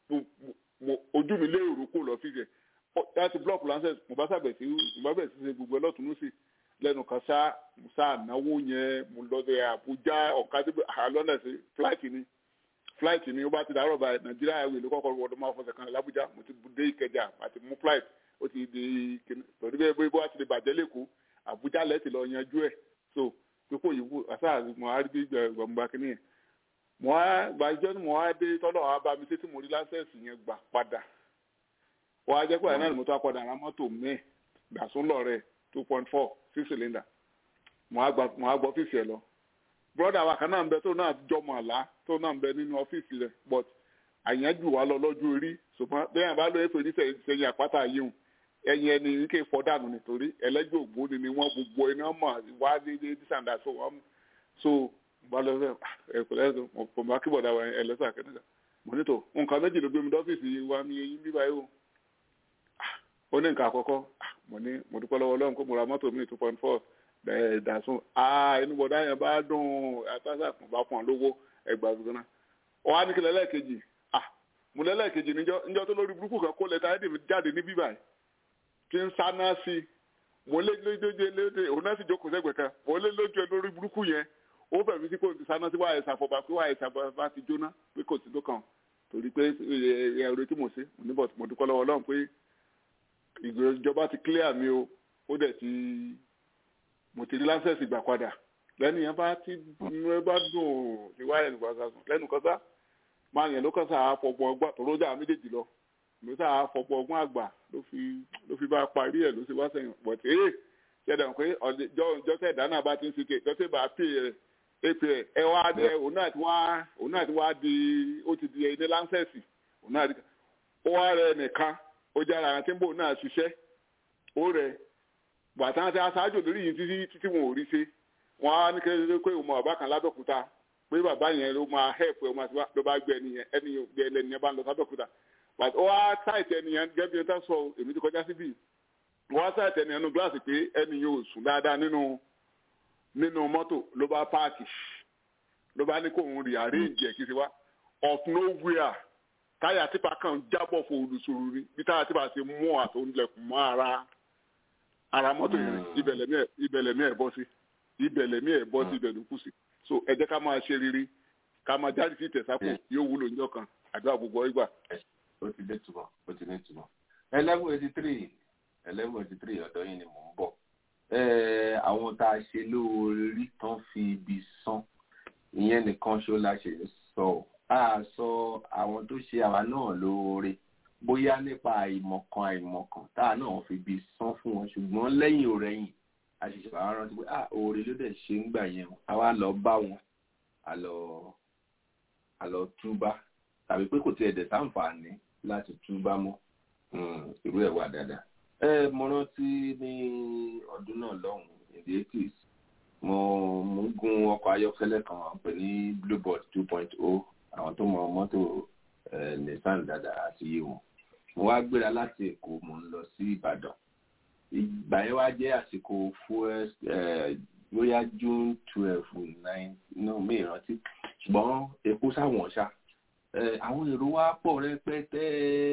ojú mi lé òrùkú lọ fíjẹ láti block lancet mo bá sàbẹ̀ sí mo bá bẹ̀ sí ṣe gbogbo ẹlọ́tún sí lẹ́nu kan sá mo sá náwó yẹn mo lọ sí Àbújá ọ̀kadì àlọ́nà sí flight ni flight ni ó bá ti dàrọ̀ báyìí nàìjíríà airways ló kọ́kọ́ wọ́n máa fọṣẹ̀ kan lábújá mo ti dé ìkẹjà àti mú flight ó ti di torí bẹ́ẹ̀ bóyá bó ti di bàjẹ́ lẹ́kọ̀ọ́ àbújá lẹ́tì lọ yanjú ẹ̀ so pípò yìí wò àṣà mo á rí gbọ̀ngbà kínní yẹn mo á gbàjọ́ ni mo á dé tọ́lọ̀ á bá mi sétí mo rí lásẹ̀sì yẹn gbà padà wọ́n á jẹ́ pé àyìnlá ni mo tó apọ̀dà ara mọ́tò mẹ́ẹ̀ gbàsún lọ́rẹ̀ two point four six cylinder mo á gbọ́ ọ́fíìsì ẹ̀ lọ broda wa kan náà ń bẹ tó náà jọmọ àlá tó náà ń bẹ nínú ọ́fíìsì rẹ̀ but àyànjú wa lọ lọ́jọ́ orí ṣùgbọ́n bẹ́ẹ̀ bá lóye fèrè sẹ́yìn àpáta yìí ẹ̀yìn ẹni ní kí n fọ́ dànù nítorí ẹlẹ́jọ́ ògbóni ni wọ́n gbogbo iná mọ̀ wá dédé dísàndà so wọ́n so bá lọ sẹ́ ẹ̀kọ́lẹ́ kò má kí bọ̀dà wa ẹlẹ́sà kẹ́nìkan mo ní tó nǹkan méjì ló gbé mi dọ́fíìsì wa ní eyín bíbá yìí o ó ní nǹkan àkọ́kọ́ mo ní mo dúpẹ́ lọ́wọ́ Ọlọ́run kó mo ra mọ́tò mi two point four dàsún inú bọ̀dá yẹn bá dùn àtàṣà kùn bá fún ọ lówó ẹgbàá gbogbo náà ọ wá ní kí lẹ́lẹ́kejì mo lẹ́lẹ́kejì níjọ́ tó lórí burúkú kan kó lẹ́tà ẹ̀dì jáde ní bíbáyìí tí ń sáná sí i mo lé lójoojú léde òun náà sì jókòó sẹ́gbẹ̀ẹ́ kan mo lé lójú ẹ lórí burúkú yẹn ó bẹ̀rẹ̀ sí kò ti sáná sí wáyé sàfọ̀bà pé wáyé sàfọ̀bà ti jóná pé kò sí tó kàn torí pé ẹ̀rọ tí mo ṣe mo ní bọ̀ mo dúpẹ́ lọ́wọ́ Ọlọ́run pé ìjọba ti clear mi o ó dẹ̀ ti mo ti rí láńsẹ̀sì gbà padà lẹ́nu yẹn bá ti ẹ bá dùn ní wáyé ìgbà sàsùn lẹ́nu kọ́sá máa yẹn ló kọ́sá àfọ̀gbọ̀n ọgbà tó lójà méjèèjì lọ ló sá àfọ̀gbọ̀n ọgbọ́n àgbà ló fi ló fi bá parí ẹ̀ ló ṣe wá sẹ́yìn pọ̀ tí ee ṣẹlẹ̀ pé jọ́sẹ̀ ìdáná bá ti ń sike jọ́sẹ̀ bá pè é pè é ẹ wá dé òun náà ti wá òun náà ti wá di ó ti di ilé láńsẹ̀sì òun náà ti ó wá rẹ nìkan ó jẹ́ ara tí ń bò náà ṣiṣẹ́ ó rẹ bàtà àti aṣáájú lórí yìí títí títí wọn ò rí ṣe wọn á ní kékeré pé òun bàbá kan lábẹ́òkúta pé bàbá yẹn ló máa hẹ́ẹ̀pù ẹ̀ ló bá gbé ẹni yẹn ẹni gbé ẹlẹ́ni yẹn bá ń lọ sábẹ́òkúta but ó wá sáìtì ẹni yẹn gẹ́gẹ́ bí ẹ tá sọ èmi ti kọjá síbí wọ́n á sáìtì ẹni yẹn nu gíláàsì pé ẹni yẹn ò sùn dáadáa nínú nínú mọ́tò ló bá páàkì ló bá ní kó òun rí àríǹjì ẹ̀ kí ti wá of nowhere táyà tipa kan jábọ̀ fún olùsòrò rí bí táyà tipa ṣe mú àtòǹlẹ̀kùn mọ́ ara ara mọ́tò yẹn ibẹ̀lẹ̀mí ẹ̀ bọ́ sí ibẹ̀lẹ̀mí ẹ̀ bọ́ sí ibẹ̀ ló kù sí so ẹ jẹ́ ká máa ṣe rere ká máa jáde sí ìtẹ̀sápò yóò wúlò níjọ́ kan àdúrà gbogbo ìgbà. ó ti dé túbọ̀ ó ti dé túbọ̀ eleven eighty three eleven eighty three ọ̀dọ́ yìí ni mò ń bọ̀ àwọn tá a ṣe lóore rí tán fi ibi sán ìyẹn nìkan ṣó la ṣe sọ a sọ àwọn tó ṣe àwa náà lóore bóyá nípa àìmọ̀kan àìmọ̀kan tá a náà fi ibi sán fún wọn ṣùgbọ́n lẹ́yìn òrẹ́yìn àṣìṣe àwọn rántí pé ah oore ló dẹ̀ ṣe ń gbà yẹn àwa lọ bá wọn àlọ àlọ túbá tàbí pé kò tiẹ̀ dẹ̀ sáǹfààní láti túbá mọ́ irú ẹ̀ wà dáadáa. ẹ mo rántí ní ọdún náà lọ́hùn-ún in the eighties mo mo ń gun ọkọ̀ ayọ́kẹ́lẹ́ kan pè ní bluebird two point o àwọn tó mọ mọ́tò nissan dáadáa àti iye wọn mo wá gbéra láti èkó mo ń lọ sí ìbàdàn ìgbà yẹn wá jẹ́ àsìkò fuel bóyá june twelve nine no mi ìrántí ṣùgbọ́n epo sáwọn ṣá àwọn èrò wa pọ̀ rẹpẹtẹ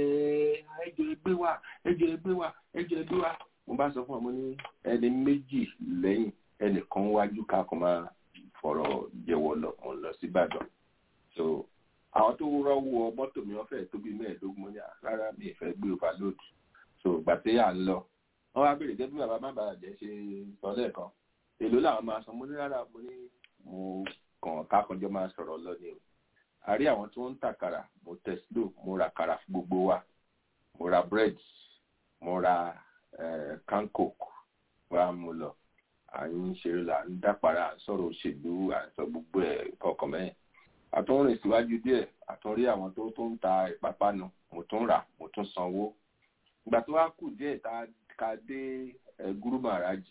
ẹjọ́ ẹgbẹ́ wa ẹjọ́ ẹgbẹ́ wa ẹjọ́ ẹgbẹ́ wa mo bá sọ fún ọ mo ní ẹni méjì lẹ́yìn ẹnìkan wájú ká kó máa fọ̀rọ̀ jẹ́wọ́ lọ mo lọ sí ìbàdàn so àwọn tó rọ́wọ́ mọ́tò mi wọ́n fẹ́ẹ́ tó bí mẹ́ẹ̀ẹ́dógún mo ní rárá mi ì fẹ́ gbé overload so gbàtẹ́ à ń lọ wọ́n wá béèrè gẹ́gẹ́ bí bàbá má bàa jẹ́ ṣe sọ lẹ́ẹ̀kan èló làwọn máa san mo ní rárá mo ní mo kàn kákanjọ́ máa sọ̀rọ̀ lọ ni o àrí àwọn tí wọ́n ń tàkàrà mo tẹ̀sílò mo ra kàrà fún gbogbo wa mo ra bread mo ra can coke wa mo lọ à ń ṣeré là ń dápara à ń sọ̀rọ̀ òṣèlú à ń sọ gbogbo ẹ̀ kọ̀ọ̀kan mẹ́yìn àtúnrìn síwájú díẹ̀ àtúnrí àwọn tó tó ń ta ìpápánu mo tún rà mo tún sanwó ìgbà tó wá kù díẹ̀ tá a ká dé gúrú màrájì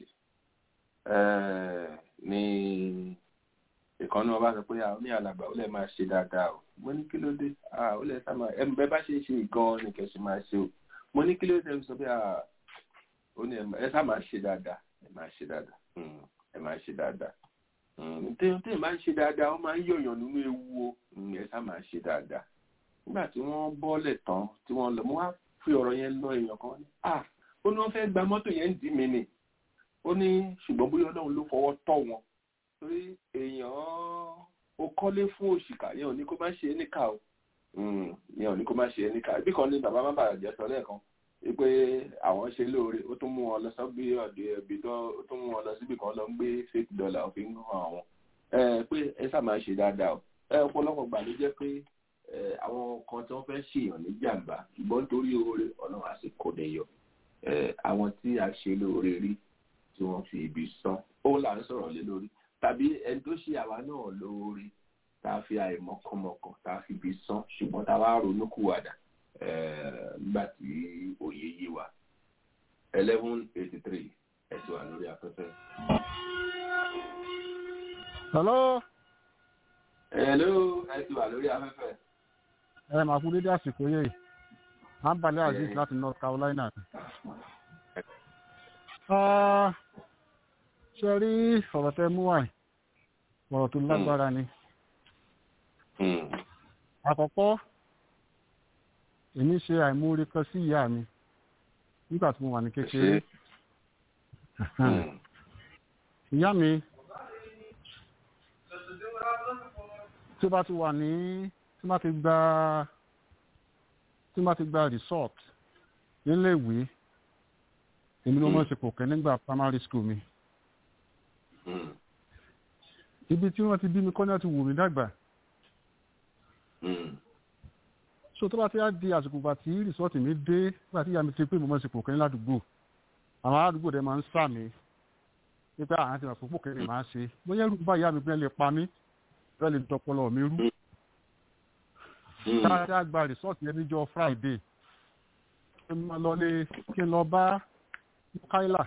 ní ìkànnì ọba sọ pé àwọn ní alàgbà ó lè máa ṣe dáadáa o mo ní kí ló dé ó lè sá máa ẹnu bẹ́ẹ̀ bá ṣe é ṣe gan ni kẹsì máa ṣe o mo ní kí ló dé sọ pé ó ní ẹ sá máa ṣe dáadáa ẹ máa ṣe dáadáa ẹ máa ṣe dáadáa téèyàn téèyàn máa ń ṣe dáadáa ó máa ń yọ̀yàn nínú ewu o ẹ sá máa ṣe dáadáa nígbà tí wọ́n bọ́lẹ̀ tán tí wọ́n lọ mo wá fi ọ̀rọ̀ yẹn lọ èèyàn kan ní ah ó ní wọ́n fẹ́ gba mọ́tò yẹn dì mí ni ó ní ṣùgbọ́n bóyá ọlọ́run ló fọwọ́ tọ́ wọn torí èèyàn ó kọ́lé fún òṣìkà yẹn ò ní kó má ṣe é níkà o yẹn ò ní kó má ṣe é níkà ibì kan ní bàbá má bàa jẹ́ sọ lẹ́ẹ̀kan wípé àwọn ṣe lóore ó tún mú wọn lọ sọ́gbé ọ̀dọ̀ ẹbí tó ó tún mú wọn lọ síbì kan lọ ń gbé fake dollar òfin hàn àwọn pé ẹ sá máa ṣe dáadáa o ẹ ọ̀pọ̀lọpọ̀ gbà ló jẹ́ pé àwọn kan tí wọ́n fẹ́ ṣèyàn ní jàǹbá ṣùgbọ́n nítorí oore ọlọ́run àsìkò nìyọ àwọn tí a ṣe lóore rí tí wọ́n fi ibi sán ó là ń sọ̀rọ̀ lé lórí tàbí ẹni tó ṣe àwa náà lóore tá a fi àìmọ̀kànmọ̀kàn tá a fi ibi sán ṣùgbọ́n tá a wá ronúkúwàdà nígbà tí òye yé wa eleven eighty three ẹ ti wà lórí afẹ́fẹ́. hello. hello ẹ ti wà lórí afẹ́fẹ́. ẹ máa kú dédé àsìkò yìí ambale aziz láti north carolina ṣe rí ọ̀rọ̀ tẹ mú wáyé ọ̀rọ̀ tó lágbára ni àkọ́kọ́ èmi ṣe àìmúrí kan sí ìyá mi nígbà tí mo wà ní kékeré ìyá mi tí bá ti wà ní tí bá ti gba tí bá ti gba resort nílé ìwé èmi ló mọ̀ sí kò kẹ́ nígbà primary school mi ibi tí wọ́n ti bí mi kọ́ náà ti wù mí dàgbà so tó bá ti á di àsìkò gbà tí rìsọ́ọ̀tì mi dé nígbà tí ìyá mi ti pé mo mọ̀ sí kò kẹ́ ní ládùúgbò àwọn aládùúgbò dẹ̀ máa ń sà mí wípé àwọn àti ìwàpọ̀ kéré máa ṣe bóyá ẹrú bá ìyá mi pé lè pa mí bẹ́ẹ̀ lè dọpọlọ mi rú. káàdì àgbà rìsọ́ọ̀tì yẹn níjọ́ friday kí n lọ lé kí n lọ bá káìlà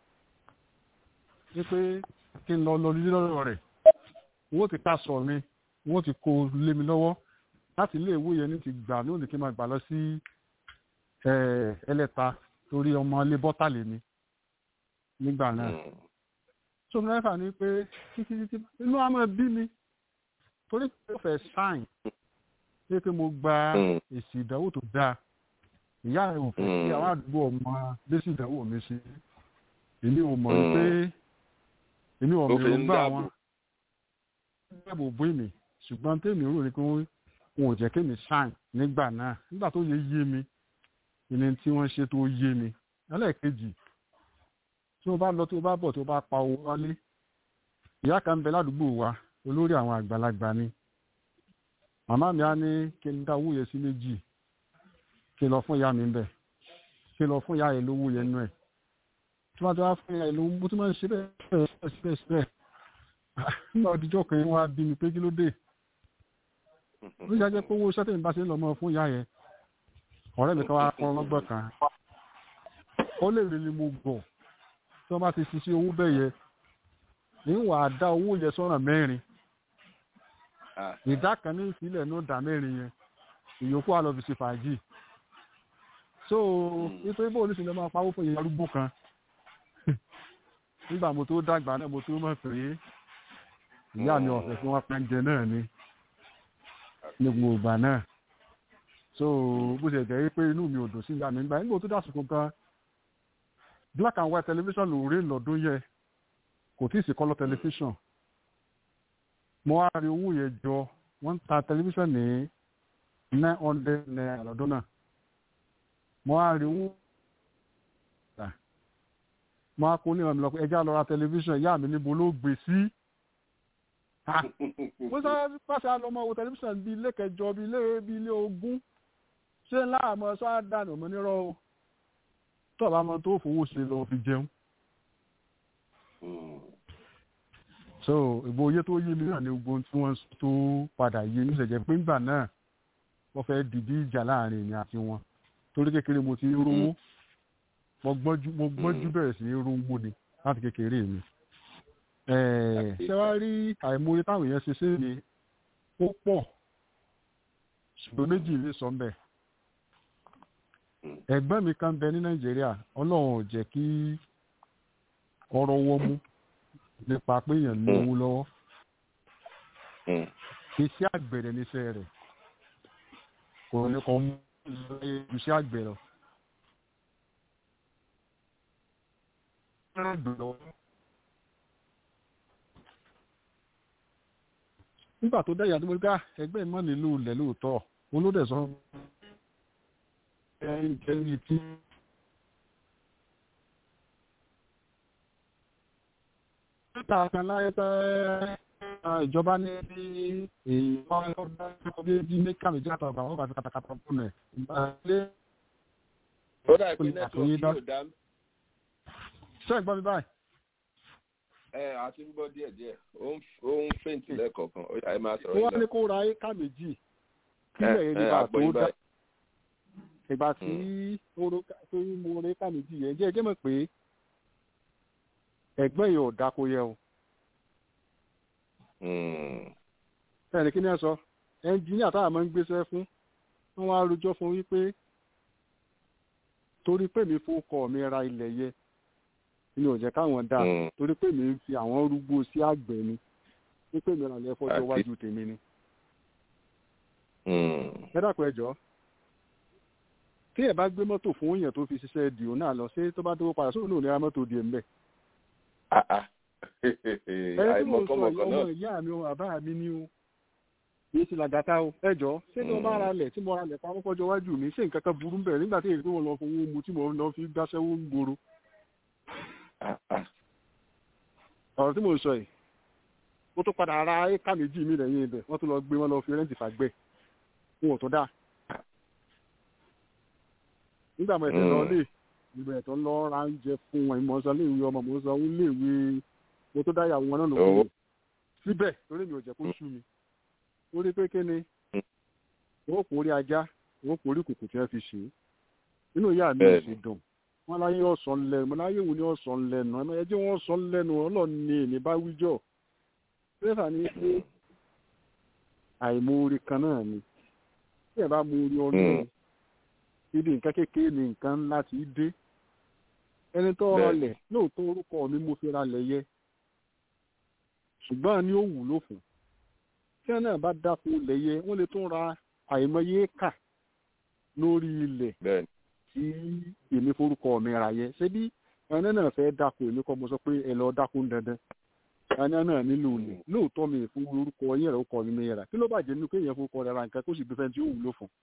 wípé kí n lọ lọ lílé lọ́rọ̀ rẹ̀ owó ti ká sọ mi owó ti kó lé mi lọ́wọ́ láti ilé ìwé yẹn ní ti gbà ní òní kí n máa gbà lọ sí ẹlẹ́ta torí ọmọ ilé bọ́tà lè mi nígbà náà tó ní ẹ̀fà ni pé títí títí inú àmọ́ bí mi torí pé ó fẹ́ sáìn pé pé mo gba èsì ìdánwò tó dáa ìyá rẹ̀ ò fẹ́ kí àwọn àdúgbò ọmọ lẹ́sìn ìdánwò mi sí èmi ò mọ̀ pé èmi ò mọ̀ gbà wọn dáàbò bó èmi ṣùgbọ́n tèmi rò ní pé wọn ò jẹ́ kémi sáìn nígbà náà nígbà tó yẹ yé mi ìní tí wọ́n ṣe tó yé mi ẹlẹ́ẹ̀kejì tí wọ́n bá lọ tí wọ́n bá bọ̀ tí wọ́n bá pa owó wálé ìyá kan ń bẹ ládùúgbò wa olórí àwọn àgbàlagbà ni màmá mi á ní kí n dá owó yẹn sí méjì kí n lọ fún ìyá mi ń bẹ̀ kí n lọ fún ìyá yẹn lówó yẹn nú ẹ̀ tí wọ́n ti wá fún ìyá yẹn lówó mo tún máa ń ṣe bẹ́ẹ̀ bẹ́ẹ̀ bẹ́ẹ̀ nígbà òdìjọ́ kan wá bí mi pé kí ló dé ó yá jẹ́ pé owó iṣẹ́ tèmi bá ṣe ń lọ mọ́ fún ìyá yẹn ọ̀rẹ́ mi kan wá kọ́ ọlọ́gbọ́n kan ó lè rí ni mo gbọ̀ tí wọ́n bá ti ṣiṣẹ́ owó bẹ́ẹ̀ yẹ níwọ̀n àdá owó yẹn sọ́nà mẹ́rin ìdá kan ní ìfilẹ̀ ní ìdá mẹ́rin yẹn ìyókù àlọ́ fi ṣe fàájì so nítorí bó oníṣẹ́ máa pawó fún ìyẹn arúgbó kan nígbà mo tó dàgbà náà mo tó mọ̀ pé ìyá mi ọ̀fẹ́ fún wọn pẹ́ńjẹ náà ni ní gbogbo ìgbà náà so bó ṣe jẹ́ pé inú mi ò dùn sí ìyá mi nígbà nígbà tó dàsìkò gan black and white television ló rí lọ́dún yẹ kò tí ì sí color television mo wá rí owó yẹn jọ wọ́n ń ta television ní nine hundred naira lọ́dún náà mo wá rí owó mo wá kó ní ìrànlọ́ pé ẹjá lọ ra television ìyá mi níbo ló gbé sí mo sọ pàṣẹ àlọmọ wo tẹlifíṣàn bíi ilé kẹjọ bíi ilé bíi ilé ogún ṣé ńlá àmọ́ sọ àdánù ọmọ nírọ o tọ́ọ̀bù àmọ́ tó fowó ṣe lọ fi jẹun. so ìbò oyé tó yé mi náà ni gbogbo tí wọ́n tó padà yé mi ṣẹ̀jẹ̀ pé ńgbà náà wọ́n fẹ́ dìdí ìjà láàrin èmi àti wọn torí kékeré mo ti rówó mo gbọ́njú bẹ̀rẹ̀ sí rówó ni láti kékeré mi ṣé wàá rí àìmọye táwọn èèyàn ṣe ṣe ni ó pọ̀ ṣùgbọ́n méjì lè sọ mbẹ̀ ẹ̀gbọ́n mi kan bẹ ní nàìjíríà ọlọ́run ò jẹ́ kí ọrọ̀ wọ́ mú nípa pé èèyàn ní owó lọ́wọ́ iṣẹ́ àgbẹ̀rẹ̀ níṣẹ́ rẹ̀ kò ní kàn mú iṣẹ́ àgbẹ̀ lọ. nígbà tó dẹ́yà tó mọ́ ká ẹgbẹ́ ìmọ̀ nílò ilẹ̀ lóòótọ́ olódẹ sọ ẹni tí níta kan láyé tẹ́ ìjọba ní bí èèyàn ọdún bí bí mẹ́kà méjì àtàwọn àwọn bàtà kàtàkàtà fún ẹ̀ ìgbàlẹ́ ó dà pé nẹ́tíwọ̀kì yóò dá ṣé ìgbọ́ mi báyìí ẹ àti ń gbọ́ díẹ̀ díẹ̀ ó ń fèǹtì lẹ́ẹ̀kọ̀ọ̀kan ó yà ẹ máa sọ̀rọ̀ wọ́n ní kó ra éka méjì kílẹ̀ yẹn nígbà tó dá ìgbà tí tó mo ra éka méjì yẹn jẹ́ ẹjẹ́ mọ̀ pé ẹ̀gbọ́n yìí ò dáko yẹ o. ẹnì kí ni ẹ sọ ẹnjìníà táwọn máa ń gbéṣẹ́ fún wọ́n wá rojọ́ fún wípé torí pé mi fún ọkọ mi ra ilẹ̀ yẹ mi ò jẹ́ káwọn dá torí pé mi ń fi àwọn rúgbó sí àgbẹ̀ ni wípé mi ràn lẹ́ fọ́jọ́ iwájú tèmi ni. ẹ dákun ẹ jọ tí ẹ bá gbé mọ́tò fún èèyàn tó fi ṣiṣẹ́ dìó náà lọ sí tó bá dówó padà sóòlù ní ra mọ́tò di ẹ̀ ń bẹ̀. ẹni tí mo sọ yìí ọmọ ìyá mi ọmọ bàbá mi ni o kìí ṣe làgàtà o ẹ jọ ṣé ní ọba ara lẹ̀ tí mo ra lẹ̀ pamọ́ fọ́jọ́ iwájú mi ṣé nǹkan kan burú bẹ̀rẹ̀ nígbà tí èyí tó wọn lọ fowó mu tí mo lọ fi gbáṣẹ́wó ń gbòòrò ọ̀rọ̀ tí mo ń sọ yìí ó tó padà ara éka méjì mi lẹ́yìn ibẹ̀ wọ́n tún lọ gbé wọn lọ fi rẹ́ǹtì fàgbẹ́ wọn ò tó dáa nígbà mo ẹ̀sẹ̀ lọ lé ìgbà ẹ̀tọ́ lọ ra oúnjẹ fún wọn ìmọ̀ ọ̀sán léèwé ọmọ mo sọ ń léèwé mo tó dáyà wọn náà lòun síbẹ̀ torí mi ò jẹ́ kó sú mi ó rí pé kí ni wọ́n kò rí ajá wọ́n kò rí kùkù tí wọ́n fi ṣe é inú ìyá mi ò sì dùn wọ́n láyé ọ̀sán lẹ́nu mo láyé wo ni ọ̀sán lẹ́nu ẹ jẹ́ wọ́n sọ lẹ́nu ọlọ́run ni èmi bá wíjọ́ pẹ́sà ni pé àìmoore kan náà ni tí ẹ bá mo rí ọlọ́run ibi nǹkan kékeré ni nǹkan ńlá ti dé ẹni tó rọlẹ̀ lóòótọ́ orúkọ mi mo fi ralẹ̀ yẹ ṣùgbọ́n ní ó wúlò fún tí ẹ náà bá dáko lẹ́yẹ wọ́n lè tún ra àìmọye kà lórí ilẹ̀ tí èmi forúkọ mi ra yẹ ṣé bí ẹni náà fẹ́ dáko èmi kọ́ mo sọ pé ẹ lọ dáko ń dandan ẹni náà nílò ilẹ̀ lóòótọ́ mi fún orúkọ yẹn rẹ̀ ó kọ́ mi mi rà kí ló bàjẹ́ nínú kéèyàn forúkọ rẹ̀ ra nǹkan kó sì gbé fẹ́ tí ó wúlò fún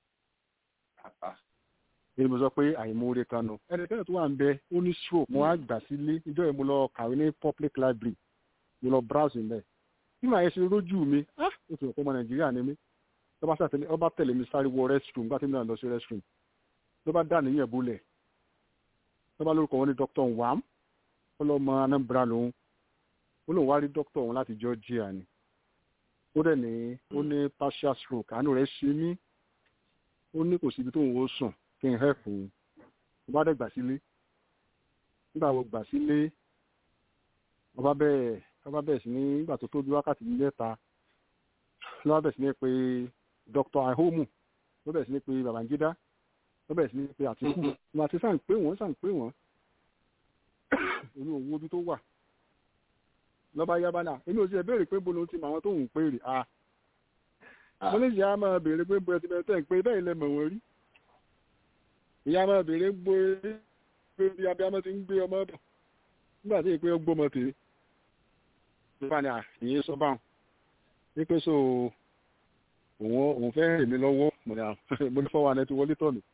èyí mo sọ pé àìmoore kan nù ẹnikẹ́ni tó wà ń bẹ ó ní stroke mo wá gbà sílé ìjọ yìí mo lọ kàwé ní public library mo lọ browse ń bẹ bí màá yẹ ṣe rójú mi ó ti rò pé ọmọ nàìjíríà ni mí ló bá tẹ̀lé mi sáré wọ restroom gbá tí mi náà lọ sí restroom ló bá dà níyẹn bolẹ̀ ló bá lórúkọ wọn ní dr wam ó lọ mọ anambra lòun ó lóun wá rí doctor òun láti georgia ni ó dẹ̀ ní ó ní partial stroke àánú rẹ̀ ṣe mí ó ní kò síbi tóun ó sùn kí n hẹ́ẹ̀fù mo bá dẹ̀ gbà sílé nígbà mo gbà sílé ọba bẹ́ẹ̀ ọba bẹ́ẹ̀ sí ní nígbà tó tóbi wákàtí mẹ́ta ló bá bẹ̀ sí ní pé dr ahomu ló bẹ̀ sí ní pé babangida ló bẹ̀ sí ní pé àtìkù mo àti sàn pé wọ́n sàn pé wọ́n èmi ò wo ibi tó wà lọ́ba yaba náà èmi ò sì ẹ̀ béèrè pé bolo ti mọ àwọn tó ń pè rè a mo ní ìyá máa béèrè pé bó ẹ ti bẹ̀rẹ̀ tẹ̀ ń pé bẹ́ẹ̀ lẹ mọ̀ wọ́n rí ìyá máa béèrè gbó pé bí abiyamọ ti ń gbé ọmọ bọ̀ nígbà tí ìpé ọgbọ́mọ tèé nípa ni àyè sọ báwọn wípé so òun òun fẹ́ rìn mí lọ́wọ́ mo ní fọwọ́ anẹ́ ti wọlé tọ̀ mí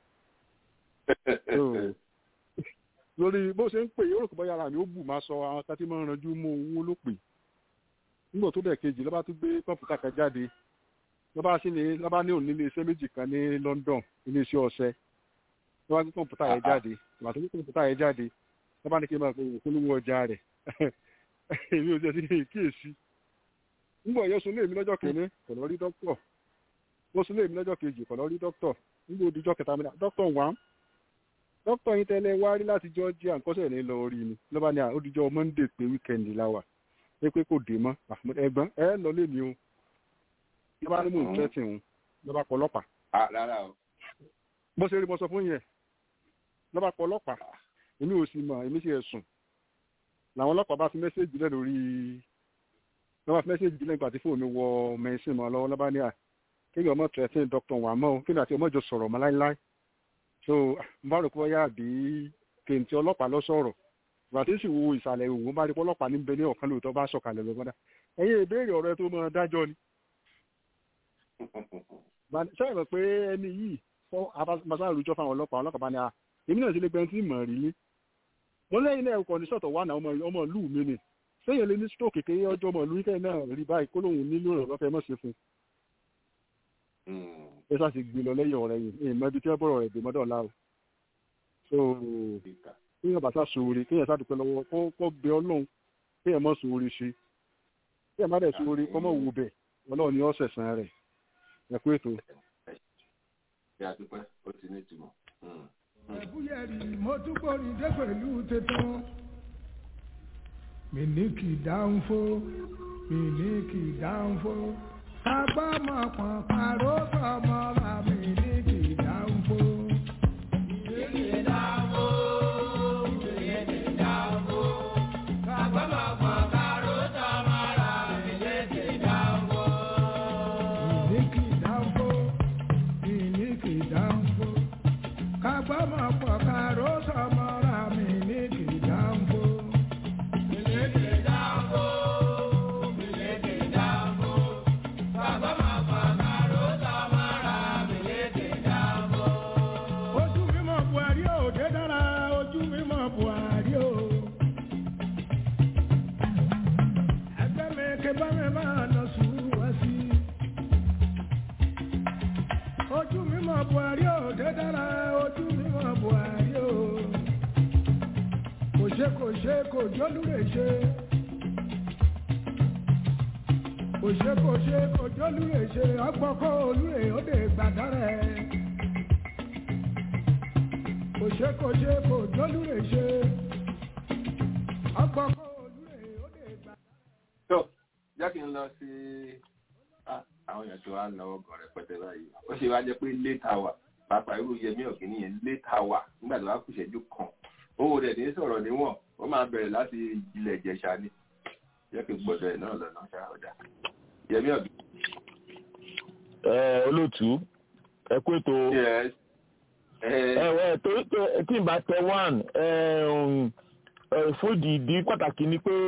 lórí bó ṣe ń pè yóò rò pé yàrá mi ó bù máa sọ àwọn kan tí máa ń ranjú mú owó ló pè nígbà tó dẹ̀ kejì lọ́ba tún gbé kọ̀ǹpútà kan jáde lọ́ba sí ni lọ́ba ní òní iléeṣẹ́ méjì kan ní London iléeṣẹ́ ọṣẹ lọ́ba gbé kọ̀ǹpútà yẹn jáde ìgbà tó gbé kọ̀ǹpútà yẹn jáde lọ́ba ní kí n máa pe òkúlówó ọjà rẹ̀ èmi ò jẹ́ sí kíyèsí nígbà yẹn sun léèmí lọ́jọ́ kìíní kò lọ rí dókítọ̀ wọ́n sun léèmí lọ́jọ́ kejì kò lọ rí dókítọ̀ nígbà òdìjọ́ kẹta mi náà dókítọ̀ wà dókítọ̀ yín tẹ́lẹ̀ wá rí láti Georgia nkọ́sẹ̀ ní lọ rí ni lọ́ba ní òdìjọ́ Monday pé wíkẹ́ndì la wà pé pé kò dé mọ́ ẹ̀gbọ́n ẹ lọ lé mi o lọ́ba ní mò ń tẹ́tì ń lọ́ba pọ̀ ọlọ́pàá. bó ṣe rí mo sọ fún yẹn lọ́ba pọ̀ ọlọ́pàá èmi ò sì mọ̀ èmi sì ẹ̀ sùn làwọn ọlọ́pàá bá fi mẹ́sẹ̀gì lẹ́ lórí wọ́n bá fi mẹ́sẹ̀gì lẹ́ nígbà tí fóònù wọ mẹ́sìn mọ́ lọ́wọ́ lọ́ba ní à kéèyàn ọmọ tẹ̀sán dr wàmọ́ o kéèyàn àti ọmọ ìjọ sọ̀rọ̀ mọ́ láíláí so n bá rò pé wọ́n yá àbí kéǹtì ọlọ́pàá lọ sọ̀rọ̀ ìgbà tí sì wo ìsàlẹ̀ òwò bá rí pé ọlọ́pàá ní bẹ ní ọ̀kan lóòótọ́ bá sọ̀kalẹ̀ lọ́gbọ́dá ẹ̀yin ìbéèrè ọ̀rọ̀ tó mọ dájọ́ ni sọ́yìn mọ̀ pé ẹni yìí fọ́ abáṣá àrùjọ fáwọn ọlọ́pàá ọlọ́pàá bá ní à èmi náà sì lè gbẹ́ntì mọ̀ rí ní mo lẹ́yìn náà ẹ̀kọ́ ní sọ̀tọ̀ wà náà ọmọ ìlú mi ni sẹ́yìn lé ní stroke kékeré ọjọ́ ọmọ ìlú ìkẹyìn náà rí báyìí kó lóun nílò ìrànlọ́fẹ́ mọ̀ sí fún ẹ sá sì gbé lọ lẹ́yìn ọ̀rẹ́ yìí èèmọ ibi tí wọ́n bọ̀rọ̀ rẹ̀ dé mọ́dọ̀ ọ̀la o so kéèyàn bàtà sòwòrè kéèyàn sá dúpẹ́ lọ́wọ́ kó bẹ ọlọ́run kéèyàn mọ̀ sòwòrè ṣe kéèyàn má dẹ̀ sòwòrè kọ́ mọ̀ wò bẹ̀ ọlọ́run ni ọ̀sẹ̀ sàn rẹ̀ ẹ kú ètò. ìyá dúpẹ́ ó ti ní ìtumọ̀ ẹ̀búyẹ̀rì mo túbọ̀ ní dé pẹ̀lú tẹ̀tàn. mi ní kì í dáńfó mi ní kì í dáńfó. agbọ́mọ pọ̀n pàrọ̀ sọmọ ra mi ní kì í dáńfó. mi ní kì í dáńfó mi ní kì í dáńfó. agbọ́mọ pọ̀n pàrọ̀ sọmọ ra mi ní kì í dáńfó. mi ní kì í dáńfó mi ní kì í dáńfó kagbọ́mọ pọ̀ káró sọmọ́ra mi ní kìdánfó. Mílíkì dánfó, mílíkì dánfó. Kagbọ́mọ pọ̀ káró sọmọ́ra mílíkì dánfó. Ojú mímọ̀ Buhari ò dé dára, ojú mímọ̀ Buhari ò. Ẹgbẹ́ mi ké bá mi máa lọ sùúrù wá sí. Ojú mímọ̀ Buhari ò dé dára, ojú mímọ̀ Buhari ò. Kò ṣe kò ṣe kò jólúre ṣe. kò ṣe kò ṣe kò jólúre ṣe ọgbọ́kọ́ olúre ó lè gbàdárẹ̀. kò ṣe kò ṣe kò jólúre ṣe ọgbọ́kọ́ olúre ó lè gbàdárẹ̀. tó jẹ́ kí n lọ sí àwọn èèyàn tí wàá náwó gan rẹpẹtẹ báyìí ó ṣe wá jẹ́ pé late hour pàápàá irú yẹmí ọ̀gbìn yẹn late hour nígbà tó wá kù ìṣẹ́jú kan owó rẹ̀ ní sọ̀rọ̀ níwọ̀n ó máa bẹ̀rẹ̀ láti ilẹ̀ ìjẹ̀ṣà ni jẹ́ kí n gbọ́dọ̀ ẹ̀ náà lọ́nà ṣáà ọ̀dà yẹmí ọ̀gbìn. ẹ olóòtú ẹ kú ètò ẹ torí pé tí n bá tẹ one fún ìdí pàtàkì ni pé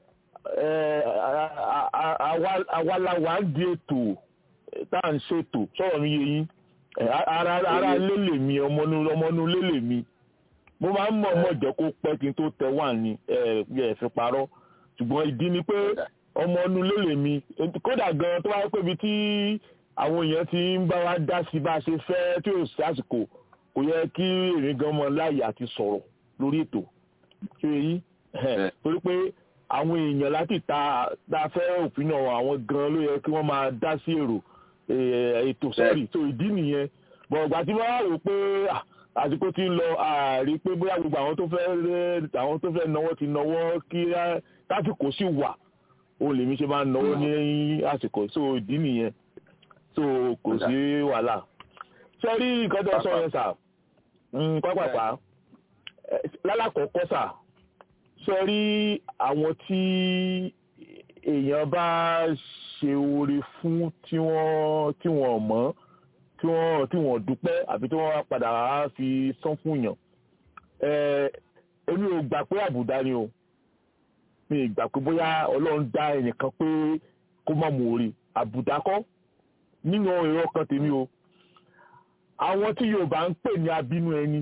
àwa la wà á di ètò tá à ń ṣètò sọ̀rọ̀ mi yé yín ara lélè mi ọmọnú lélè mi mo máa ń mọ̀ ọmọ ìjẹ́ kó pẹ́ kí n tó tẹ one ni ẹ fi parọ́ ṣùgbọ́n ìdí ni pé ọmọ ọnù lélè mi kódà gan tó wáyé pé ibi tí àwọn èèyàn ti ń bá wa dá sí bá a ṣe fẹ́ tí ò sí àsìkò kò yẹ kí èmi gan mọ láàyè àti sọ̀rọ̀ lórí ètò ṣé èyí torí pé àwọn èèyàn láti ta ta fẹ́ òfin náà àwọn gan ló yẹ kí wọ́n máa dá sí èrò ètò sọ́ọ̀rì tó ìdí nìyẹn bọ̀ọ̀gbà tí wọ́n wá rò pé àsìkò tí ń lọ àárí pé bóyá gbogbo àwọn tó fẹ́ àwọn tó fẹ́ náwó ti náwó kí tásìkò sì wà òun lèmi ṣe máa ń náwó ní àsìkò so ìdí nìyẹn so kò sí wàhálà ṣe rí nǹkan tó sọ yẹn sà pápápá lálàkọ̀ọ́kọ́ sà ṣe rí àwọn tí èèyàn bá ṣe oore fún tí wọ́n tí wọ́n mọ̀ tí wọ́n tí wọ́n dúpẹ́ àbí tí wọ́n padà fi san fún yàn èmi ò gbà pé àbùdá ni o mi ì gbà pé bóyá ọlọ́run dá ẹnìkan pé kó má mú orí àbùdá kọ́ nínú èrò kan tèmi o àwọn tí yorùbá ń pè ní abínú ẹni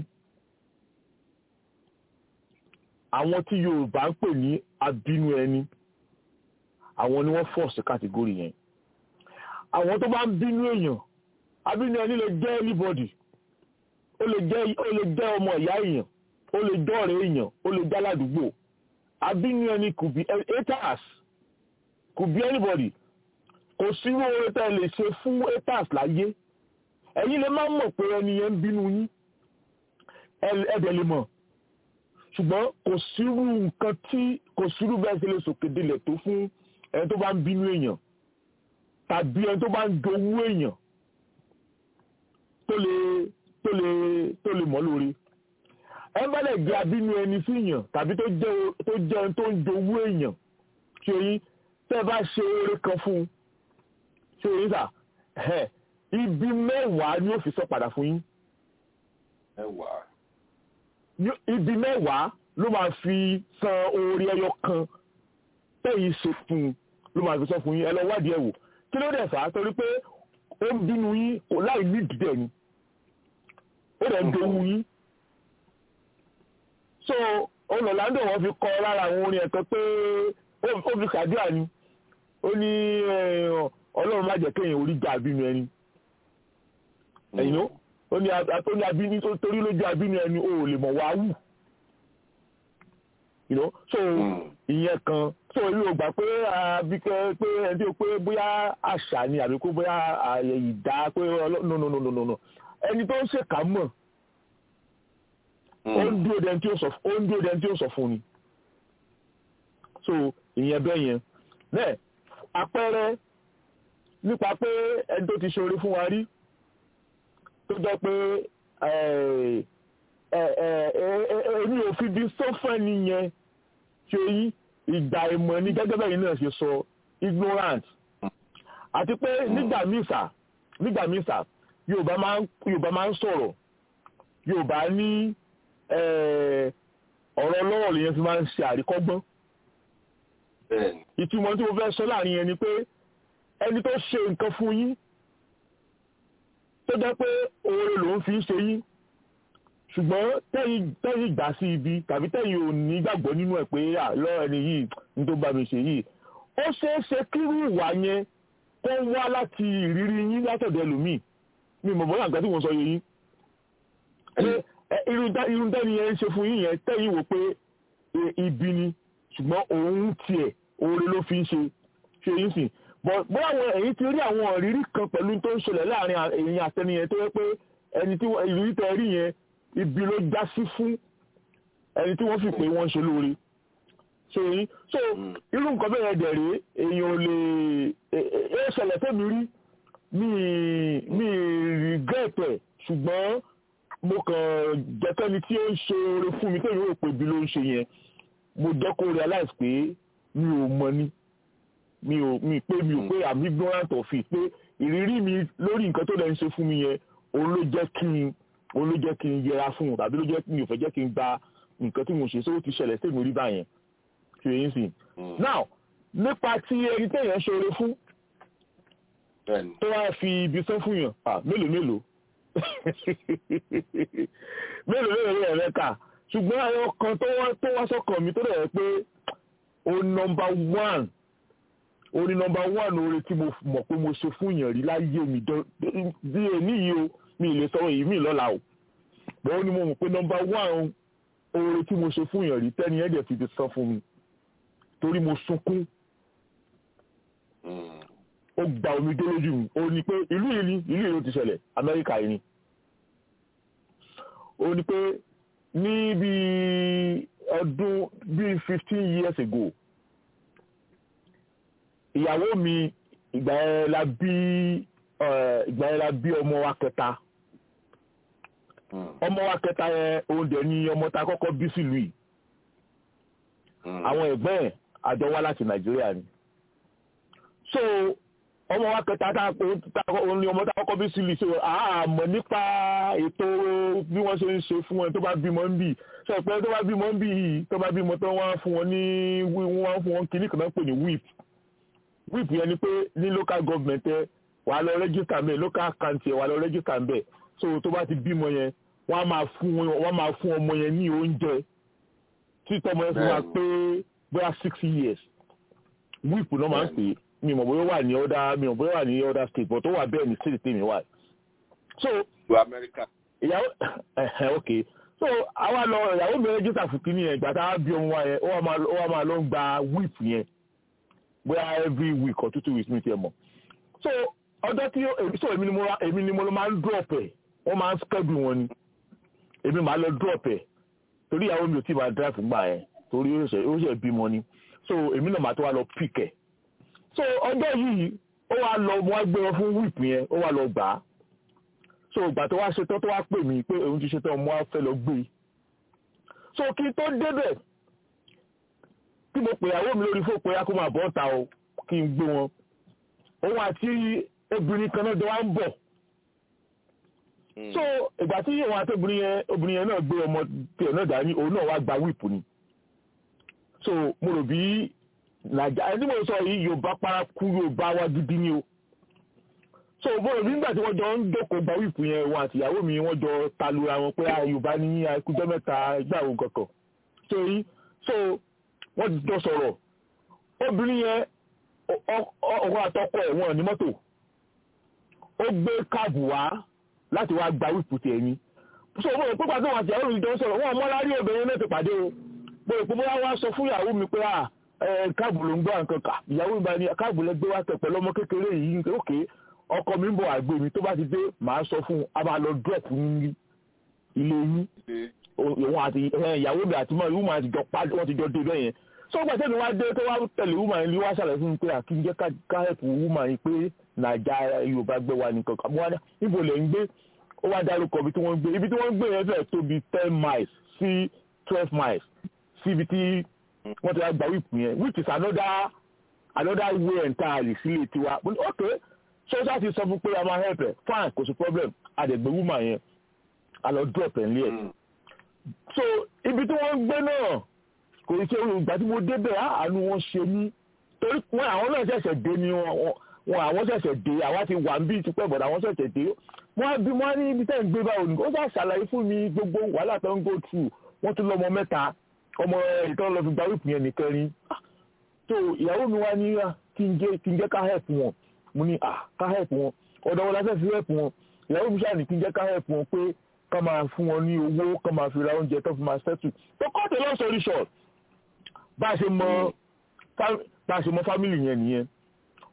àwọn tí yorùbá ń pè ní abínú ẹni àwọn ni wọ́n fọ̀ sí kàtìgórì yẹn àwọn tó bá ń bínú èèyàn abínú ẹni lè jẹ́ anybody ó lè jẹ́ ó lè jẹ́ ọmọ ìyá èèyàn ó lè jẹ́ ọ̀rẹ́ èèyàn ó lè jẹ́ aládùúgbò abínú ẹni could be haters could be anybody kò sí owó tẹ́ lè ṣe fún haters láyé ẹ̀yin lè má mọ̀ pé ẹni yẹn ń bínú yín ẹ̀dẹ̀ lè mọ̀ ṣùgbọ́n kò sírú nǹkan tí kò sírú bẹ́ẹ̀ ṣe lè sòkè délẹ̀ tó fún ẹni tó bá ń bínú èèyàn tàbí ẹni tó bá ń jowú èèyàn tó lè tó lè tó lè mọ̀ lórí ẹ bá lè jẹ́ abínú ẹni sí èèyàn tàbí tó jẹ́ tó jẹ́ ẹni tó ń jowú èèyàn ṣe yín tẹ́ bá ṣe eré kan fún un ṣe yín sà ibi mẹ́wàá ni ó fi sọ padà fún yín. mẹ́wàá. ibi mẹ́wàá ló máa fi san orí ẹyọ kan tẹ́yìn ṣe fún un ló máa fi sọ fún yín ẹ lọ wádìí ẹ wò kí ló dẹ̀ fà á torí pé ó ń bínú yín kò láì ní ìdílé ni ó dẹ̀ ń dowó yín. so olùlàndò wọn fi kọ lára àwọn orin ẹ̀kan pé ó fi kàdúrà ni ó ní ọlọ́run má jẹ́ kéèyàn orí jà bínú ẹni ẹ̀yìn ó ní àtọ́ní abínú tó torí lójú abínú ẹni ó lè mọ̀ wá wù so ìyẹn kan so èmi ò gbà pé abíkẹ́ pé ẹni tí ó pé bóyá àṣà ni àbí kó bóyá ààyè ìdá pé no no no no no ẹni tó ń ṣèkà mọ̀ ó ń dúró dẹni tí ó sọ fún ni so ìyẹn bẹ́ẹ̀ yẹn bẹ́ẹ̀ àpẹẹrẹ nípa pé ẹni tó ti ṣoore fún wa rí tó jẹ́ pé èmi ò fi bí sọ́fẹ́ nìyẹn ṣe yí ìgbà ìmọ̀ ní gẹ́gẹ́ bẹ́ẹ̀ náà ṣe sọ ignorant àti pé nígbà mísà nígbà mísà Yorùbá máa ń sọ̀rọ̀ Yorùbá ní ọ̀rọ̀ lọ́rọ̀ lèyẹn fi máa ń ṣe àríkọ́gbọ́n ìtumọ̀ tí mo fẹ́ sọ láàrin yẹn ni pé ẹni tó ṣe nǹkan fún yín tó jẹ́ pé oore lòun fi ń ṣe yín ṣùgbọ́n tẹ́yìn gbà sí ibi tàbí tẹ́yìn ò ní gbàgbọ́ nínú ẹ̀ pé àlọ́ ẹni yìí ní tó bá mi ṣe yìí ó ṣeé ṣe kírú ìwà yẹn kó wá láti ìrírí yín látọ̀dọ̀ ẹlòmíì mi mọ̀ bọ́lá nǹkan tí mo sọ yẹ yín irun tẹ́ni yẹn ń ṣe fún yín yẹn tẹ́yìn wò pé ibi ni ṣùgbọ́n òun tiẹ̀ oore ló fi ń ṣe ṣe yín sìn bóyá àwọn èyí ti rí àwọn ìrírí kan pẹ̀lú tó ń ṣẹlẹ̀ láàrin èyí àtẹniyẹn tó yẹ pé ẹni tí ìrírí tẹ rí yẹn ibi ló já sí fún ẹni tí wọ́n fi pé wọ́n ń ṣe lóore so yìí so irú nǹkan bẹ́ẹ̀ yẹn dẹ̀ rí èèyàn ò lè ẹ ṣẹlẹ̀ tẹ́mi rí mi mi regret ẹ̀ ṣùgbọ́n mo kàn jẹ́kẹ́ni tí ó ń ṣe oore fún mi tẹ́mi rò pé ibi ló ń ṣe yẹn mo jẹ́ kó realize pé mi ò mọ ní mi ò mi pé mi ò pé i'm ignorant of it pé ìrírí mi lórí nǹkan tó lè ń ṣe fún mi yẹn òun ló jẹ́ kí n òun ló jẹ́ kí n yẹra fún un tàbí ló jẹ́ mi ò fẹ́ jẹ́ kí n gba nǹkan tí mo ṣe sówó ti ṣẹlẹ̀ sí mi rí báyẹn fi èyí sìn. now nípa tí ẹni téèyàn ṣoore fún tó wá fi ibi sán fún yàn mélòó mélòó mélòó mélòó rẹ̀ rẹ̀ kà ṣùgbọ́n ẹyọ kan tó wá sọ́kàn mi tó rẹ̀ pé o nọmba one o ní nọmba one oore tí mo mọ̀ pé mo ṣe fún yàn rí láyé mi bí èmi yìí o mi ì lè sọ èyí mi lọ́la o bọ́n ó ní mo mọ̀ pé nọmba one oore tí mo ṣe fún yàn rí tẹ́ni ẹ̀ dẹ̀ fi ti san fún mi torí mo sunkún ó gba omi dé lójú mi ó ní pé ìlú yìí ni ìlú yìí ló ti ṣẹlẹ̀ amẹ́ríkà yìí ni ó ní pé ní bí ọdún bíi fifteen years ago ìyàwó mi ìgbà yẹn la bí ìgbà yẹn la bí ọmọ wa kẹta ọmọ wa kẹta yẹn òun dẹ̀ ni ọmọ tá a kọ́kọ́ bí sílùú yìí àwọn ẹ̀gbọ́n ẹ̀ àjọ wá láti nàìjíríà ni so ọmọ wa kẹta tá òun ni ọmọ tá a kọ́kọ́ bí sílùú so àmọ́ nípa ètò bí wọ́n ṣe ń ṣe fún wọn tó bá bímọ ń bì sọ pé tó bá bímọ ń bì yìí tó bá bímọ tó wọ́n fún wọn ní wọ́n fún wọn kìnnì kan náà pè ní whip whip yẹn ni pé ní local government ẹ wà á lọ register mbẹ local account yẹn wà á lọ register mbẹ so tó bá ti bímọ yẹn wọ́n á máa fún wọ́n máa fún ọmọ yẹn ní oúnjẹ tí tọmọ yẹn fi wá pé bóyá six years whip náà máa ń pè é mi mọ̀ bóyá wà ní ọ̀dà mi mọ̀ bóyá wà ní ọ̀dà state but ó wà bẹ́ẹ̀ ní state tèmi wà. so ìyàwó ẹ̀hẹ̀ ok so àwa lọ ìyàwó mi rẹ́jísà fún kínní yẹn ìgbà tá a bí ọmọ wa yẹn ó wà máa lọ gba whip yẹn bóyá every week or two two weeks mi tiẹ̀ mọ̀ so ọjọ́ tí so èmi ni mo èmi ni mo máa ń drop ẹ̀ wọ́n máa ń schedule wọn ni èmi máa lọ drop ẹ̀ torí ìyàwó mi ò tí ì máa drive fún gbà yẹn torí ó ṣe bímọ ni so èmi náà máa tó wá lọ pick ẹ̀ so ọjọ́ yìí ó wá lọ wọ́n gbé wọn fún whip yẹn ó wá lọ gbà á so ìgbà tó wá ṣetán tó wá pè mí pé òun ti ṣetán mo wá fẹ́ lọ gbé e so kí n tó débẹ̀ tí mo pè ìyàwó mi lórí fún pé kó máa bọ́ ta o kí n gbé wọn òun àti obìnrin kan náà jọ wá ń bọ̀ so ìgbà tí òun àti obìnrin yẹn obìnrin yẹn náà gbé ọmọ tiẹ̀ náà dání òun náà wá gba whip ni so mo rò bí nàìjà ẹni mo sọ yìí yorùbá paraku yorùbá wa gidi ni o so mo rò bí nígbà tí wọ́n jọ ń dókòó gba whip yẹn wọn àti ìyàwó mi wọ́n jọ talura wọn pé yorùbá ní ikújọ́ mẹ́ta ìgbà wo kankan so yìí so wọ́n jọ sọ̀rọ̀ obìnrin yẹn ọkọ àtọkọ ẹ̀ wọ́n ní mọ́tò ó gbé káàbù wá láti wá gba wípù tiẹ̀ ni so mo rò pé pàtó wọn àti ìyàwó mi jọ ń sọ̀rọ̀ wọn mọ́ lárí obìnrin náà ti pàdé o mo rò pé bóyá wọ́n á sọ fún ìyàwó mi pé à káàbù ló ń gbọ́ nǹkan kà ìyàwó mi bá ní káàbù lẹ́gbẹ́ wá tẹ̀ pẹ̀lú ọmọ kékeré yìí òkè ọkọ mi ń bọ̀ àgbè mi tó bá ti dé màá sọ fún un a máa lọ drop ní ilé yín òun àti ìyàwó mi àti mọ́ àti jọ pàdé wọ́n ti jọ dé bẹ́ẹ̀ yẹn sọ́gbà tẹ́mi wá dé tó wá tẹ̀lé wúmà yìí wá ṣàlàyé fún mi pé àkíńjẹ́ káhẹ́pù wúmà yìí pé nàìjà yorùbá gbé wa nìkan kan wọ́n níbo lè ń gbé ó wá dárúkọ ibi tí wọ́n ń gbé ibi tí wọ́n ń gbé yẹn fẹ́ tó bí ten miles sí twelve miles sí ibi tí wọ́n ti wá gba wíìpù yẹn which is another another way entirely sílé tiwa ok sọ́sà ti sọ fún pé a máa help ẹ̀ fine kò sí problem àdẹ̀gbẹ́ wúmà yẹn a lọ drop ẹ̀ nílẹ̀ so ibi tí wọ́n ń gbé náà kò ní ṣe olùgbà tí mo débẹ̀ àánú wọn ṣe mí torí wọn àwọn náà ṣẹ̀ṣẹ̀ dé ni wọn àwọn ṣẹ̀ṣẹ̀ dé àwa ti wà ń bí tipẹ́ bọ̀dọ̀ àwọn ṣẹ̀ṣẹ̀ dé wọn á bí wọn á ní ibi tẹ́ ń gbé báwo ni ó ṣáà ṣàlàyé fún mi gbogbo wàhálà tó ń go through wọ́n tún lọ́mọ mẹ́ta ọmọ ìtọ́ lọ fi gba wípù yẹn nìkan rí tó ìyàwó mi wá ní kí n jẹ́ kí n jẹ́ ká help wọn mo ní ká help wọn ọ̀dọ̀ wọn la fẹ́ fi help wọn ìyàwó mi ṣáà ní kí n jẹ́ ká help wọn pé ká máa fún wọn ní owó ká máa fi ra oúnjẹ tó fi máa settle tó cut a long story short bá a ṣe mọ bá a ṣe mọ fámìlì yẹn nìyẹn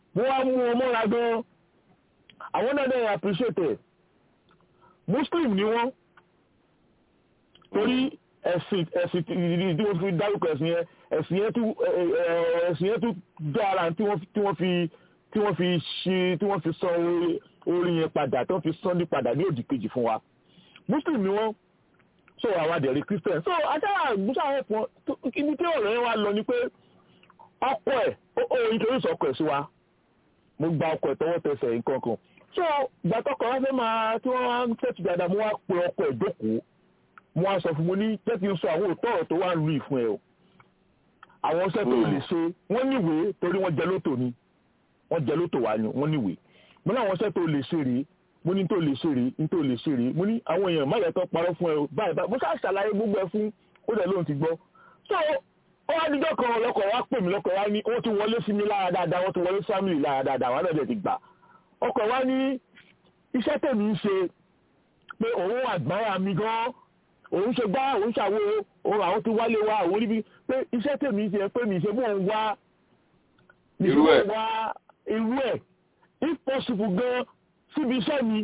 mo wá mú ọmọ ra gan àwọn náà dẹ̀ appreciate ẹ̀ muslim ni wọ́n torí ẹ̀sìn ẹ̀sìn tí wọ́n fi dárúkọ ẹ̀sìn yẹn ẹ̀sìn yẹn tún ẹ̀sìn yẹn tún dára tí wọ́n tí wọ́n fi tí wọ́n fi ṣe tí wọ́n fi san orí yẹn padà tí wọ́n fi san ní padà ní òdì kejì fún wa muslim ni wọ́n so àwọn àdẹ̀rí christian so ajára musa ẹ̀pọ̀ ibi tí ọ̀rọ̀ yẹn wá lọ ni pé ọkọ ẹ̀ ó introduce ọkọ ẹ̀ sí wa mo gba ọkọ ẹ̀ tọwọ́ tẹsẹ̀ nǹkan kan so gbàtọ́kọ̀ wá fẹ́ máa tí wọ́n wá ń fẹ́tù dáadáa mo wá pe ọkọ ẹ̀ jókòó mo wá sọ fún mo ní jẹ́ kí n sọ àwọn òótọ́ ọ̀rọ̀ tó wà ń lu ìfún ẹ o àwọn ọṣẹ tó lè ṣe wọ́n níwèé torí wọ́n jẹ lótò ni wọ́n jẹ lótò wá ni wọ́n níwèé mo ní àwọn ọṣẹ tó lè ṣe rèé mo ní tó lè ṣe rèé ní tó lè ṣe rèé mo ní àwọn èèyàn má yẹ tó parọ́ fún ẹ o báyìí báyìí mo ṣáà ṣàlàyé gbogbo ẹ fún ó dẹ̀ lóun ti gbọ́ so ó wá díjọ́ kan ọlọ́kọ̀ wá pè mí lọ́kọ̀ wá ní wọ́n ti wọlé sí mi lára dáadáa wọ́n ti wọlé sí family lára dáadáa wọ́n náà ti gbà ọkọ̀ wá ní iṣẹ́ tèmi ń ṣe pé òun àgbáyà mi gan òun ṣe gbá òun ṣàwo òun àwọn ti wálé wa òun níbi pé iṣẹ́ tèmi ń ṣe pé mi ṣe mò ń wá irú ẹ̀ wá irú ẹ̀ if possible gan síbi iṣẹ́ mi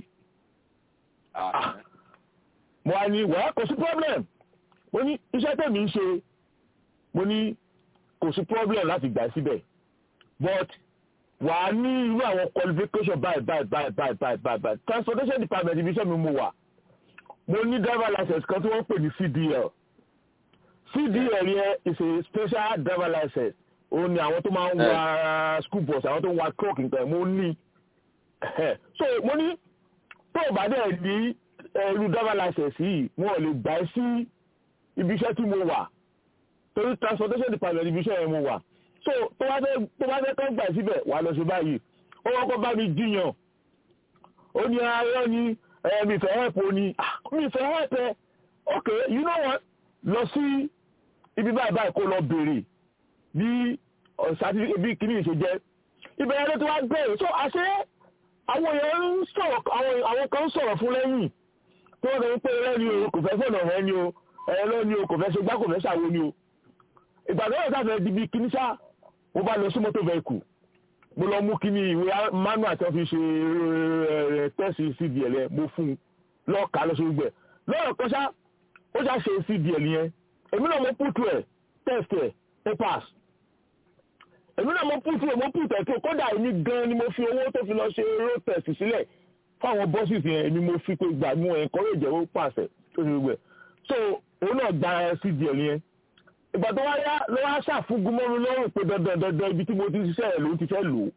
mo wá ní wàá kò sí problem mo ní iṣẹ́ tèmi ń ṣe mo ní kò sí problem láti gbà síbẹ̀ but wà á ní irú àwọn qualification báyìí báyìí báyìí báyìí báyìí báyìí báyìí transportation department ibi iṣẹ́ mi mo wà mo ní driver license kan tí wọ́n ń pè ní CDL CDL yẹn is a special driver license òun ni àwọn tó máa ń wa school bus àwọn tó ń wa truck nǹkan mo ní so mo ní tó o bá dẹ̀ ní irú driver license yìí wọn ò lè gbà ẹ́ sí ibi iṣẹ́ tí mo wà torí transportation department ibi iṣẹ́ yẹn mo wà so tó bá fẹ́ tó bá fẹ́ kọ́ gbà síbẹ̀ wà lọ sí báyìí ó wọ́n kọ́ bá mi jiyàn ó ní ayọ́ ni mi fẹ́ help ó ní mi fẹ́ help ẹ ok you know what lọ sí ibi báyìí báyìí kó lọ béèrè bí certificate bí kìíní ṣe jẹ́ ìbẹ̀rẹ̀ ló ti wá bẹ̀rẹ̀ so àṣẹ àwọn èèyàn ń sọ̀rọ̀ àwọn kan ń sọ̀rọ̀ fún lẹ́yìn tí wọ́n sọ pé ẹlẹ́ni o kò fẹ́ fọ̀nà rẹ ni o ẹlẹ́ni o kò fẹ́ ṣe gbá kò fẹ́ ṣàwo ni o ìgbà tó yẹ sáfẹ́ di bí kìíní ṣáà mo bá lọ sí mọ́tò vehicle mo lọ mú kíní ìwé manual tí wọ́n fi ṣe tẹ́sì cdl yẹn mo fún un lọ́ọ̀ká lọ sí gbẹ lọ́rọ̀ kan ṣá ó ṣá ṣe cdl yẹn èmi náà mo put ẹ̀ test ẹ̀ ó pass èmi náà mo put ẹ̀ mo put ẹ̀ tó kódà èmi gan ni mo fi owó tó fi lọ ṣe road test sílẹ̀ fáwọn bọ́sì yẹn èmi mo fi pé gbà mú encourage ó pàṣẹ tó ṣe gbẹ so òun náà gba cdl yẹn ìgbà tó wá yá ló wá ṣàfúgún mọ́ mi lọ́rùn pé dandan dandan ibi tí mo ti ṣiṣẹ́ ẹ̀ ló ti fẹ́ lò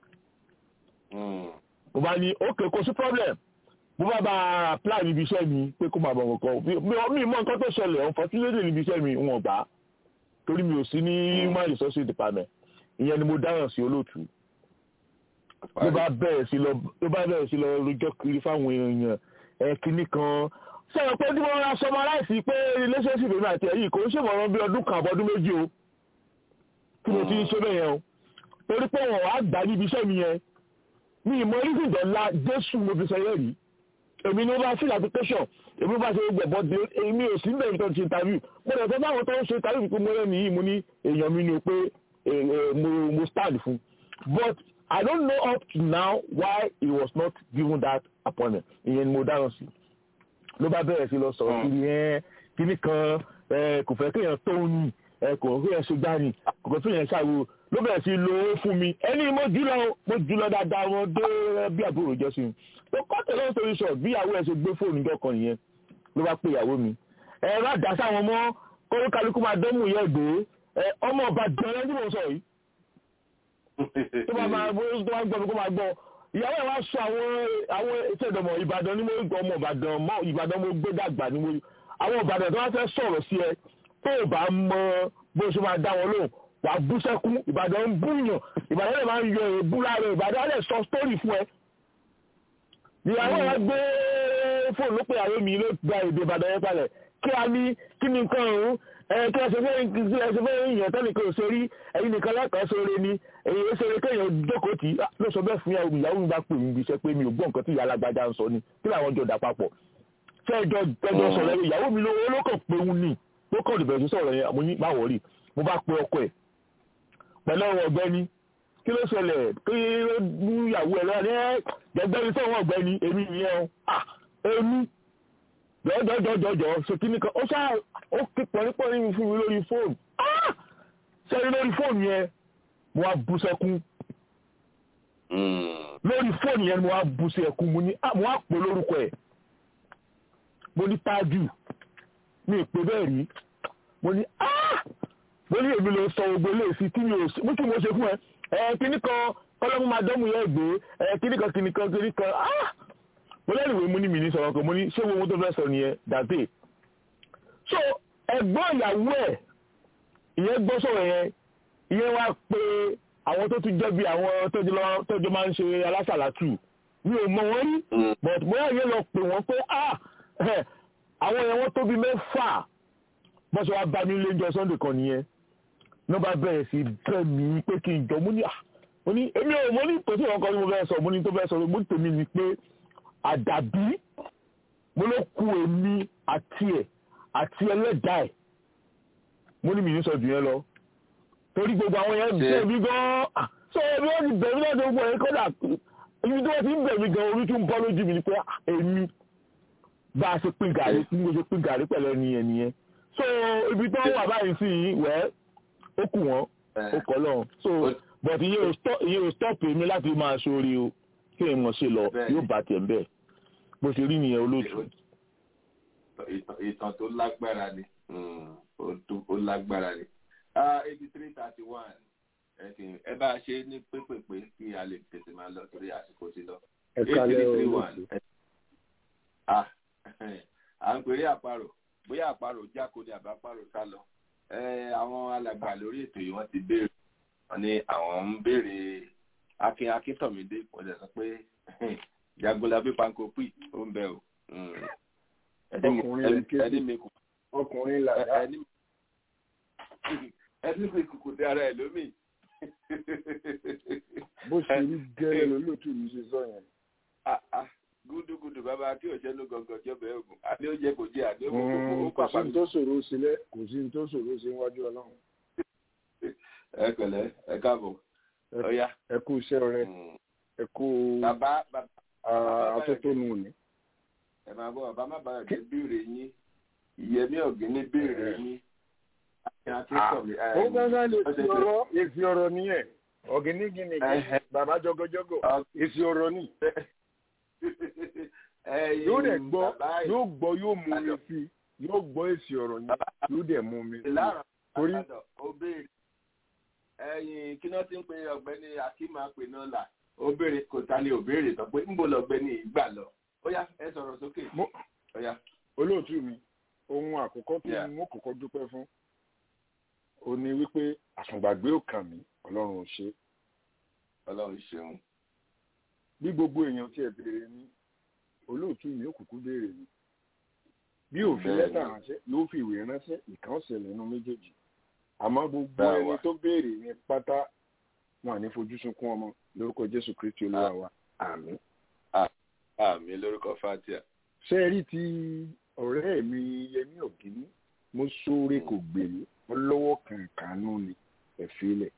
ó. mo bá ní ok kò sí problem mo bá bá apply níbi iṣẹ́ mi pé kó máa bọ̀ nǹkan mi mọ nǹkan tó ṣẹlẹ̀ unfortunately níbi iṣẹ́ mi wọn gbà á torí mi ò sí ní human resources department ìyẹn ni mo dáhùn sí olóòtú ló bá bẹ̀rẹ̀ sí lọ ló bá bẹ̀rẹ̀ sí lọ rojọ́ kiri fáwọn èèyàn ẹ̀ kínní kan sọ̀rọ̀ pé tí wọ́n ra sọmọ aláìsí pé relationship èmi àti ẹ̀yìn kò ń ṣèmọ̀ràn bí ọdún kan àbọ̀dún méjì o tí mo ti ń ṣe bẹ́yẹn o torí pé wọ́n wá gbà níbi iṣẹ́ mi yẹn mi ìmọ̀ ìsìndẹ̀ ńlá jésù mo fi sẹ́yẹ́ rí èmi ni ó bá fill application èmi bá ṣe gbẹ̀bọ̀ dé èmi ò sí bẹ̀rẹ̀ tó ti interview mo rẹ̀ fẹ́ báwọn tó ń ṣe interview pé mo rẹ̀ nìyí mo ní èèyàn mi ni o pé mo stand fún but I don't know up to now why he was not given that appointment ìyẹn ni mo dáhùn sí ló bá bẹ̀rẹ̀ sí lọ sọ̀rọ̀ kiri ẹ̀ kíní kan kò fẹ́ kéèyàn tó ní kò kéèyàn ṣe gbá ni kò fẹ́ kéèyàn ṣàwo ló bẹ̀rẹ̀ sí lo owó fún mi ẹni mo jùlọ mo jùlọ dáadáa wọn dé bí àbúrò jẹ́ sí mi tó kọ́tẹ̀ lọ́wọ́ torí sọ bí ìyàwó ẹ̀ ṣe gbé fóònù ìjọ kan nìyẹn ló bá pè ìyàwó mi ẹ bá dá sáwọn ọmọ kóró kálukú máa dánmù yẹ gbé ọmọ ọba jẹrẹ tí mo sọ yìí tó bá máa gbọ́ tó bá gbọ́ mi kó máa gbọ́ ìyàwó ẹ̀ wá sọ àwọn àwọn ìṣèdọ̀mọ̀ ìbàdàn ní mo gbọ́ ọmọ ìbàdàn mọ́ ìbàdàn mo gbé dàgbà ní mo àwọn ìbàdàn tó wá fẹ́ sọ̀rọ̀ sí ẹ tó o bá mọ bó ṣe máa dá wọn lóhùn wà á bú sẹ́kún ìbàdàn ń bú yàn ìbàdàn lè máa ń yọ èébú láàrin ìbàdàn lè sọ sítórì fún ẹ. ìyàwó ẹ̀ gbé fóònù ló pé àwọn mi ló gba èdè ìbàdàn yẹn palẹ̀ kí a ní kí ni nǹkan ọ̀hún kí ẹ ṣe fẹ́ ẹ ṣe fẹ́ yàn tẹ́nìkan ò ṣe rí ẹ̀yin nìkan lẹ́kọ̀ọ́ sóore ni èyí ó ṣeré kéèyàn jókòó tì í ló sọ bẹ́ẹ̀ fún ìyàwó mi ìyàwó mi bá pè mí iṣẹ́ pé mi ò gbọ́ nǹkan tí ìyá alágbájá ń sọ ni kí làwọn jọ dà papọ̀ ṣé ẹjọ́ ẹjọ́ sọ̀rọ̀ yẹn ìyàwó mi lówó ló kàn pé òun ni ló kàn dìbẹ̀ sí sọ̀rọ̀ yẹn mo ní má wọ̀rí mo bá pe ọkọ ẹ̀ pẹ̀lú ọ̀rọ̀ ọ̀gbẹ́ni kí ló ṣẹlẹ̀ kí ló mú ìyàwó ẹ̀ lọ́wọ́ ẹ̀ gbẹgbẹ́ni sọ̀rọ̀ ọ̀gbẹ́ni èmi nìyẹn o ah èmi jọjọjọjọjọ ṣe kí ni kan ó ṣáà ó ké pọ̀nípọ̀ní mi fún mi lórí fóònù ah sẹ́yìn lórí fóònù yẹn mo wá bú sẹ́kún lórí fóònù yẹn mo wá bú sẹ́kún mo ní mo wá pè lórúkọ ẹ̀ mo ní tájù mi ì pé bẹ́ẹ̀ rí mo ní ah mo ní èmi ló sọ gbogbo ilé sí tí mi ò sí mo kí mo ṣe fún ẹ ẹ kíní kan kọ́lọ́mù máa dánmù yẹn gbé ẹ kíní kan kíní kan kíní kan ah mo lẹ́nu ìwé mo ní mi ní sọ̀rọ̀ kan mo ní ṣé owó tó fẹ́ sọ nìyẹn dàtẹ́ so ẹ̀gbọ́n ìyàwó ẹ̀ ìyẹn gbọ́ sọ̀rọ̀ yẹn ìyẹn wá pé àwọn tó tún jẹ́ bí àwọn tọ́jú máa ń ṣe alásàlátù mi ò mọ wọn rí but mo yà yẹn lọ pè wọ́n pé ah àwọn yẹn wọ́n tóbi mẹ́fà bọ́n ṣe wá bá mi lé jọ sunday kan nìyẹn náà bá bẹ̀rẹ̀ sí bẹ́ẹ̀ mi pé kí n jọ mo ní à mo ní èmi ò mo ní tòsí ìwọ̀n ni mo fẹ́ sọ mo ní tó fẹ́ sọ mo ní tèmi ni pé àdàbí mo ló ku èmi àti ẹ̀ àti ẹlẹ́dàá ẹ̀ mo ní mi ní sọ jù yẹn lọ torí gbogbo àwọn yẹn bẹ̀ mí gan-an so ẹbí wọ́n ti bẹ̀ mí láti gbogbo ẹ̀ kọ́dà ibi tí wọ́n ti ń bẹ̀ mí gan orí tún bọ́ lójú mi ni pé èmi bá a ṣe pín gàrí bí mo ṣe pín gàrí pẹ̀lú ẹni yẹn nìyẹn so ibi tó wà báyìí sí yìí wẹ́ ó kù wọ́n ó kọ́ lọ́hùn so but iye ò stop èmi láti máa ṣoore o kí ẹ mọ̀ ṣe lọ yóò bá tiẹ̀ bẹ́ẹ̀ bó ṣe rí nìyẹn olóòtú. ìtàn tó lágbára ni ó lágbára ni eighty three thirty one ẹ bá a ṣe ní pépèpé kí a lè tètè máa lọ torí àsìkò ti lọ. ẹ kalẹ̀ olóòtú. à ń pèrè àparò bóyá àparò jáko ni àbáparò sá lọ àwọn alàgbà lórí ètò yìí wọ́n ti béèrè wọ́n ní àwọn ń béèrè akin akíntọ̀mídé kò lè sọ pé jagunlabi pankopi ó ń bẹ o. ẹni mi kò. ọkùnrin làdá. ẹni mi kò kò dé ara ẹ lómi. bó ṣe rí gẹ́rẹ́ lólótú mi ṣe sọ yẹn. gúdúgúdú bàbá kí òṣèlú gọgọ jọbẹ ogun àní ó jẹ kò jẹ àní ó kò kò sí ní tó ṣòro sílẹ̀ kò sí ní tó ṣòro sí níwájú Ọlọ́run. ẹ pẹ̀lẹ́ ẹ káàbọ̀ ọ̀ya. ẹ kú iṣẹ́ rẹ ẹ kú atótónu ni. ẹ máa bọ bàbá má bàa jẹ béèrè yín ìyẹmí ọ̀gẹ́ni béèrè yín. ó gbọ́dọ̀ lè fi ọ̀rọ̀ èsì ọ̀rọ̀ nìyẹn ọ̀gẹ́nìgìnì bàbá jọgọjọgọ èsì ọ̀rọ̀ ni. yóò dẹ̀ gbọ́ yóò gbọ́ yóò mú mi sí yóò gbọ́ èsì ọ̀rọ̀ yẹn yóò dẹ̀ mú mi sí. torí ẹyin kí náà ti ń pe ọ̀gbẹ́ni akíma pè náà là ó béèrè kò ta ni ò béèrè tán pé ńbọ lọ̀gbẹ́ni ìgbà lọ ó yá ẹ sọ̀rọ̀ sókè. olóòtú mi ohun àkọ́kọ́ tí mo kọ́kọ́ dúpẹ́ fún ó ní wípé àsùngbàgbé ò kàn mí ọlọ́run ò ṣe. ọlọ́run ṣeun. bí gbogbo èèyàn tí ẹ béèrè ní olóòtú mi ó kúkú béèrè ní bí òfin lẹ́tà ránṣẹ́ ló fi ìwé ránṣẹ́ ìkànsẹ̀ lẹ́nu méjèèjì àmọ́ gbogbo ẹni tó béèrè ní pátá wọn à ní fojú sunkún ọmọ lórúkọ jésù kristi olúwa wa àmín. àmín lórúkọ fatia. ṣé ẹ rí ti ọ̀rẹ́ mi yẹmí ògìní mo sóore kò gbèlú wọn lọ́wọ́ kàǹkàánú ni ẹ filẹ̀.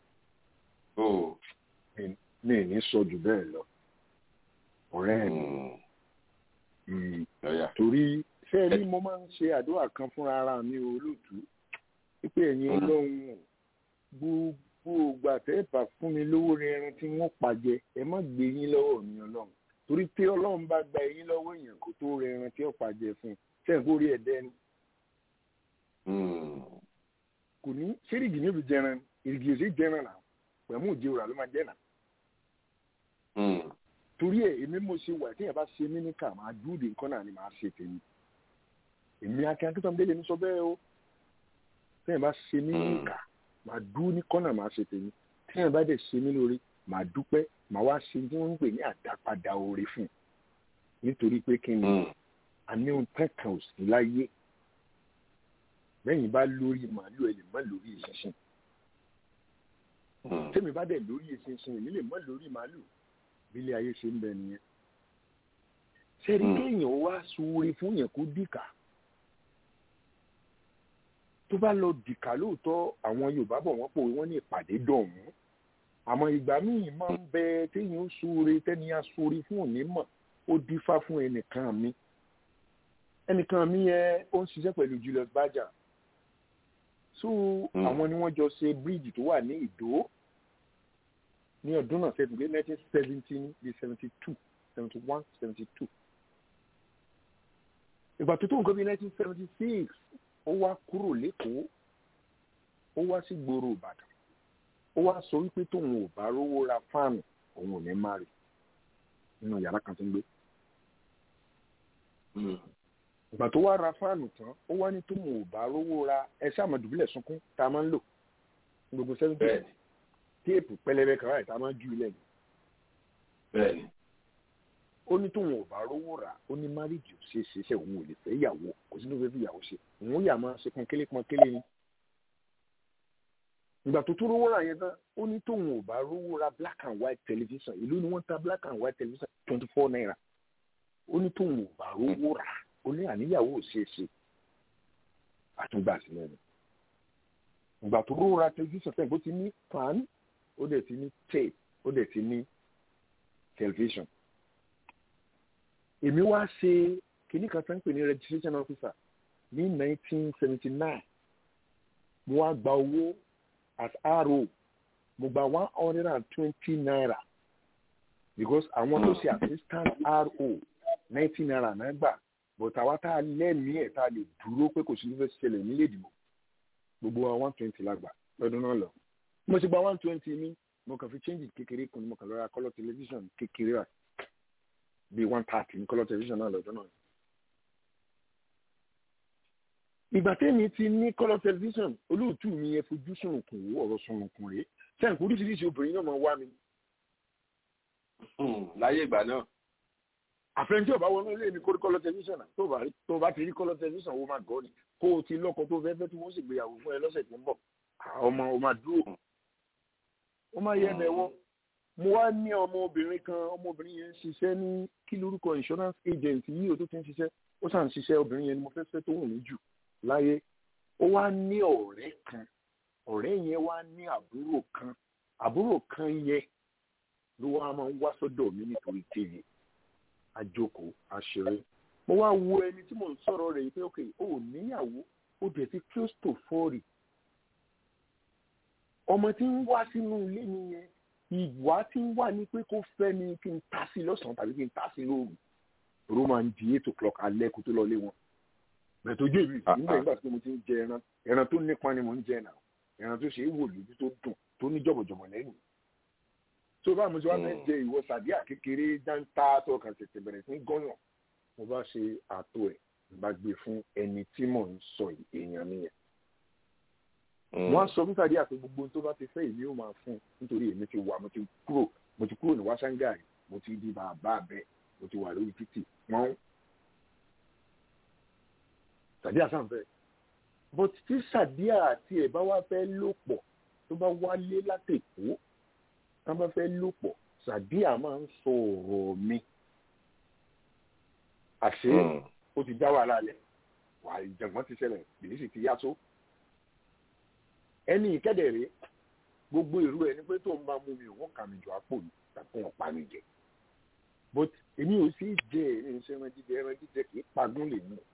mi ní sọ jù bẹ́ẹ̀ lọ ọ̀rẹ́ mi. torí ṣé ẹ rí mo máa ń ṣe àdúrà kan fúnra ara mi olóòtú pípé ẹ̀yin ọlọ́run gbogbo ògbà tẹ́ẹ̀bà fún mi lówó rinrin tí wọ́n pàjẹ́ ẹ má gbé yín lọ́wọ́ mi ọlọ́run torí pé ọlọ́run bá gba ẹ̀yin lọ́wọ́ èèyàn kó tó rinrin tí ó pàjẹ́ fún un sẹ́yìn kó rí ẹ̀dẹ́ ni. kò ní sẹ́rígì níbi jẹran ìrìgì òsì jẹran náà pẹ̀mú òjì òrà ló máa jẹ́ náà. torí ẹ̀ èmi mo ṣe wà tí yẹn bá ṣe mí ní kà máa dúró de nǹkan náà ni màá ṣe tèmi èmi akin akíntàn délé ní sọ bẹ́ẹ̀ o tẹ́yìn bá ṣe mí níkà màá dúró ní kọ́nà màá ṣe tèmi tẹ́yìn bá dẹ̀ ṣe mí lórí màá dúpẹ́ màá wá ṣe tí wọ́n ń pè ní àdápadà oore fún un nítorí pé kí ni àní ohun kankan ò sí láyé lẹ́yìn bá lórí màálù ẹ lè má lórí ìṣinṣin tẹ́mi bá dẹ̀ lórí ìṣinṣin èmi lè má lórí màálù bí ilé ayé ṣe ń bẹ nìyẹn ṣẹ́ni kéèyàn wá sóore fún yẹn kó dìkà tó bá lọ dìkà lóòótọ́ àwọn yorùbá bọ̀ wọ́n pò wọ́n ní ìpàdé dọ̀hún àmọ́ ìgbà míì máa ń bẹ téèyàn ó súre tẹ́ni á súre fún òní mọ̀ ó dífá fún ẹnìkan mi ẹnìkan mi yẹn ó ń ṣiṣẹ́ pẹ̀lú Julius Berger so àwọn ni wọ́n jọ ṣe bíríìjì tó wà ní Ìdó ní ọdún náà ṣe tùgbé nineteen seventeen bí seventy two seventy one seventy two ìgbà tó tó nǹkan bí nineteen seventy six ó wá kúrò lẹ́kọ̀ọ́ ó wá sí gbòòrò Ìbàdàn ó wá sọ wípé tóun ò bá rówó ra fáànù òun ò ní má rí nínú yàrá kan tó ń gbé ìgbà tó wá ra fáànù tán ó wá ní tóun ò bá rówó ra ẹṣẹ àmọdùbílẹ sunkún tá a máa ń lò ní gbogbo sẹfúntì téèpù pẹlẹbẹ kan láì tá a máa ń ju ilẹ̀ bẹ́ẹ̀ni. ó ní tóun ò bá rówó rà ó ní márìjì ò ṣe é ṣe ṣe òun ò lè fẹ́ ìyàwó kò sí ló fẹ́ fi ìyàwó ṣe òun yà máa ṣe pọnkélé pọnkélé ni ìgbà tó tún rówó rà yẹn tán ó ní tóun ò bá rówó ra black and white television ìlú ni wọ́n ta black and white television twenty four naira ó ní tóun ò bá rówó rà ó ní àníyàwó ò ṣe é ṣe àtúngbà sílẹ̀ ni ìgbà tó rówó ra television fẹ́ bó ti ní fan ó dẹ̀ ti ní tape ó dẹ̀ ti ní television èmi wá ṣe kìnnì kan tó ń pè ní registration officer ní nineteen seventy nine mo wá gba owó as ro mo gba one hundred and twenty naira because àwọn tó ṣe assistant ro ninety naira náà gbà but àwa tá a lẹ́mìí ẹ̀ tá a lè dúró pé kò sí ní fẹ́ ṣẹlẹ̀ nílé ìdìbò gbogbo wa one twenty la gbà lọ́dún náà lọ mo ti gba one twenty mi mo kàn fi change kékeré kan mo kàn lọ ra colour television kékeré rà bíi one thirty ní colour television náà lọ́dún náà. ìgbà tẹ́mi ti ní colour television olóòtú mi yẹn fojú sunùkùn wò ọ̀rọ̀ sunùkùn rèé sẹ́yìn kò oríṣiríṣi obìnrin náà máa wá mi. láyé ìgbà náà. àfẹnjẹ ọba wọnú ilé mi kó rí colour television náà tó bá rí tó bá ti rí colour television wo máa gọ́ ni kó o ti lọ́kọ tó fẹ́ẹ́ fẹ́ tí wọ́n sì gbéyàwó fún ẹ lọ́sẹ̀ tó ń bọ̀ ọmọ o máa dúró ó máa yẹ ẹbẹ̀ wọ́n mo wá ní ọmọbìnrin kan ọmọbìnrin yẹn ń ṣiṣẹ́ ní kí lórúkọ insurance agent yìí ó tó ti ń ṣiṣẹ́ ó sàn ń ṣiṣẹ́ obìnrin yẹn ni mo fẹ́ fẹ́ tó wù mí jù láyé ó wá ní ọ̀rẹ́ kan ọ̀rẹ́ yẹn wá ní àbúrò kan àbúrò kan yẹn ló wá máa ń wá sọ́dọ̀ mi nítorí tèmi àjòkó àṣírí mo wá wo ẹni tí mò ń sọ̀rọ̀ rẹ̀ yìí pé ok ó níyàwó ó dẹ̀ ti close to forty ọmọ tí ń wá sínú ilé mi yẹn ìwà tí ń wà ní pé kó fẹ́ mi kí n ta sí lọ́sàn-án tàbí kí n ta sí lóru ló máa ń di eight o'clock alẹ́ kó tó lọ lé wọn bẹ́ẹ̀ tó jẹ́ ìlú nígbà nígbà tí mo ti ń jẹ ẹran ẹran tó nípa ni mo ń jẹ náà ẹran tó ṣe é wò lójú tó dùn tó ní jọ̀bọ̀jọ̀bọ̀ lẹ́nu tó bá mo ti wá fẹ́ jẹ ìwọ sàdíà kékeré dáńtà tó kàn tètè bẹ̀rẹ̀ sí gọ́yàn mo bá ṣe àtò ẹ̀ bá gbé fún ẹni tí mò ń sọ èèyàn mi yẹn wọ́n sọ fún sàdíà pé gbogbo tó bá ti fẹ́ èmi ò máa fún nítorí èmi ti wà mo ti kúrò mo ti kúrò ní wáṣángàì mo ti di bàbá bẹ́ẹ̀ mo ti wà lórí títì wọ́n sàdíà sàǹfẹ́ but tí sàdíà àti ẹ̀ bá wá fẹ́ lò pọ̀ tó bá wálé látẹ̀kọ́ tá bá fẹ́ lò pọ̀ sàdíà máa ń sọ ọ̀rọ̀ mi àṣé ó ti dá wàhálà lẹ̀ wà ìjàngbọ́n ti ṣẹlẹ̀ bìlísì ti yá tó ẹni ìkẹ́dẹ̀rẹ́ gbogbo ìrú ẹni pé tó ń bá mú mi òun kà mí jọ àpò mi tàbí wọn pa mi jẹ but èmi ò sí jẹ ẹni iṣẹ́ ẹran jíjẹ ẹran jíjẹ kì í pagún lè mú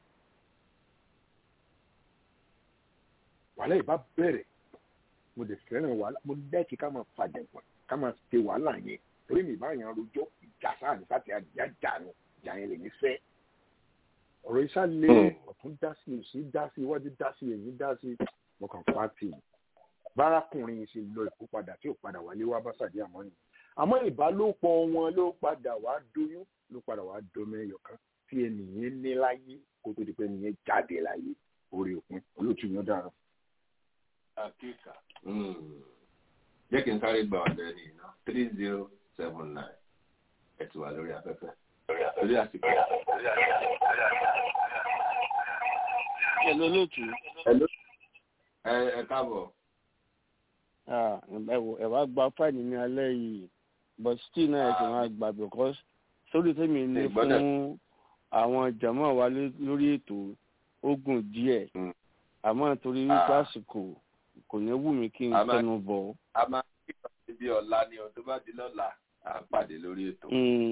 wàhálà ìbá bẹ̀rẹ̀ mo dẹ̀ fẹ́ràn wàhálà mo lẹ́ẹ̀kì ká máa fàjẹ̀gbọ̀n ká máa ṣe wàhálà yẹn torí mi báyìí rojọ́ ìjà sáà ní sáà tí a jà jà nù jà yẹn lè ní fẹ́ ọ̀rọ̀ iṣá lé ọ̀tún dá sí òsì dá sí iwájú dá sí èyí dá sí mo kàn pa tì í bárakùnrin ṣe lọ ìkó padà tí ò padà wálé wá bá sàdí àmọ́ ni àmọ́ ìbálòpọ̀ wọn ló padà wá doyún ló padà wá dọmọ ẹyọ kan tí ẹnìyẹn ní láyé kó tó di pé ẹnìyẹn jáde láyé orí òpin olóòtú yẹn dára. àkíkà jẹ́ kí n sáré gba ọ̀dọ̀ ẹni iná three zero seven nine ẹ̀ ti wà lórí afẹ́fẹ́ lórí àsìkò. Hello, lóòtú. Hello. ẹ ẹ káàbọ̀. ẹ wò ẹ wá gba fáìlì ní alẹ́ yìí but still náà ẹ sì máa gbà because sórí tèmi ní fún àwọn jàmọ́ wa lórí ètò ogun díẹ̀ àmọ́ torí wípé àsìkò kò ní wù mí kí n tẹnu bọ̀. a máa bí ọ̀la ni o tó bá di lọ́la à ń pàdé lórí ètò.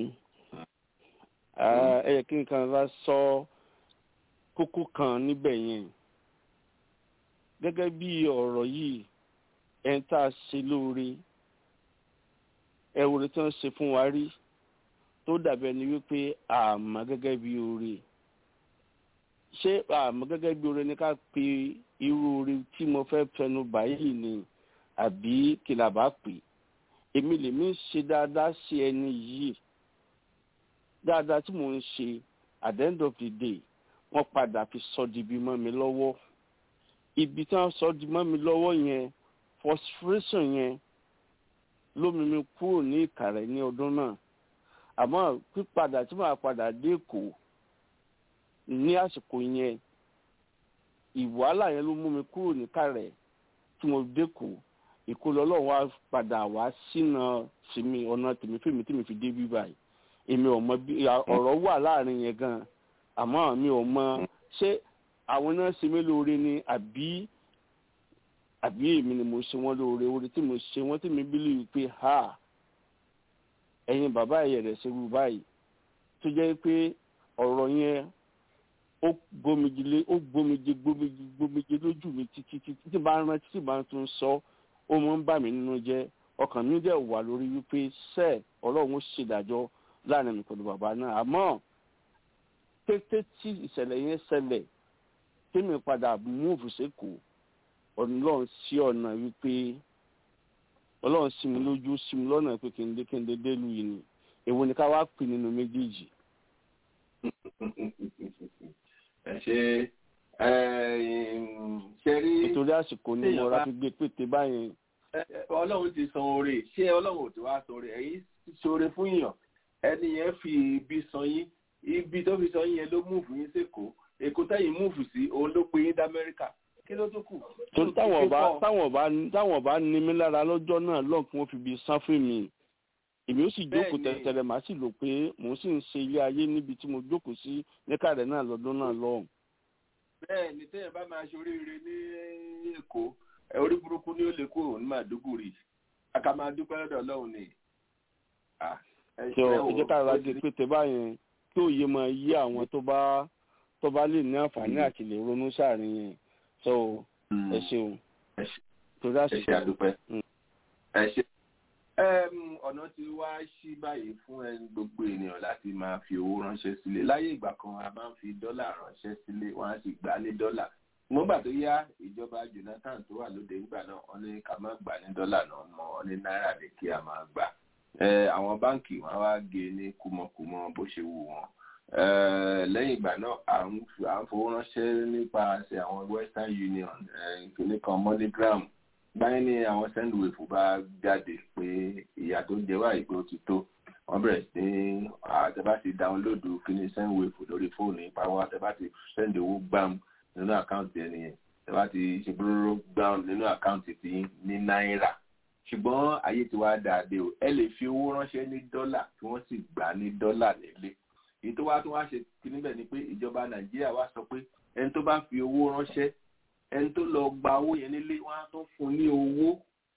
ẹ yẹ kí n kan bá sọ kókó kan níbẹ̀ yẹn gẹ́gẹ́ bí ọ̀rọ̀ yìí ẹni tá a ṣe lóore ẹ̀wòrán tí wọ́n ṣe fún wa rí tó dàbí ẹni wípé àmọ́ gẹ́gẹ́ bí oore ṣé àmọ́ gẹ́gẹ́ bí oore ni ká pe irú oore tí mo fẹ́ fẹnu báyìí ni àbí kí la bá pè èmi lèmi ń ṣe dáadáa sí ẹni yìí dáadáa tí mò ń ṣe at the end of the day wọ́n padà fi sọ di ibi mọ́ mi lọ́wọ́ ibi tí wọ́n sọ di mọ́ mi lọ́wọ́ yẹn frustration yẹn ló mú mi kúrò ní ìkàrẹ́ ní ọdún náà àmọ́ pípadà tí màá padà dé èkó ní àsìkò yẹn ìwàhálà yẹn ló mú mi kúrò ní ìkàrẹ́ tí mo dé èkó ìkólọ ọlọ́run wá padà wá sínú tèmi ọ̀nà tèmi fèmí tèmi fi dé bí báyìí èmi ò mọ bí ọ̀rọ̀ wà láàrin yẹn gan àmọ́ mi ò mọ ṣé àwọn náà ṣe mí lóore ni àbí àbí èmi ni mo ṣe wọ́n lóore oore tí mo ṣe wọ́n tí mi bílí pé ha ẹ̀yin bàbá ẹ̀yẹ̀ rẹ̀ ṣe rú báyìí tó jẹ́ pé ọ̀rọ̀ yẹn ó gbomijile ó gbomije gbomije gbomije lójú mi títí títí tí bá ń rántí tí bá ń tún sọ ó mọ ń bà mí nínú jẹ́ ọkàn mi dẹ̀ wà lórí wípé sẹ́ẹ̀ ọlọ́run ó ṣèdájọ́ láàrin mi pẹ̀lú bàbá náà àmọ́ kété tí ìṣẹ̀lẹ̀ yẹn ṣẹlẹ̀ tèmi padà múùfù sékòó ọlọ́run sí ọ̀nà wípé ọlọ́run sí mi lójú sí mi lọ́nà pé kí n dé kí n dé délùú yìí ni èwo ni ká wá pè nínú méjèèjì. ẹ ṣe ṣe rí. nítorí àsìkò ni mo ra fi gbé pété báyìí. ọlọ́run ti san oore ṣé ọlọ́run ò ti wá san oore ẹ̀yin ṣoore fún yàn ẹni yẹn fi ibi san yín ibi tó fi san yín yẹn ló múùfù yín sékòó èkó tẹ́yìn múùfù sí òun ló pe yín d'Amẹ́ríkà kí ló tó kù. torí táwọn ọba táwọn ọba táwọn ọba ní mi lára lọ́jọ́ náà lọ́n kí wọ́n fi bi san fún mi èmi ó sì jókòó tẹ̀tẹ̀rẹ̀ màá sì lò pé mò ń sì ń ṣe ilé ayé níbi tí mo jókòó sí níkàrẹ̀ náà lọ́dún náà lọ́hùn. bẹ́ẹ̀ ni tẹ́yìn bá máa ṣoríire ní èkó orí burúkú ni ó lè kó òun máa dúgùrì aka máa dúpẹ́ lọ́dọ̀ ọlọ́run ni. ṣé o ìjẹ́ ká ra gé pété báyẹn kí òye máa yí àwọn tó bá tó bá lè ní àǹfààní àti lè ronú sáàrin yẹn so ẹ ṣeun torí àṣìṣe. ẹ ṣe àdúpẹ́ ẹ ṣe. ọ̀nà tí wá sí báyìí fún ẹni gbogbo ènìyàn láti máa fi owó ránṣẹ́ sílé láyé ìgbà kan a máa ń fi dọ́là ránṣẹ́ sílé wọ́n á sì gbà ní dọ́là nígbà tó yá ìjọba Jonathan tó wà lóde nígbà náà wọ́n ní ká má gbà ní dọ́là náà mọ́ wọ́n ní náírà ní kí a máa gbà àwọn báǹkì wọn wá gé ní kùmọ̀kùmọ̀ bó ṣe wù wọ́n lẹ́yìn ìgbà náà à ń fowó ránṣẹ́ nípasẹ̀ àwọn Western Union ìpínlẹ̀ kan MoneyGram báyìí ni àwọn sendwave bá jáde pé ìyà tó ń jẹ wáyé pé ó ti tó wọ́n bẹ̀rẹ̀ sí ní àtẹ̀bá ti dáwọ́lódù kíní sendwave lórí fóònù ìpawọ́ àtẹ̀bá ti sẹ́ndì owó gbàm nínú àkáǹtì ẹni yẹn àtẹ̀bá ti ṣe búrúrú gbàm nínú àkáǹtì tí ní náírà ṣùgbọ́n ayé ti wá dáadé o ẹ lè fi owó ránṣẹ́ ní dọ́là tí wọ́n sì gbà ní dọ́là nílé èyí tó wá tó wá ṣe kí níbẹ̀ ni pé ìjọba nàìjíríà wá sọ pé ẹni tó bá fi owó ránṣẹ́ ẹni tó lọ gba owó yẹn nílé wọn á tó fún ní owó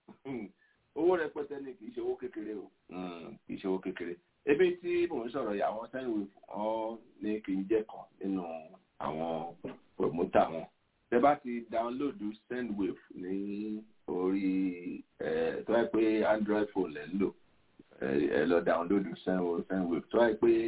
owó rẹpẹtẹ ni kì í ṣe owó kékeré o kì í ṣe owó kékeré ebi tí mò ń sọ̀rọ̀ yà wọ́n sẹ́yìn wọn ní kì í jẹ́ kan nínú àwọn promoter wọn tẹ bá ti dáńlódù sendwave ní orí ẹ tó yẹ pé android phone lẹ́ ń lò ẹ lọ dáńlódù sendwave tó yẹ pé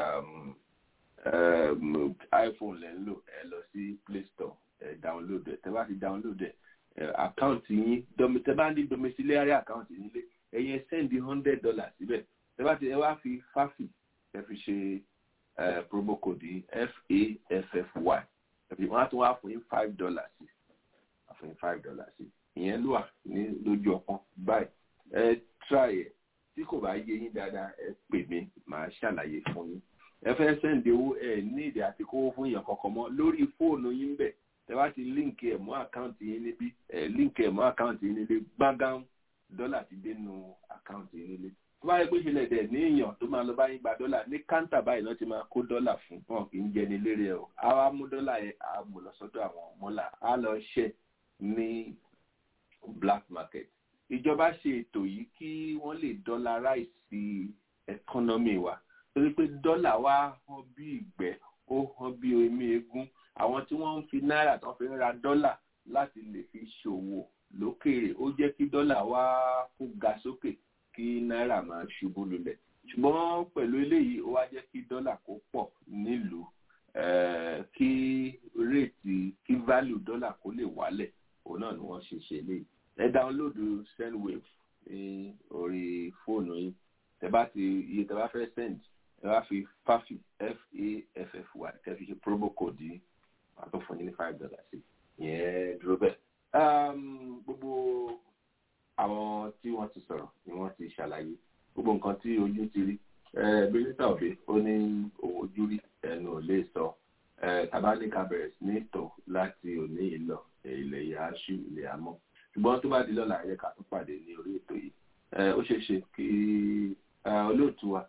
iphone lẹ́ ń lò ẹ lọ sí play store ẹ download ẹ tẹ bá ti download ẹ àkáǹtì yín tẹ bá ní domiciliary àkáǹtì yín lé ẹ̀yin sẹ́ndì hundred dollars síbẹ̀ tẹ bá ti ẹ wá fi fáfì ẹ fi ṣe promo code yìí faffy wọ́n á tún wá fún yín five dollars sí fún yín five dollars sí ìyẹn ló wà ní lójú ọpọ́n báyìí ẹ try ẹ tí kò bá yé yín dáadáa ẹ pè mí màá ṣàlàyé fún yín ẹ fẹ́ sẹ́ǹdì owó ẹ ní ìdí àti kówó fún èèyàn kankan mọ́ lórí fóònù yín bẹ̀ tẹ bá ti líǹkì ẹ̀ mọ́ àkáǹtì yín níbí ẹ líǹkì ẹ̀ mọ́ àkáǹtì yín nílé gbágán dọ́là ti dé nu àkáǹtì yín nílé tó bá yẹ pé ìṣẹ̀lẹ̀ dẹ̀ ní èèyàn tó máa lọ bá yín gba dọ́là ní káńtà báyìí náà ti máa kó dọ́là fún wọn kì í jẹni lérè ẹ̀ o á wá mú dọ́là yẹn á mú lọ sọ́dọ̀ àwọn mọ́là á lọ ṣẹ́ ní black market ìjọba ṣe ètò yìí kí wọ́n lè dollarize economy wa torí pé dọ́là wa hàn bí ìgbẹ́ ó hàn bí omi eégún àwọn tí wọ́n ń fi náírà tó fi ń ra dọ́là láti lè fi ṣòwò lókèèrè ó jẹ́ kí dọ́là wa kó ga sókè kí náírà máa ṣubú lulẹ̀ ṣùgbọ́n pẹ̀lú eléyìí ó wá jẹ́ kí dọ́là kó pọ̀ nílùú kí réètì kí value dọ́là kó lè wálẹ̀ òun náà ni wọ́n ṣe ṣe léyìí ẹ dáńlódù sendwave ní orí fóònù yìí tẹ bá ti iye tẹ bá fẹ́ send ẹ bá fi fafi f-a-f-f-y tẹ fi ṣe promo code yìí wàá tó fún yín ní five dollars sí ìyẹn dúró bẹ́ẹ̀. gbogbo àwọn tí wọ́n ti sọ̀rọ̀ ni wọ́n ti ṣàlàyé gbogbo nǹkan tí ojú ti rí mínísítà òbí ó ní òun ojú rí ẹnu ò lè sọ tabaníkà bẹ̀rẹ̀ sí ní tò láti òní ìlọ ilẹ̀ ìyá aṣú ilẹ̀ àmọ́ ṣùgbọ́n tó bá di lọ́la ẹ̀yẹ ká tún pàdé ní orí ètò yìí ó ṣeé ṣe kí olóòtú wa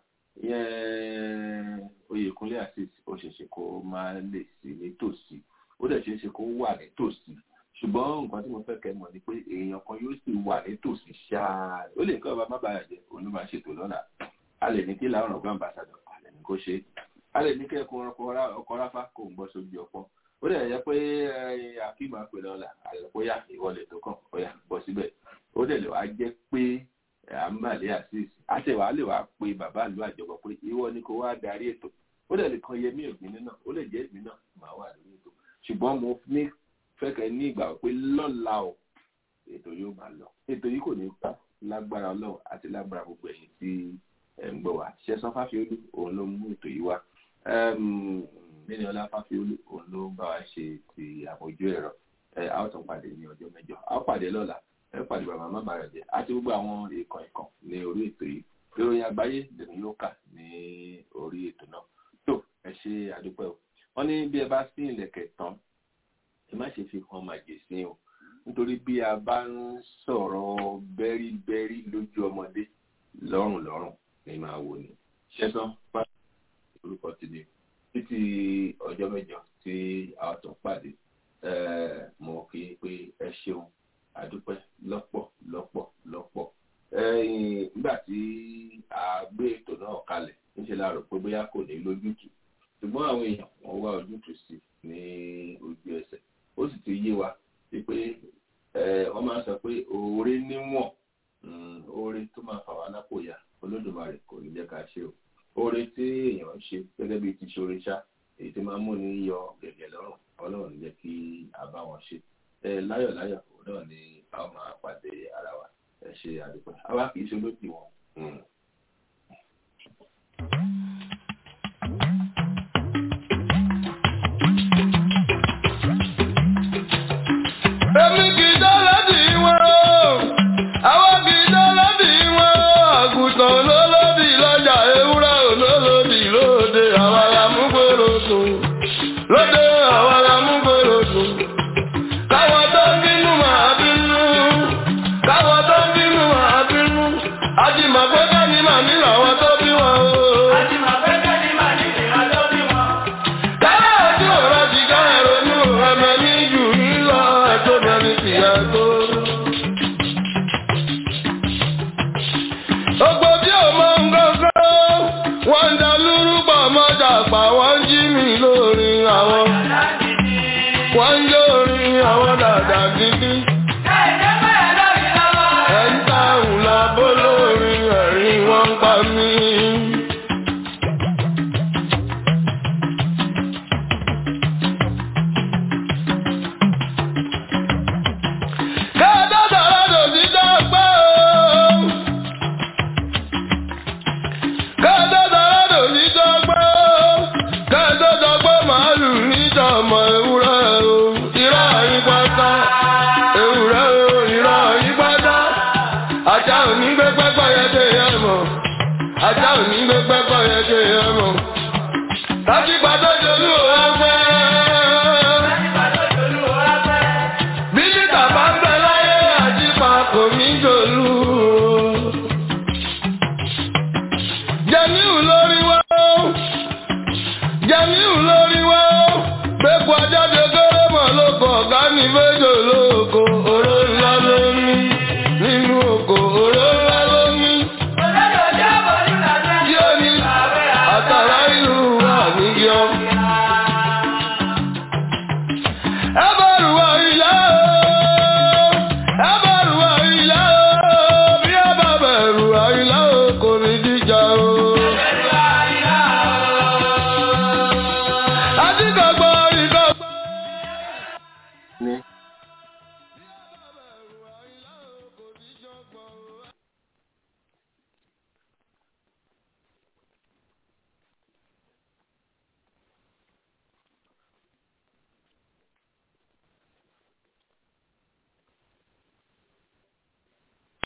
ìyẹn oyèkúnlé asis ó ṣeé ṣe kó máa lè sí nítòsí ó dẹ̀ ṣeé ṣe kó wà nítòsí ṣùgbọ́n nǹkan tí mo fẹ́ kẹ́ mọ̀ ni pé èèyàn kan yóò sì wà nítòsí ṣáá ó lè kọ́ ọba má bàa jẹ́ òun ló máa ṣètò lọ́la a lè ní kí làwọn ọ̀gbọ́n àmbàsàdọ̀ a lè ní kó ṣe a lè ní kẹ́kọ̀ọ́ ọkọ̀ ráfá kó ń gbọ́ sójú ọpọ́ ó dẹ̀ yẹ pé akíma pè lọ́la àlọ́pọ̀yà ìwọlẹ̀ tó kàn ọ̀yà bọ́ síbẹ̀ ó dẹ̀ lè wá jẹ́ pé àmàlẹ́ àṣìṣ àṣẹwàá lè wá pe bàbá ìlú àjọpọ̀ pé ìwọ ni kò wá darí ètò ó dẹ̀ lè kan yẹmí ògbìn náà ó lè jẹ́ ìgbín náà máa wà lórí ètò ṣùgbọ́n mo ní fẹ́kẹ̀ ní ìgbà pé lọ́la o ètò yóò máa lọ ètò yìí kò ní pa lágbára ọlọ́run àti lágbára gbogbo ẹ̀yìn tí ẹ̀ ń gbọ́ wá ṣẹ́sán fáfiolú òun ló mú ètò yìí wá nínú ọlá fáfiolú òun ló bá wa ṣe ti àmójú ẹ̀rọ ẹ a ó tún pàdé ní ọjọ́ mẹ́jọ a ó pàdé lọ́la ẹ pàdé bàbá má bàrẹ̀ jẹ́ àti gbogbo àwọn ìkàn ìkàn ní orí ètò yìí ìròyìn àgbáyé lèmi yóò kà ní orí ètò náà tó ẹ ṣe àdúpẹ́ o wọ́n ní bí ẹ bá sí ìlẹ̀kẹ̀ tán ẹ má ṣe fi hàn màjèsín o nítorí bí a bá ń sọ̀rọ̀ bẹ́ríbẹ́rí lójú ọmọdé lọ́rùn lọ́rùn ní máa wò ní ṣẹ́tàn bá orúkọ ti di títí ọjọ́ mẹ́jọ tí a tún pàdé mo kí i pé ẹ ṣeun àdúpẹ́ lọ́pọ̀ lọ́pọ̀ lọ́pọ̀ nígbà tí a gbé ètò náà kalẹ̀ níṣẹ́ la rò pé bóyá kò ní lójútùú ṣùgbọ́n àwọn èèyàn wọ́n wá ojútùú sí ní ojú ẹsẹ̀ ó sì ti yé wa pé wọ́n máa ń sọ pé oore níwọ̀n oore tó máa fà wá lápò ya olódùmarè kò ní jẹ́ ká ṣe o oore tí èèyàn ń ṣe gẹ́gẹ́ bí ti ṣoore ṣá èyí tí máa ń mú ní yọ gẹ̀gẹ̀ lọ́rùn ọlọ́run ní jẹ́ kí a bá wọn ṣe láyọ̀ láyọ̀ òun náà ni a ó máa pàdé ara wa ẹ ṣe àdúpẹ́ àwa kì í ṣe olóòtú wọn. èmi kì í dọ́lọ́dì wọn o àwọn kì í dọ́lọ́dì wọn o àgùntàn olólòdì lọ́jà ewúrẹ́ olólòdì lóde àwọn alámúgbòrò sùn lóde àwọn alámúgbòrò sùn káwọn tó ń bínú máa bínú káwọn tó ń bínú máa bínú àjìmọ̀pẹ́ kẹ́ni màmí làwọn tó bí wọn o. àjìmọ̀pẹ́ kẹ́ni màmí làwọn tó bí wọn. káyọ̀ ojú ọ̀rọ̀ ti ká ẹ̀rọ̀nù ẹ̀mẹ́ ní jù ní lọ ẹ̀tọ́ mẹ́rin ti yẹ tó. Gbogbo bí o mọ ń gbọ́gbọ́, wọ́n ń da lúrúbọ̀ mọ́jà pa wọ́n jí mi lórí àwọn. Wọ́n ń lórí àwọn dàda gidi. Ẹ̀ ń tàrùn lábó lórí ẹ̀rín wọ́n ń pa mí. Kẹ́ẹ̀dọ́ sọ̀rọ̀ lòdì dọ́gbọ́ o. Kẹ́ẹ̀dọ́ sọ̀rọ̀ lòdì dọ́gbọ́ o. Kẹ́ẹ̀dọ́ sọ̀gbọ́ màálù níjọ̀mọ̀ ewúrẹ́ o. Irọ́ yín pátá. Ewúrẹ́ o, irọ́ yín pátá. Ajá ò ní gbé pẹ́pẹ́ yẹn dé yẹn mọ̀. Ajá ò ní gbé pẹ́pẹ́ yẹn dé yẹn mọ̀. Tájígbá